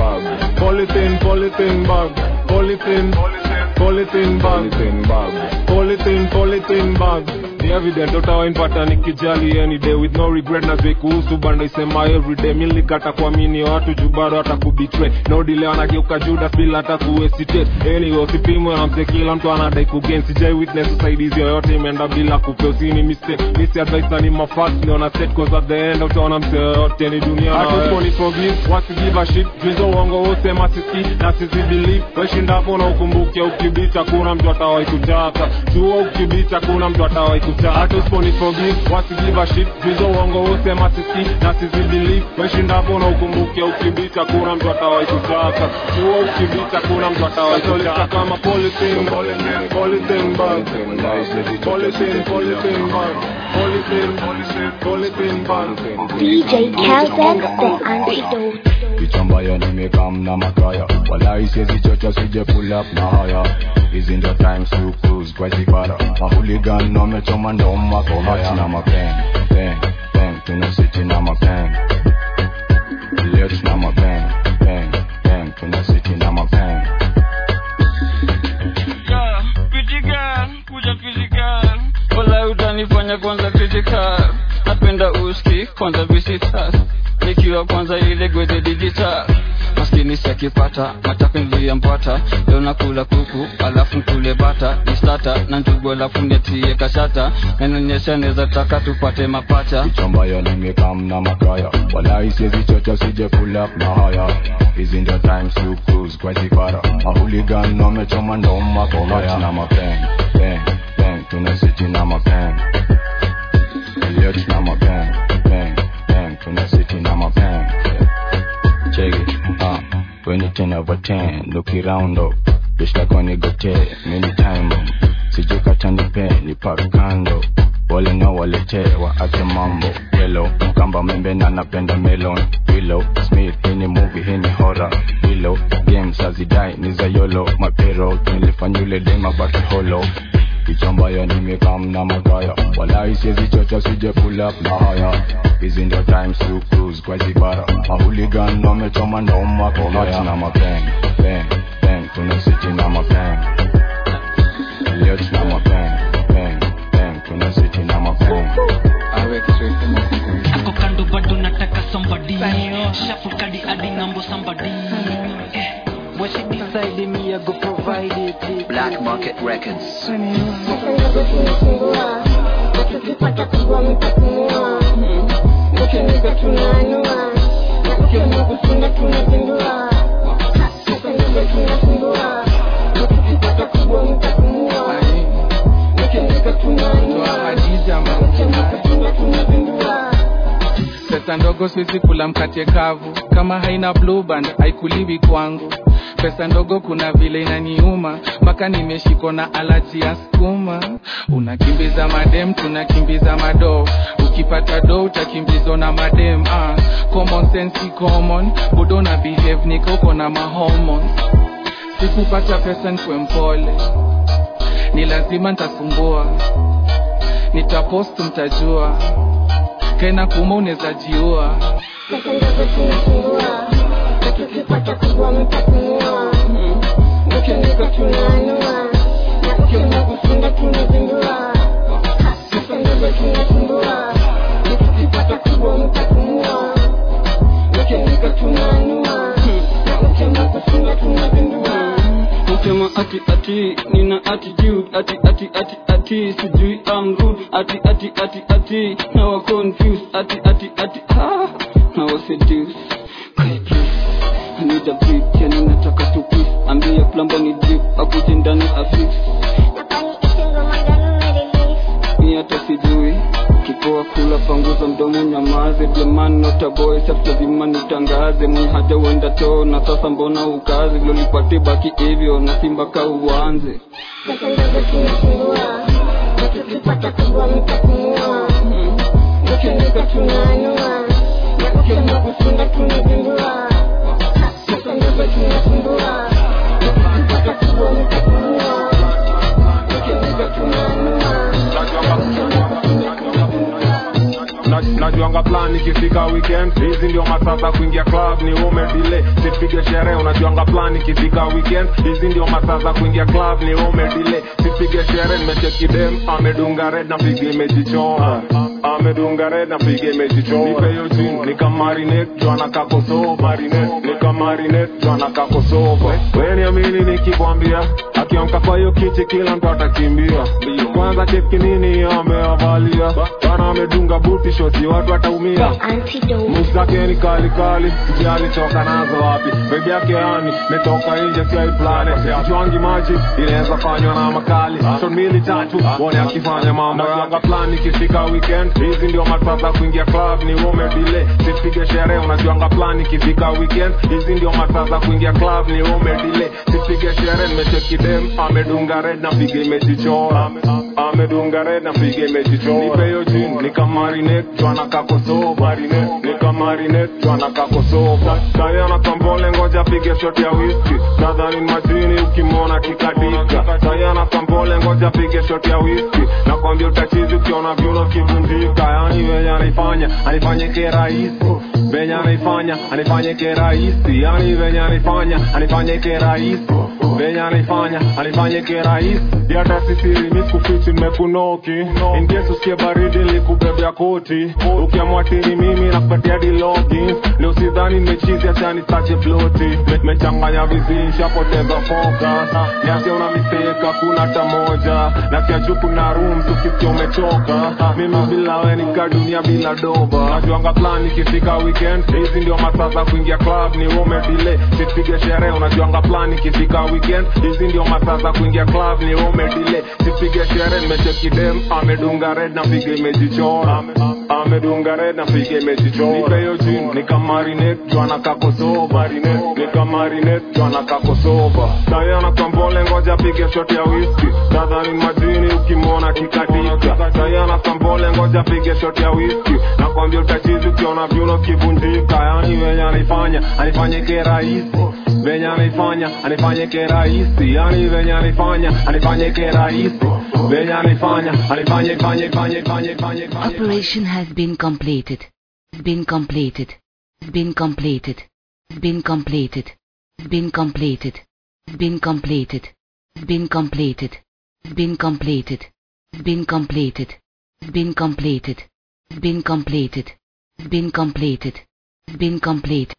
polythene polythene bag polythene polythene bag polythene polythene bag ni evident utawainpata nikijali any day with no regret na zwe kuhusu banda isema everyday mi nilikata kuamini watu juu bado hata kubitray no delay wanageuka judas bila hata kuhesitate anyway usipimwe na mse kila mtu anadai kugain sijai witness usaidizi yoyote imeenda bila kupe usini mistake misi advice na ni mafact niona set cause at the end utaona mse yoyote ni dunia na wewe. Hata forgive wasi give a shit juizo uongo wote masisi na sisi believe weshindapo na ukumbuke ukibita kuna mtu atawai kutaka jua ukibita kuna mtu atawai kutaka hata usiponi forgive wasi give a shit juizo uongo wote masisi na sisi believe weshindapo na ukumbuke ukibita kuna mtu atawai kutaka jua ukibita kuna mtu atawai kutaka kama polythene polythene bag polythene polythene bag polythene polythene bag
DJ Calden, the antidote.
kichambaya nimekam na makaya walai siezi chocha sije pull up na haya hizi ndio times to cruise kwa zipara mahuligan wamechoma ndoma kwa haya na mapeng peng peng tuna city na mapeng leo tuna mapeng peng peng tuna city na mapeng
Yeah, pretty girl, kuja physical wala utanifanya kwanza critical napenda uski kwanza visitas nikiwa kwanza ile gweze digital maskini siakipata matapenzi mpata leo nakula kuku alafu nkule bata nistata na njugu alafu netie kashata nanonyesha neza taka tupate mapacha
kichambaya nimekam na makaya walai siezi chocha sije pull up na haya hizi ndio times to cruise kwa zipara mahuligan wamechoma ndoma kwa haya na mapeng peng peng tuna city na mapeng leo tuna mapeng peng peng tuna city na mapeng check it uh when you ten over ten look around up bitch like on gote many time bomb sijukata nipe ni park kando wale na walete waache mambo yellow mkamba membe na napenda melon willow smith hii ni movie hii ni horror willow games hazidai ni za yolo mapero nilifanya yule dema baki holo kichambaya nimekam na magaya walai siezi chocha sije pull up na haya hizi ndio times to cruise kwa zibara mahuligan wamechoma ndoma kwa haya na mapeng peng peng tuna city na mapeng leo tuna mapeng peng peng tuna city na mapeng
ako kando bado nataka somebody shuffle kadi adi ngambo somebody Eh, what she decide me I go provide it
Black Market Records.
Tukipata kubwa mtapumua, tukimeza tunaanua, na tukimugusunda tunazindua. Sasa ndivyo tunasumbua, tukipata kubwa mtapumua, tukimeza tunaanua, tukimugusunda tunazindua.
pesa ndogo siwezi kula mkate kavu kama haina blue band haikuliwi kwangu pesa ndogo kuna vile inaniuma mpaka nimeshikwa na alaji ya skuma unakimbiza madem tunakimbiza mado ukipata do utakimbizwa na madem ah. common sense si common budo na behave nikoko na mahormones sikupata pesa nkwe mpole ni lazima ntasumbua nitapost mtajua kaina kuma unaweza jiua
Sasa ndivyo tunasumbua, tukipata
ati ati nina attitude ati ati ati ati sijui I'm rude ati ati ati ati now I'm confused ati ati ati ah now I seduce Kai please I need a break yani nataka tu peace ambie plumber ni drip akuje ndani afix mi hata sijui kipoa kula panguza mdomo nyamaze jamani notaboy sabtazima nitangaze mwenye haja uenda too na sasa mbona ukazi lolipate baki hivyo na simba ka uanze
Pesa ndogo tunasumbua, na tukipata kubwa mtapumua. Ukiandika tunaanua, na ukiamua kusunda tunazindua. Pesa ndogo tunasumbua, na tukipata kubwa mtapumua. Ukiandika tunaanua.
Na- najuanga plan ikifika weekend hizi ndio masaa za kuingia club ni ume delay sipige sherehe unajuanga plan ikifika weekend hizi ndio masaa za kuingia club ni ume delay sipige sherehe nimecheki dem amedunga red na piga imejichora amedunga red na piga imejichora nipe hiyo jin nikamarinate jwana kakoso marinate nikamarinate jwana kakoso wewe niamini nikikwambia akiamka kwa hiyo kiti kila mtu atakimbia kwanza cheki nini ameavalia bana amedunga buti shoti watu wataumia Moves zake ni kali kali sijali toka nazo wapi bebi yake yani metoka nje siai plane jwangi maji inaweza fanywa na makali shot mbili tatu wone akifanya mambo yanga plan ikifika weekend hizi ndio masaa za kuingia club ni ume delay sipige sherehe unajuanga plan ikifika weekend hizi ndio masaa za kuingia club ni ume delay sipige sherehe nimecheki dem amedunga red na piga imejichora amedunga red na piga imejichora nipe hiyo jin nikamarinate jwana kakoso marinate nikamarinate jwana kakoso sayana kambole ngoja pige shot ya whisky nadhani majini ukimwona kikadika sayana kambole ngoja pige shot ya whisky nakwambia utachizi ukiona vyuno kivunjika yani venye anaifanya anifanyike rahisi venye anaifanya anifanyike rahisi yani venye anaifanya anifanyike rahisi venye anaifanya anifanyike rahisi yata sisiri miskufichi nimekunoki in case usikie baridi likubebea koti ukiamwatini mimi nakupatia dilogi leo sidhani nimechizi achani sache floti Me- mechanganya vizi shapoteza focus niasia una mistake hakuna hata moja nasia juku na room tukisikia umechoka mimi bila we nika dunia bila doba najuanga plan ikifika weekend hizi ndio masaa za kuingia club ni ume delay sipige sherehe unajuanga plan ikifika weekend hizi ndio masaa za kuingia club ni ume delay sipige sherehe nimecheki dem amedunga red na piga imejichora amedunga red na piga imejichora nipe hiyo jin nikamarinate jwana kakoso marinate nikamarinate jwana kakosoba sayana kambole ngoja pige shot ya whisky nadhani majini ukimwona kikatika sayana kambole ngoja pige shot ya whisky nakwambia utachizi ukiona vyuno kivunjika yani venye anaifanya anifanyike rahisi venye anaifanya anifanyike rahisi yani venye anaifanya anifanyike rahisi venye anaifanya anifanye fanye fanye fanye fanye fanye
Operation has been completed. Has been completed. Has been completed. Has been completed. Has been completed. Has been completed. Has been completed. Has been completed. Has been completed. Has been completed. Has been completed. Has been completed. Has been complete.